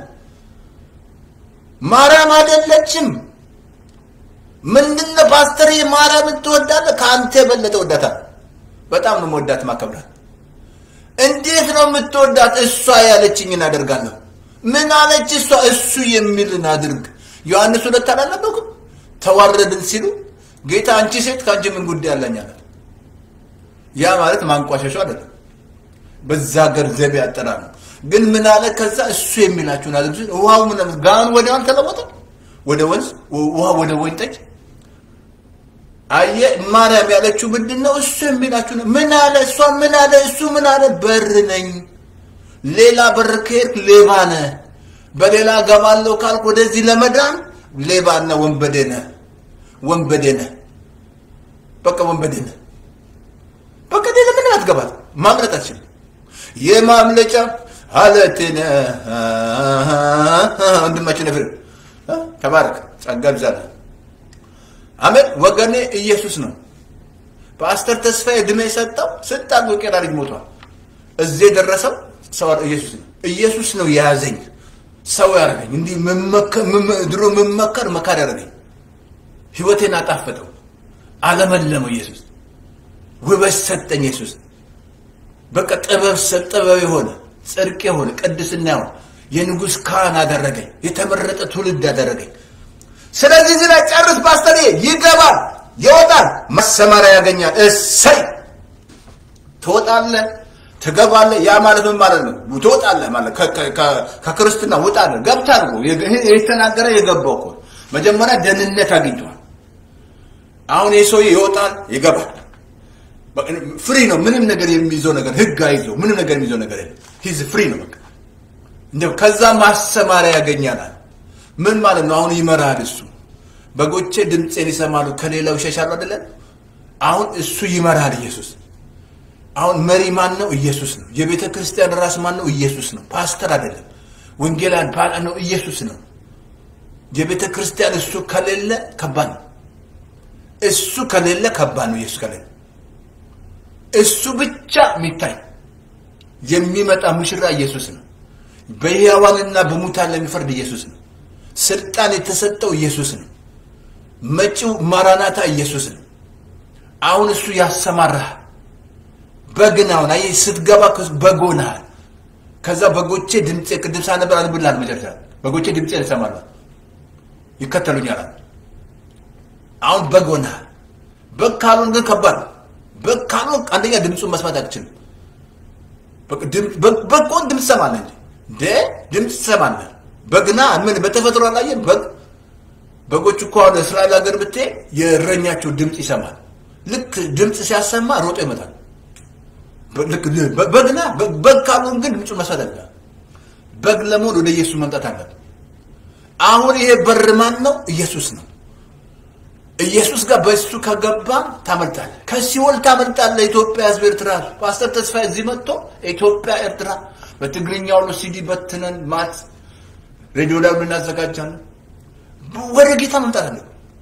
Speaker 1: ማርያም አይደለችም። ምንድነው ፓስተር ማርያምን ትወዳለህ? ከአንተ የበለጠ ወዳታል። በጣም ነው መወዳት ማከብራት። እንዴት ነው የምትወዳት? እሷ ያለችኝን አደርጋለሁ። ምን አለች እሷ? እሱ የሚልን አድርግ። ዮሐንስ ሁለት አላለበኩም? ተዋረድን ሲሉ ጌታ አንቺ ሴት ከአንቺ ምን ጉዳይ አለኝ አለ። ያ ማለት ማንቋሸሹ አይደለም። በዛ ሀገር ዘቤ አጠራር ነው። ግን ምን አለ? ከዛ እሱ የሚላችሁን አድርጉ ሲል ውሃው ምን ጋኑ ወዲያውን ተለወጠ ወደ ወንዝ፣ ውሃ ወደ ወይን ጠጅ። አየ ማርያም ያለችው ምንድን ነው? እሱ የሚላችሁ ነው። ምን አለ? እሷ ምን አለ? እሱ ምን አለ? በር ነኝ። ሌላ በር ከሄድክ ሌባ ነህ። በሌላ ገባለሁ ካልክ ወደዚህ ለመዳን ሌባና ወንበዴ ነህ። ወንበዴ ነህ። በቃ ወንበዴ ነህ። በቃ ሌላ ምንም አትገባት። ማምለጥ አትችልም። የማምለጫ አለት ነህ። ወንድማችን ነፍር ተባረክ፣ ጸጋ ይብዛልህ። አሜን። ወገኔ ኢየሱስ ነው። ፓስተር ተስፋዬ እድሜ የሰጠው ስልጣን ቄራ ልጅ ሞቷል። እዚህ የደረሰው ሰው ኢየሱስ ነው። ኢየሱስ ነው የያዘኝ ሰው ያደረገኝ። እንዲህ ድሮ የምመከር መካር ያደረገኝ ህይወቴን አጣፈጠው፣ አለመለመው። ኢየሱስ ውበት ሰጠኝ። ኢየሱስ በቃ ጥበብ ጥበብ የሆነ ጽድቅ የሆነ ቅድስና የሆነ የንጉሥ ካህን አደረገኝ። የተመረጠ ትውልድ አደረገኝ። ስለዚህ እዚህ ላይ ጨርስ ፓስተር፣ ይገባል፣ ይወጣል፣ ማሰማሪያ ያገኛል። እሰይ ትወጣለህ፣ ትገባለህ። ያ ማለት ምን ማለት ነው? ትወጣለህ ማለት ከክርስትና ውጣለህ። ገብታል እኮ የተናገረ የገባው እኮ መጀመሪያ ደህንነት አግኝተዋል። አሁን ይህ ሰውዬ ይወጣል፣ ይገባል። ፍሪ ነው። ምንም ነገር የሚይዘው ነገር ህግ አይዘው ምንም ነገር የሚይዘው ነገር የለም። ሂዝ ፍሪ ነው በቃ እንደው ከዛ ማሰማሪያ ያገኛል። ምን ማለት ነው? አሁን ይመራል እሱ። በጎቼ ድምፄን ይሰማሉ ከሌላው ይሸሻሉ አይደለ? አሁን እሱ ይመራል ኢየሱስ። አሁን መሪ ማን ነው? ኢየሱስ ነው። የቤተ ክርስቲያን ራስ ማን ነው? ኢየሱስ ነው። ፓስተር አይደለም። ወንጌላን ነው፣ ኢየሱስ ነው። የቤተ ክርስቲያን እሱ ከሌለ ከባድ ነው። እሱ ከሌለ ከባድ ነው። ኢየሱስ ከሌለ እሱ ብቻ የሚታይ የሚመጣ ሙሽራ ኢየሱስ ነው። በሕያዋንና በሙታን ለሚፈርድ ኢየሱስ ነው። ስልጣን የተሰጠው ኢየሱስ ነው። መጪው ማራናታ ኢየሱስ ነው። አሁን እሱ ያሰማራህ በግናውን አየህ፣ ስትገባ በግ ሆነሃል። ከዛ በጎቼ ድምፄ ቅድም ሳነበር አንብላል መጨረሻ በጎቼ ድምፄ ይሰማሉ ይከተሉኛል። አሁን በግ ሆነሃል። በግ ካልሆን ግን ከባድ ነው። በግ ካልሆን አንደኛ ድምፁን መስማት አትችልም። በግ ከሆን ድምፅ ትሰማለህ እንጂ እንደ ድምፅ ትሰማለህ። በግና ምን በተፈጥሮ አላየን? በግ በጎች እኮ አሁን እስራኤል ሀገር ብትሄድ የእረኛቸው ድምፅ ይሰማል። ልክ ድምፅ ሲያሰማ ሮጦ ይመጣል። በግና በግ ካልሆን ግን ድምፁን መስማት አለ። በግ ለመሆን ወደ ኢየሱስ መምጣት አለብን። አሁን ይሄ በር ማን ነው? ኢየሱስ ነው። ኢየሱስ ጋር በእሱ ከገባ ታመልጣለህ። ከሲኦል ታመልጣለህ። ኢትዮጵያ ሕዝብ ኤርትራ ፓስተር ተስፋዬ እዚህ መጥቶ ኢትዮጵያ ኤርትራ በትግርኛ ሁሉ ሲዲ በትነን ማት ሬዲዮ ላይ ሁሉ እናዘጋጃለን። ወደ ጌታ መምጣት አለ።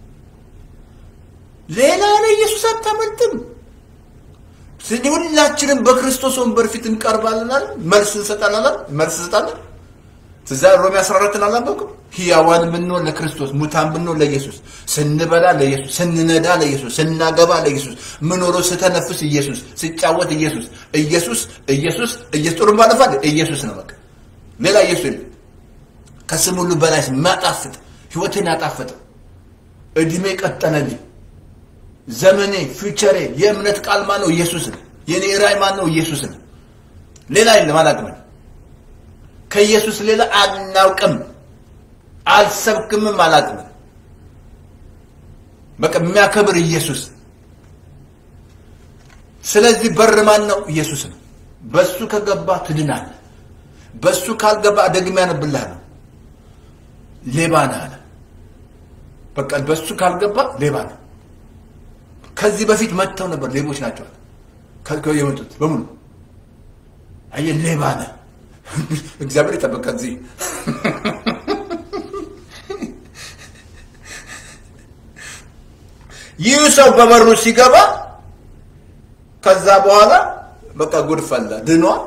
Speaker 1: ሌላ ለኢየሱስ አታመልጥም። ስለዚህ ሁላችንም በክርስቶስ ወንበር ፊት እንቀርባለን አይደል? መልስ እንሰጣለን አይደል? መልስ እንሰጣለን። ትዛ ሮሜ 14 አላነበብኩም? ሕያዋን ብንሆን ለክርስቶስ፣ ሙታን ብንሆን ለኢየሱስ፣ ስንበላ ለኢየሱስ፣ ስንነዳ ለኢየሱስ፣ ስናገባ ለኢየሱስ፣ ምኖረው ስተነፍስ ኢየሱስ፣ ስጫወት ኢየሱስ፣ ኢየሱስ ኢየሱስ ኢየሱስ ጥሩ ባለፋል ኢየሱስ ነው በቃ ሌላ ኢየሱስ የለም። ከስም ሁሉ በላይ ማጣፍጥ ህይወቴን ያጣፈጠ እድሜ ቀጠነልኝ ዘመኔ ፊውቸሬ የእምነት ቃል ማን ነው? ኢየሱስ ነው። የኔ ራዕይ ማን ነው? ኢየሱስ ነው። ሌላ የለም። አላውቅም። ከኢየሱስ ሌላ አናውቅም፣ አልሰብክምም፣ አላውቅም። በቃ የሚያከብር ኢየሱስ። ስለዚህ በር ማን ነው? ኢየሱስ ነው። በሱ ከገባ ትድናለህ። በሱ ካልገባ ደግሜ ያነብልሃለሁ። ሌባ ነህ አለ። በቃ በሱ ካልገባ ሌባ ነው። ከዚህ በፊት መጥተው ነበር። ሌቦች ናቸው የመጡት በሙሉ። አየህ ሌባ ነህ። እግዚአብሔር ይጠበቅ። ከዚህ ይህ ሰው በበሩ ሲገባ ከዛ በኋላ በቃ ጉድ ፈላ፣ ድኗል።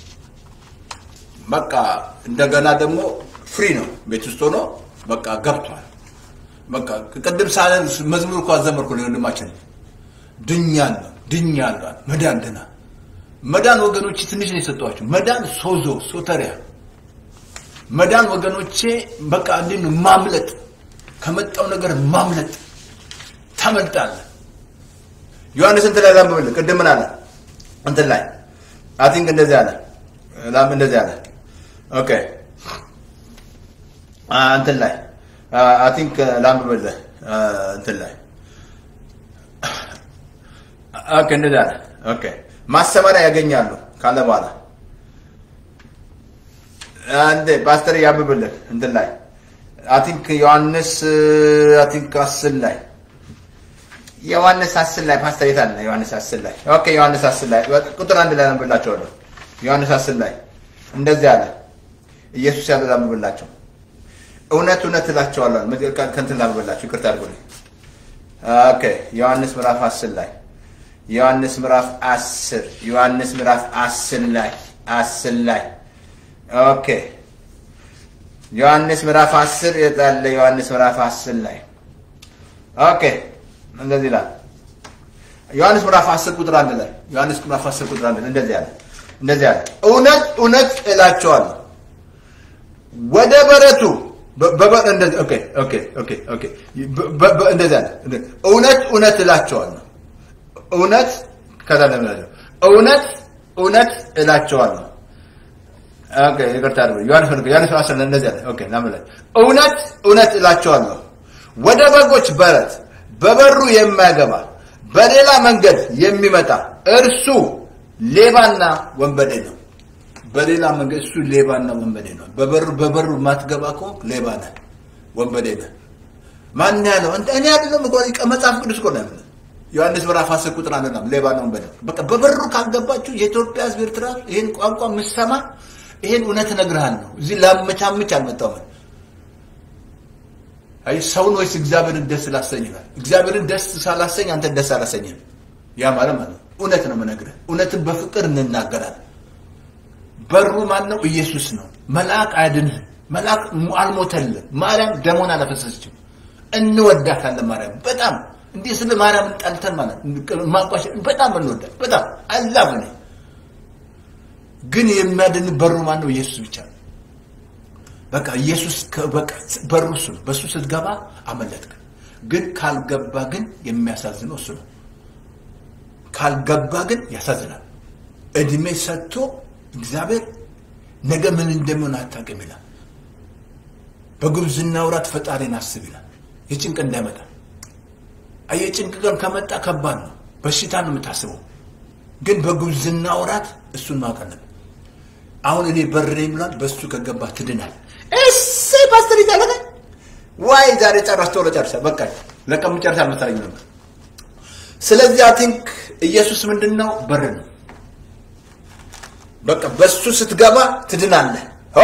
Speaker 1: በቃ እንደገና ደግሞ ፍሪ ነው። ቤት ውስጥ ሆኖ በቃ ገብቷል። በቃ ቅድም ሳለ መዝሙር እኮ አዘመርኩ ነው ወንድማችን ድኛለሁ ድኛለሁ መዳን ድና መዳን ወገኖቼ ትንሽ ነው የሰጠኋቸው መዳን ሶዞ ሶተሪያ መዳን ወገኖቼ በቃ እንዴት ነው ማምለጥ ከመጣው ነገር ማምለጥ ታመልጣለህ ዮሐንስ እንትን ላይ ላምብልህ ቅድም ምን አለ እንትን ላይ አይ ቲንክ እንደዚህ አለ ላም እንደዚህ አለ ኦኬ እንትን ላይ አይ ቲንክ ላምብልህ እንትን ላይ ኦኬ እንደዚህ አለ ኦኬ ማሰማሪያ ያገኛሉ ካለ በኋላ አንዴ ፓስተር ያብብልን እንትን ላይ አይ ቲንክ ዮሐንስ አይ ቲንክ አስር ላይ ዮሐንስ አስር ላይ ፓስተር የት አለ? ዮሐንስ አስር ላይ ኦኬ ዮሐንስ አስር ላይ ቁጥር አንድ ላይ አንብላቸዋለሁ። ዮሐንስ አስር ላይ እንደዚህ አለ ኢየሱስ ያለ ላንብብላቸው። እውነት እውነት እላቸዋለሁ ከእንትን ላንብብላቸው፣ ይቅርታ አድርጉልኝ። ኦኬ ዮሐንስ ምዕራፍ አስር ላይ ዮሐንስ ምዕራፍ አስር ዮሐንስ ምዕራፍ አስር ላይ አስር ላይ ኦኬ ዮሐንስ ምዕራፍ አስር የታለ? ዮሐንስ ምዕራፍ አስር ላይ ኦኬ እንደዚህ ይላል። ዮሐንስ ምዕራፍ 10 ቁጥር አንድ ላይ ዮሐንስ ምዕራፍ 10 ቁጥር አንድ ላይ እንደዚህ አለ እንደዚህ አለ እውነት እውነት እላቸዋለሁ ወደ በረቱ በበር እንደዚህ ኦኬ ኦኬ ኦኬ ኦኬ እንደዚህ አለ እውነት እውነት እላቸዋለሁ እውነት ከዛ ለምን እውነት እውነት እላቸዋለሁ ኦኬ ይቅርታ አድርጉ ዮሐንስ ዮሐንስ 10 እንደዚህ አለ ኦኬ ናምላይ እውነት እውነት እላቸዋለሁ ወደ በጎች በረት በበሩ የማይገባ በሌላ መንገድ የሚመጣ እርሱ ሌባና ወንበዴ ነው። በሌላ መንገድ እሱ ሌባና ወንበዴ ነው። በበሩ በበሩ ማትገባ ከሆንክ ሌባ ነህ፣ ወንበዴ ነህ። ማን ያለው? እኔ አይደለም እኮ መጽሐፍ ቅዱስ እኮ ነው ያለው። ዮሐንስ ምዕራፍ 10 ቁጥር አንድ ነው ሌባና ወንበዴ በቃ በበሩ ካልገባችሁ የኢትዮጵያ ሕዝብ ኤርትራ ይሄን ቋንቋ የምትሰማ ይሄን እውነት እነግርሃለሁ። እዚህ ላመቻምች አልመጣሁም። አይ ሰውን ወይስ እግዚአብሔርን ደስ ላሰኝ ይላል። እግዚአብሔርን ደስ ሳላሰኝ አንተን ደስ አላሰኝም። ያ ማለት ማለት ነው። እውነት ነው የምነግርህ። እውነትን በፍቅር እንናገራለን። በሩ ማን ነው? ኢየሱስ ነው። መልአክ አያድንህም። መልአክ አልሞተልም። ማርያም ደሞን አላፈሰሰችም። እንወዳታለን። ማርያም በጣም እንዲህ ስለ ማርያምን ጠልተን ማለት ማቋሸ በጣም እንወዳት በጣም አላፍ ነ ግን የሚያድን በሩ ማን ነው? ኢየሱስ ብቻ ነው። በቃ ኢየሱስ በቃ በሩ እሱ ነው። በእሱ ስትገባ አመለጥክ። ግን ካልገባ ግን የሚያሳዝነው እሱ ነው። ካልገባ ግን ያሳዝናል። እድሜ ሰጥቶ እግዚአብሔር ነገ ምን እንደሚሆን አታውቅም ይላል። በጉብዝና ወራት ፈጣሪን አስብ ይላል። የጭንቅ እንዳይመጣ የጭንቅ ቀን ከመጣ ከባድ ነው። በሽታ ነው የምታስበው። ግን በጉብዝና ወራት እሱን ማወቅ አለብን። አሁን እኔ በሬ ብሏል። በእሱ ከገባ ትድናል። እሰይ ፓስተር ይዛለቀ ዋይ ዛሬ ጨረስ ቶሎ ጨርሰ በቃ ለቀም ጨርስ አልመሰለኝ ነበር። ስለዚህ አይ ቲንክ ኢየሱስ ምንድን ነው በር ነው። በቃ በሱ ስትገባ ትድናለህ።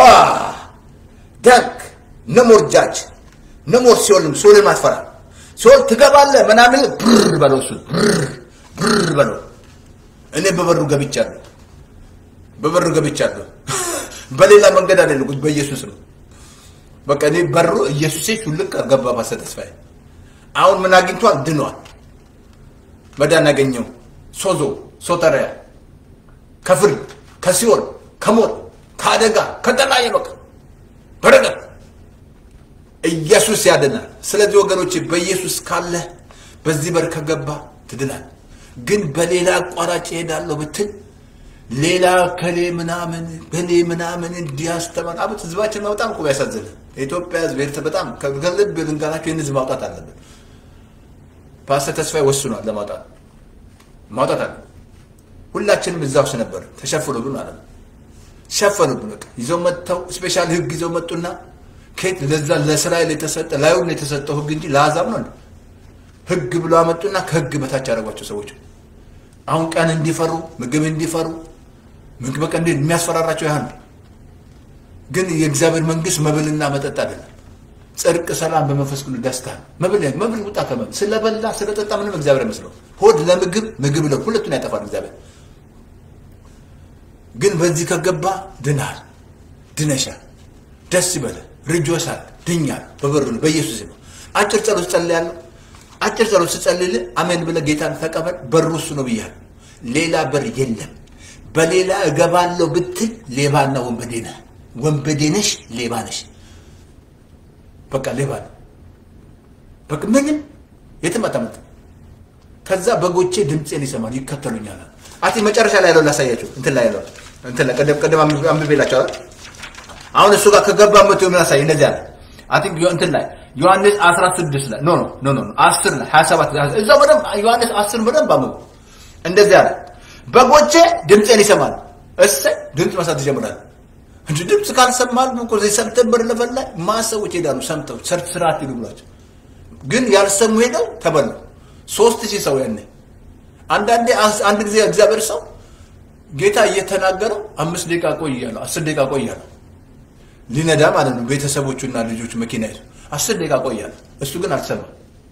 Speaker 1: ደግ ነሞር ጃጅ ነሞር ሲኦልም ሲኦልን ማትፈራ ሲኦል ትገባለህ ምናምን ብር በለው እሱ ብር ብር በለው። እኔ በበሩ ገብቻለሁ፣ በበሩ ገብቻለሁ። በሌላ መንገድ አይደለም፣ በኢየሱስ ነው። በቃ እኔ በሩ ኢየሱሴ ሹልክ ገባ ባሰ ተስፋዬ። አሁን ምን አግኝቷል? ድኗል። መዳን ያገኘው ሶዞ ሶተሪያ ከፍርድ ከሲኦል ከሞት ከአደጋ ከተለያየ በቃ በረከት ኢየሱስ ያድናል። ስለዚህ ወገኖች በኢየሱስ ካለ በዚህ በር ከገባ ትድናል። ግን በሌላ አቋራጭ እሄዳለሁ ብትል ሌላ ከሌ ምናምን በሌ ምናምን እንዲያስተማር አበት ህዝባችን በጣም እኮ ያሳዝን። የኢትዮጵያ ህዝብ ኤርትራ በጣም ከልብ ልንገራቸው ይህን ህዝብ ማውጣት አለብን። ፓስተር ተስፋዬ ወስኗል ለማውጣት ማውጣት አለ። ሁላችንም እዛ ውስጥ ነበር ተሸፍኖብን ማለት ነው። ሸፈኑብን በቃ ይዘው መጥተው ስፔሻል ህግ ይዘው መጡና ከየት ለዛ ለእስራኤል የተሰጠ ላዩን የተሰጠው ህግ እንጂ ለአሕዛብ ነው ህግ ብሎ አመጡና ከህግ በታች ያደረጓቸው ሰዎች አሁን ቀን እንዲፈሩ ምግብ እንዲፈሩ ምግብ በቃ እንዴት የሚያስፈራራቸው ያህል ግን የእግዚአብሔር መንግስት መብልና መጠጥ አይደለም። ጽድቅ፣ ሰላም በመንፈስ ቅዱስ ደስታ መብል መብል ውጣ ከመብል ስለበላ ስለጠጣ ምንም እግዚአብሔር አይመስለው። ሆድ ለምግብ ምግብ ለ ሁለቱን ያጠፋል እግዚአብሔር። ግን በዚህ ከገባ ድናል፣ ድነሻል፣ ደስ ይበለ ርጆሳል፣ ድኛል። በበሩ ነው በኢየሱስ ነው። አጭር ጸሎት ጸልያለሁ። አጭር ጸሎት ስጸልይልህ አሜን ብለህ ጌታን ተቀበል። በሩ እሱ ነው ብያለሁ። ሌላ በር የለም። በሌላ እገባለሁ ብትል ሌባና ወንበዴ ነህ። ወንበዴ ነሽ፣ ሌባ ነሽ። በቃ ሌባ ነው። በቃ ምንም የትም አታመልጥም። ከዛ በጎቼ ድምፄን ይሰማል ይከተሉኛል። አቲ መጨረሻ ላይ ያለው ላሳያችሁ። እንትን ላይ ያለው እንትን ላይ ቀደም ቀደም አንብቤላችኋል። አሁን እሱ ጋር ከገባ መቶ ምን ያሳይ እንደዚህ አለ። አይ ቲንክ እንትን ላይ ዮሐንስ 16 ላይ ኖ ኖ ኖ ኖ 10 ላይ 27 እዛው በደንብ ዮሐንስ 10 በደንብ አንብቡ። እንደዚህ አለ። በጎቼ ድምፄን ይሰማል። እሰይ ድምፅ መስማት ይጀምራል። እንጂ ድምፅ ካልሰማል እኮ እዚህ ሰፕተምበር ለፈል ላይ ማሰዎች ሄዳሉ ሰምተው ሰርች ስርዓት ይሉ ብሏቸው፣ ግን ያልሰሙ ሄደው ተበሉ። ሶስት ሺህ ሰው ያኔ አንዳንዴ አንድ ጊዜ እግዚአብሔር ሰው ጌታ እየተናገረው አምስት ደቂቃ ቆይ እያለው አስር ደቂቃ ቆይ እያለው ሊነዳ ማለት ነው። ቤተሰቦቹና ልጆቹ መኪና ይዞ አስር ደቂቃ ቆይ እያለው እሱ ግን አልሰማም።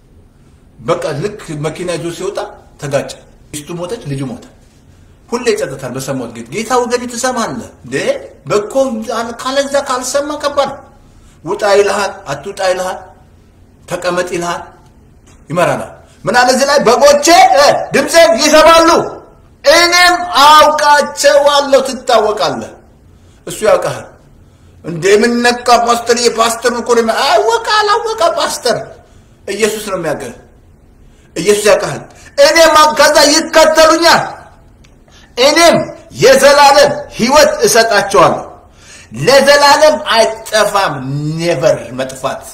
Speaker 1: በቃ ልክ መኪና ይዞ ሲወጣ ተጋጨ። ሚስቱ ሞተች፣ ልጁ ሞተ። ሁሌ ይጸጥታል። በሰማሁት ጌታ ጌታ ወገኔ ትሰማለህ እንዴ? በኮ ካለዛ ካልሰማ ከባድ ነው። ውጣ ይልሃል፣ አትውጣ ይልሃል፣ ተቀመጥ ይልሃል፣ ይመራናል። ምን አለ እዚህ ላይ በጎቼ ድምፄን ይሰማሉ፣ እኔም አውቃቸዋለሁ። ትታወቃለህ፣ እሱ ያውቃል። እንደ የምነቃ ፓስተር የፓስተር እኮ ነው አወቀ አላወቀ ፓስተር ኢየሱስ ነው የሚያውቅህ። ኢየሱስ ያውቃል። እኔም ከዛ ይከተሉኛል እኔም የዘላለም ሕይወት እሰጣቸዋለሁ። ለዘላለም አይጠፋም። ኔቨር መጥፋት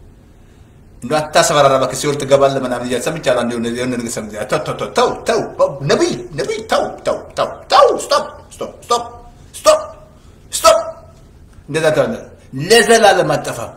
Speaker 1: እንደ አታስፈራራ እባክህ። ሲኦል ትገባለህ ምናምን እያለ ሰምቻለሁ። አንዴ የሆነ ነገር ሰምቻለሁ። ተው ተው ተው ተው ተው ነቢይ ነቢይ ተው ተው ተው ተው ስቶፕ ስቶፕ ስቶፕ ስቶፕ ስቶፕ። እንደዛ ተባለ። ለዘላለም አጠፋም።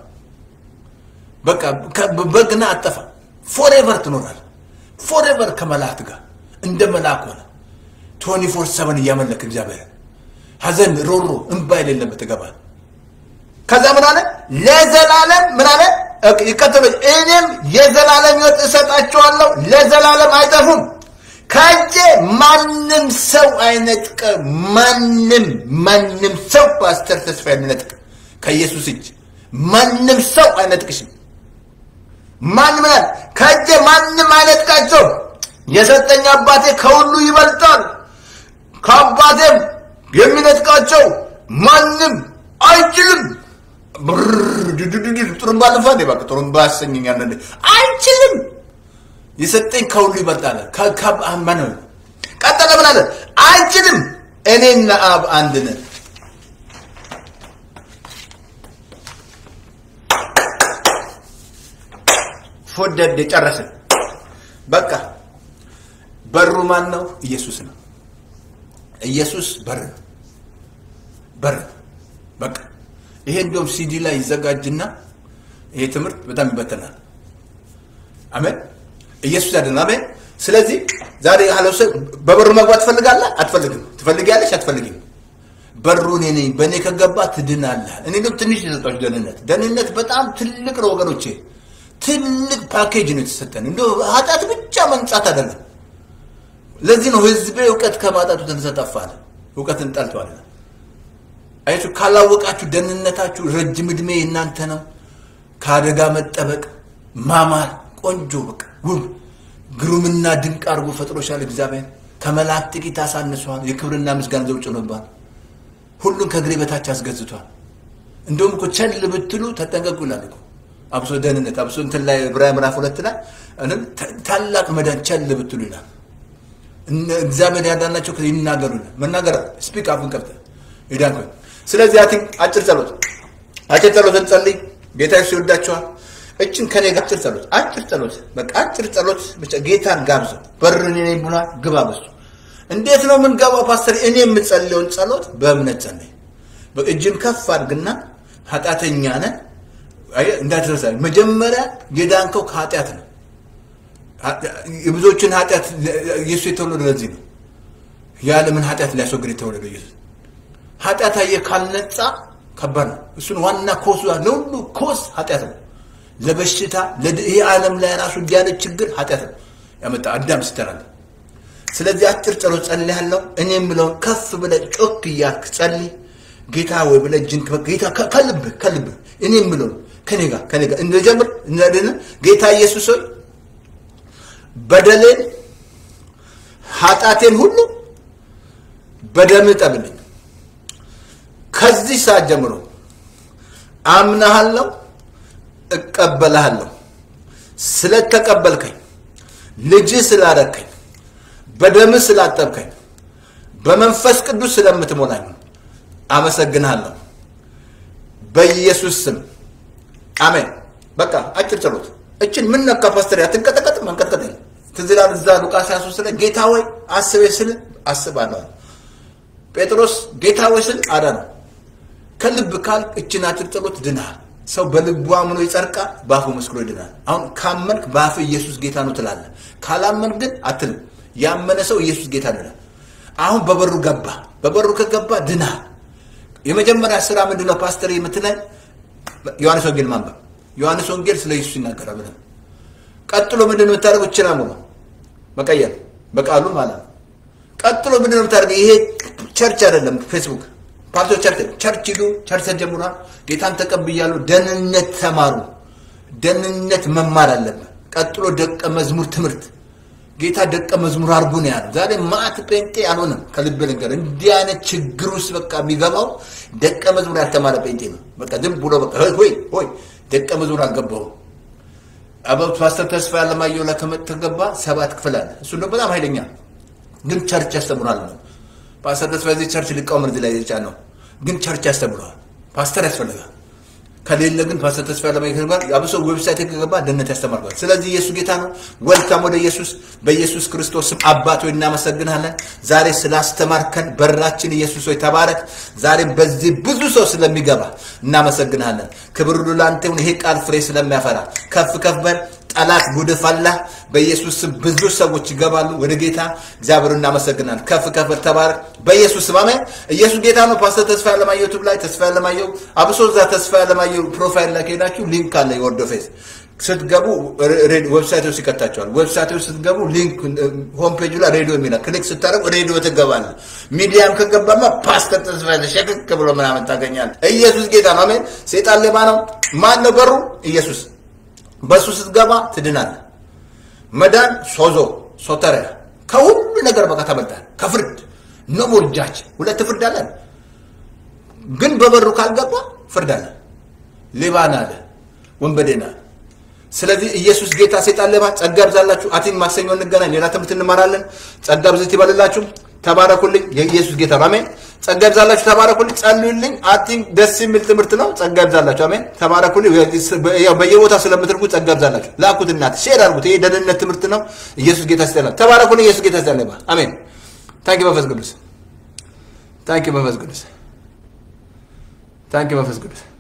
Speaker 1: በቃ በግና አጠፋም። ፎሬቨር ትኖራለህ። ፎሬቨር ከመላእክት ጋር እንደ መልአክ ሆነ ቶኒ ፎር ሰቨን እያመለክ እግዚአብሔር ሐዘን፣ ሮሮ፣ እንባ የሌለበት ትገባል። ከዛ ምን አለ? ለዘላለም ምን አለ? ይከተሉ እኔም የዘላለም ሕይወት እሰጣቸዋለሁ፣ ለዘላለም አይጠፉም። ከእጄ ማንም ሰው አይነጥቀ ማንም ማንም ሰው ፓስተር ተስፋ የሚነጥቅ ከኢየሱስ እጅ ማንም ሰው አይነጥቅሽም። ማንም ላል ከእጄ ማንም አይነጥቃቸው። የሰጠኝ አባቴ ከሁሉ ይበልጣል። ከአባቴም የሚነጥቃቸው ማንም አይችልም። ጥሩምባ ልፋ እንዴ እባክህ ጥሩምባ ያሰኘኛል እንዴ አይችልም። የሰጠኝ ከሁሉ ይበልጣል። ከማነው ቀጠለ ምን አለ? አይችልም። እኔና አብ አንድ ነን። ፎደድ የጨረስን በቃ በሩ ማን ነው? ኢየሱስ ነው። ኢየሱስ በር ነው። በር በቃ ይሄ እንደውም ሲዲ ላይ ይዘጋጅና ይሄ ትምህርት በጣም ይበተናል። አሜን። ኢየሱስ ያድን። አሜን። ስለዚህ ዛሬ ያለው ሰው በበሩ መግባት ትፈልጋለህ? አትፈልግም? ትፈልጊያለሽ? አትፈልጊም? በሩ እኔ ነኝ። በእኔ ከገባ ትድናለህ። እኔ ግን ትንሽ የሰጣችሁ ደህንነት ደህንነት በጣም ትልቅ ነው ወገኖቼ። ትልቅ ፓኬጅ ነው የተሰጠን። እንደ ኃጢአት ብቻ መንጻት አይደለም። ለዚህ ነው ህዝቤ እውቀት ከማጣቱ የተነሳ ጠፋለ። እውቀትን ጠልቷል። አያችሁ፣ ካላወቃችሁ ደህንነታችሁ ረጅም ዕድሜ እናንተ ነው። ከአደጋ መጠበቅ፣ ማማር፣ ቆንጆ በቃ ውብ ግሩምና ድንቅ አድርጎ ፈጥሮሻል እግዚአብሔር። ከመላእክት ጥቂት አሳንሷል። የክብርና ምስጋና ዘውጭ ጭኖባል። ሁሉን ከእግሬ በታች አስገዝቷል። እንደውም እኮ ቸል ብትሉ ተጠንቀቁ ይላል እኮ አብሶ ደህንነት አብሶ እንትን ላይ ዕብራውያን ምዕራፍ ሁለት ላይ ታላቅ መዳን ቸል ብትሉ ይላል። እግዚአብሔር ያዳናቸው ይናገሩ ይላል። መናገር ስፒክ አፍን ከፍተህ ይዳን ስለዚህ አቲ አጭር ጸሎት አጭር ጸሎት እንጸልይ። ጌታ ኢየሱስ ይወዳቸዋል። እችን ከኔ ጋር አጭር ጸሎት አጭር ጸሎት በቃ አጭር ጸሎት ብቻ ጌታን ጋብዘው። በርን እኔ ብሏል፣ ግባ በሱ። እንዴት ነው የምንገባው ፓስተር? እኔ የምጸልየውን ጸሎት በእምነት ጸልይ። እጅን ከፍ አድርግና ኃጢአተኛ ነን እንዳትረሳ። መጀመሪያ የዳንከው ከኃጢአት ነው። የብዙዎችን ኃጢአት ኢየሱስ የተወለደ ለዚህ ነው። የዓለምን ኃጢአት ሊያስወግድ የተወለደ ኢየሱስ ኃጢአት አየህ ካልነጻ ከባድ ነው። እሱን ዋና ኮሱ ለሁሉ ኮስ ኃጢአት ነው። ለበሽታ ይህ ዓለም ላይ ራሱ ያለ ችግር ኃጢአት ነው ያመጣ አዳም ስተራለ። ስለዚህ አጭር ጸሎት ጸልያለሁ። እኔ የምለውን ከፍ ብለህ ጮክ እያልክ ጸልይ። ጌታ ወይ ብለህ እጅን ጌታ ከልብህ ከልብህ እኔ የምለውን ከኔ ጋር ከኔ ጋር እንደጀምር እንደደነ ጌታ ኢየሱስ ሆይ በደሌን ኃጢአቴን ሁሉ በደምህ ጠብልኝ። ከዚህ ሰዓት ጀምሮ አምናሃለሁ፣ እቀበልሃለሁ። ስለተቀበልከኝ፣ ልጅህ ስላረከኝ፣ በደምህ ስላጠብከኝ፣ በመንፈስ ቅዱስ ስለምትሞላኝ አመሰግንሃለሁ። በኢየሱስ ስም አሜን። በቃ አጭር ጸሎት። እችን ምን ነካ ፓስተር? አትንቀጠቀጥም። መንቀጥቀጥ የለም። ትዝ ይላል እዛ ሉቃስ 23 ላይ ጌታ ሆይ አስቤ ስል አስባለሁ። ጴጥሮስ ጌታ ሆይ ስል አዳነው። ከልብ ካል እችን አጭር ጸሎት ድናል። ሰው በልቡ አምኖ ይጸድቃል፣ በአፉ መስክሮ ይድናል። አሁን ካመንክ በአፍ ኢየሱስ ጌታ ነው ትላለህ። ካላመንክ ግን አትልም። ያመነ ሰው ኢየሱስ ጌታ ይላል። አሁን በበሩ ገባ። በበሩ ከገባ ድናል። የመጀመሪያ ስራ ምንድን ነው ፓስተር የምትለን? ዮሐንስ ወንጌል ማንበብ። ዮሐንስ ወንጌል ስለ ኢየሱስ ይናገራል ብለን ቀጥሎ ምንድን ነው የምታደርገው? እችን አምኖ መቀየር በቃሉ ማለት ነው። ቀጥሎ ምንድን ነው የምታደርገው? ይሄ ቸርች አይደለም ፌስቡክ ፓርቶ ቸርች ቸርች ሂዱ። ቸርች ተጀምሯል። ጌታን ተቀብያለሁ። ደህንነት ተማሩ። ደህንነት መማር አለበት። ቀጥሎ ደቀ መዝሙር ትምህርት ጌታ ደቀ መዝሙር አድርጎ ነው ያለው። ዛሬ ማት ጴንጤ አልሆነም። ከልብ ልንገር፣ እንዲህ አይነት ችግር ውስጥ በቃ የሚገባው ደቀ መዝሙር ያልተማረ ጴንጤ ነው። በቃ ዝም ብሎ በቃ ሆይ ሆይ ደቀ መዝሙር አልገባውም። አበብት ፓስተር ተስፋ ያለማየሁ ላይ ከመተገባ ሰባት ክፍል አለ። እሱ ነው በጣም ኃይለኛ ግን ቸርች ያስተምራል ነው ፓስተር ተስፋ እዚህ ቸርች ሊቃወም እዚህ ላይ የጫ ነው ግን ቸርች ያስተምረዋል። ፓስተር ያስፈልጋል። ከሌለ ግን ፓስተር ተስፋ ያለማየሁ ጋር አብሶ ዌብሳይት ከገባ ደህንነት ያስተምራል። ስለዚህ ኢየሱስ ጌታ ነው። ወልካም ወደ ኢየሱስ በኢየሱስ ክርስቶስ ስም አባት ሆይ እናመሰግናለን። ዛሬ ስላስተማርከን በራችን ኢየሱስ ሆይ ተባረክ። ዛሬም በዚህ ብዙ ሰው ስለሚገባ እናመሰግናለን። ክብር ሁሉ ለአንተ ይሁን። ይሄ ቃል ፍሬ ስለሚያፈራ ከፍ ከፍ በል ጠላት ጉድ ፈላ። በኢየሱስ ስም ብዙ ሰዎች ይገባሉ ወደ ጌታ። እግዚአብሔር እናመሰግናለን። ከፍ ከፍ ተባረክ በኢየሱስ ስም አሜን። ኢየሱስ ጌታ ነው። ፓስተር ተስፋ ያለማየሁ ዩቱብ ላይ ተስፋ ያለማየሁ አብሶ እዛ ተስፋ ያለማየሁ ፕሮፋይል ላይ ከሄዳችሁ ሊንክ አለ የወርዶ ፌስ ስትገቡ ዌብሳይት ውስጥ ይከታቸዋል። ዌብሳይት ውስጥ ስትገቡ ሊንክ ሆም ፔጁ ላይ ሬዲዮ የሚላል ክሊክ ስታደርግ ሬዲዮ ትገባለ። ሚዲያም ከገባማ ፓስተር ተስፋ ሸክክ ብሎ ምናምን ታገኛል። ኢየሱስ ጌታ ነው። አሜን። ሴጣን ሌባ ነው። ማን ነው በሩ? ኢየሱስ። በእሱ ስትገባ ትድናለ። መዳን ሶዞ ሶተሪያ ከሁሉ ነገር በቃ ተበልጣል። ከፍርድ ኖ ሞር ጃጅ ሁለት ፍርድ አለን፣ ግን በበሩ ካልገባ ፍርድ አለ። ሌባን አለ፣ ወንበዴና ስለዚህ ኢየሱስ ጌታ ሴጣን ሌባ ጸጋ ይብዛላችሁ። አቲን ማክሰኞ እንገናኝ፣ ሌላ ትምህርት እንማራለን። ጸጋ ብዝት ይበልላችሁ። ተባረኩልኝ። የኢየሱስ ጌታ ነው። አሜን። ጸጋ ይብዛላችሁ። ተባረኩልኝ። ጸልዩልኝ። አቲን ደስ የሚል ትምህርት ነው። ጸጋ ይብዛላችሁ። አሜን። ተባረኩልኝ። ያው በየቦታ ስለምትልኩ ጸጋ ይብዛላችሁ። ላኩት፣ እናት ሼር አድርጉት። ይሄ ደህንነት ትምህርት ነው። ኢየሱስ ጌታ ሲጠላ ተባረኩልኝ። ኢየሱስ ጌታ ሲጠላ አሜን። ታንኪ መንፈስ ቅዱስ ታንኪ መንፈስ ቅዱስ ታንኪ መንፈስ ቅዱስ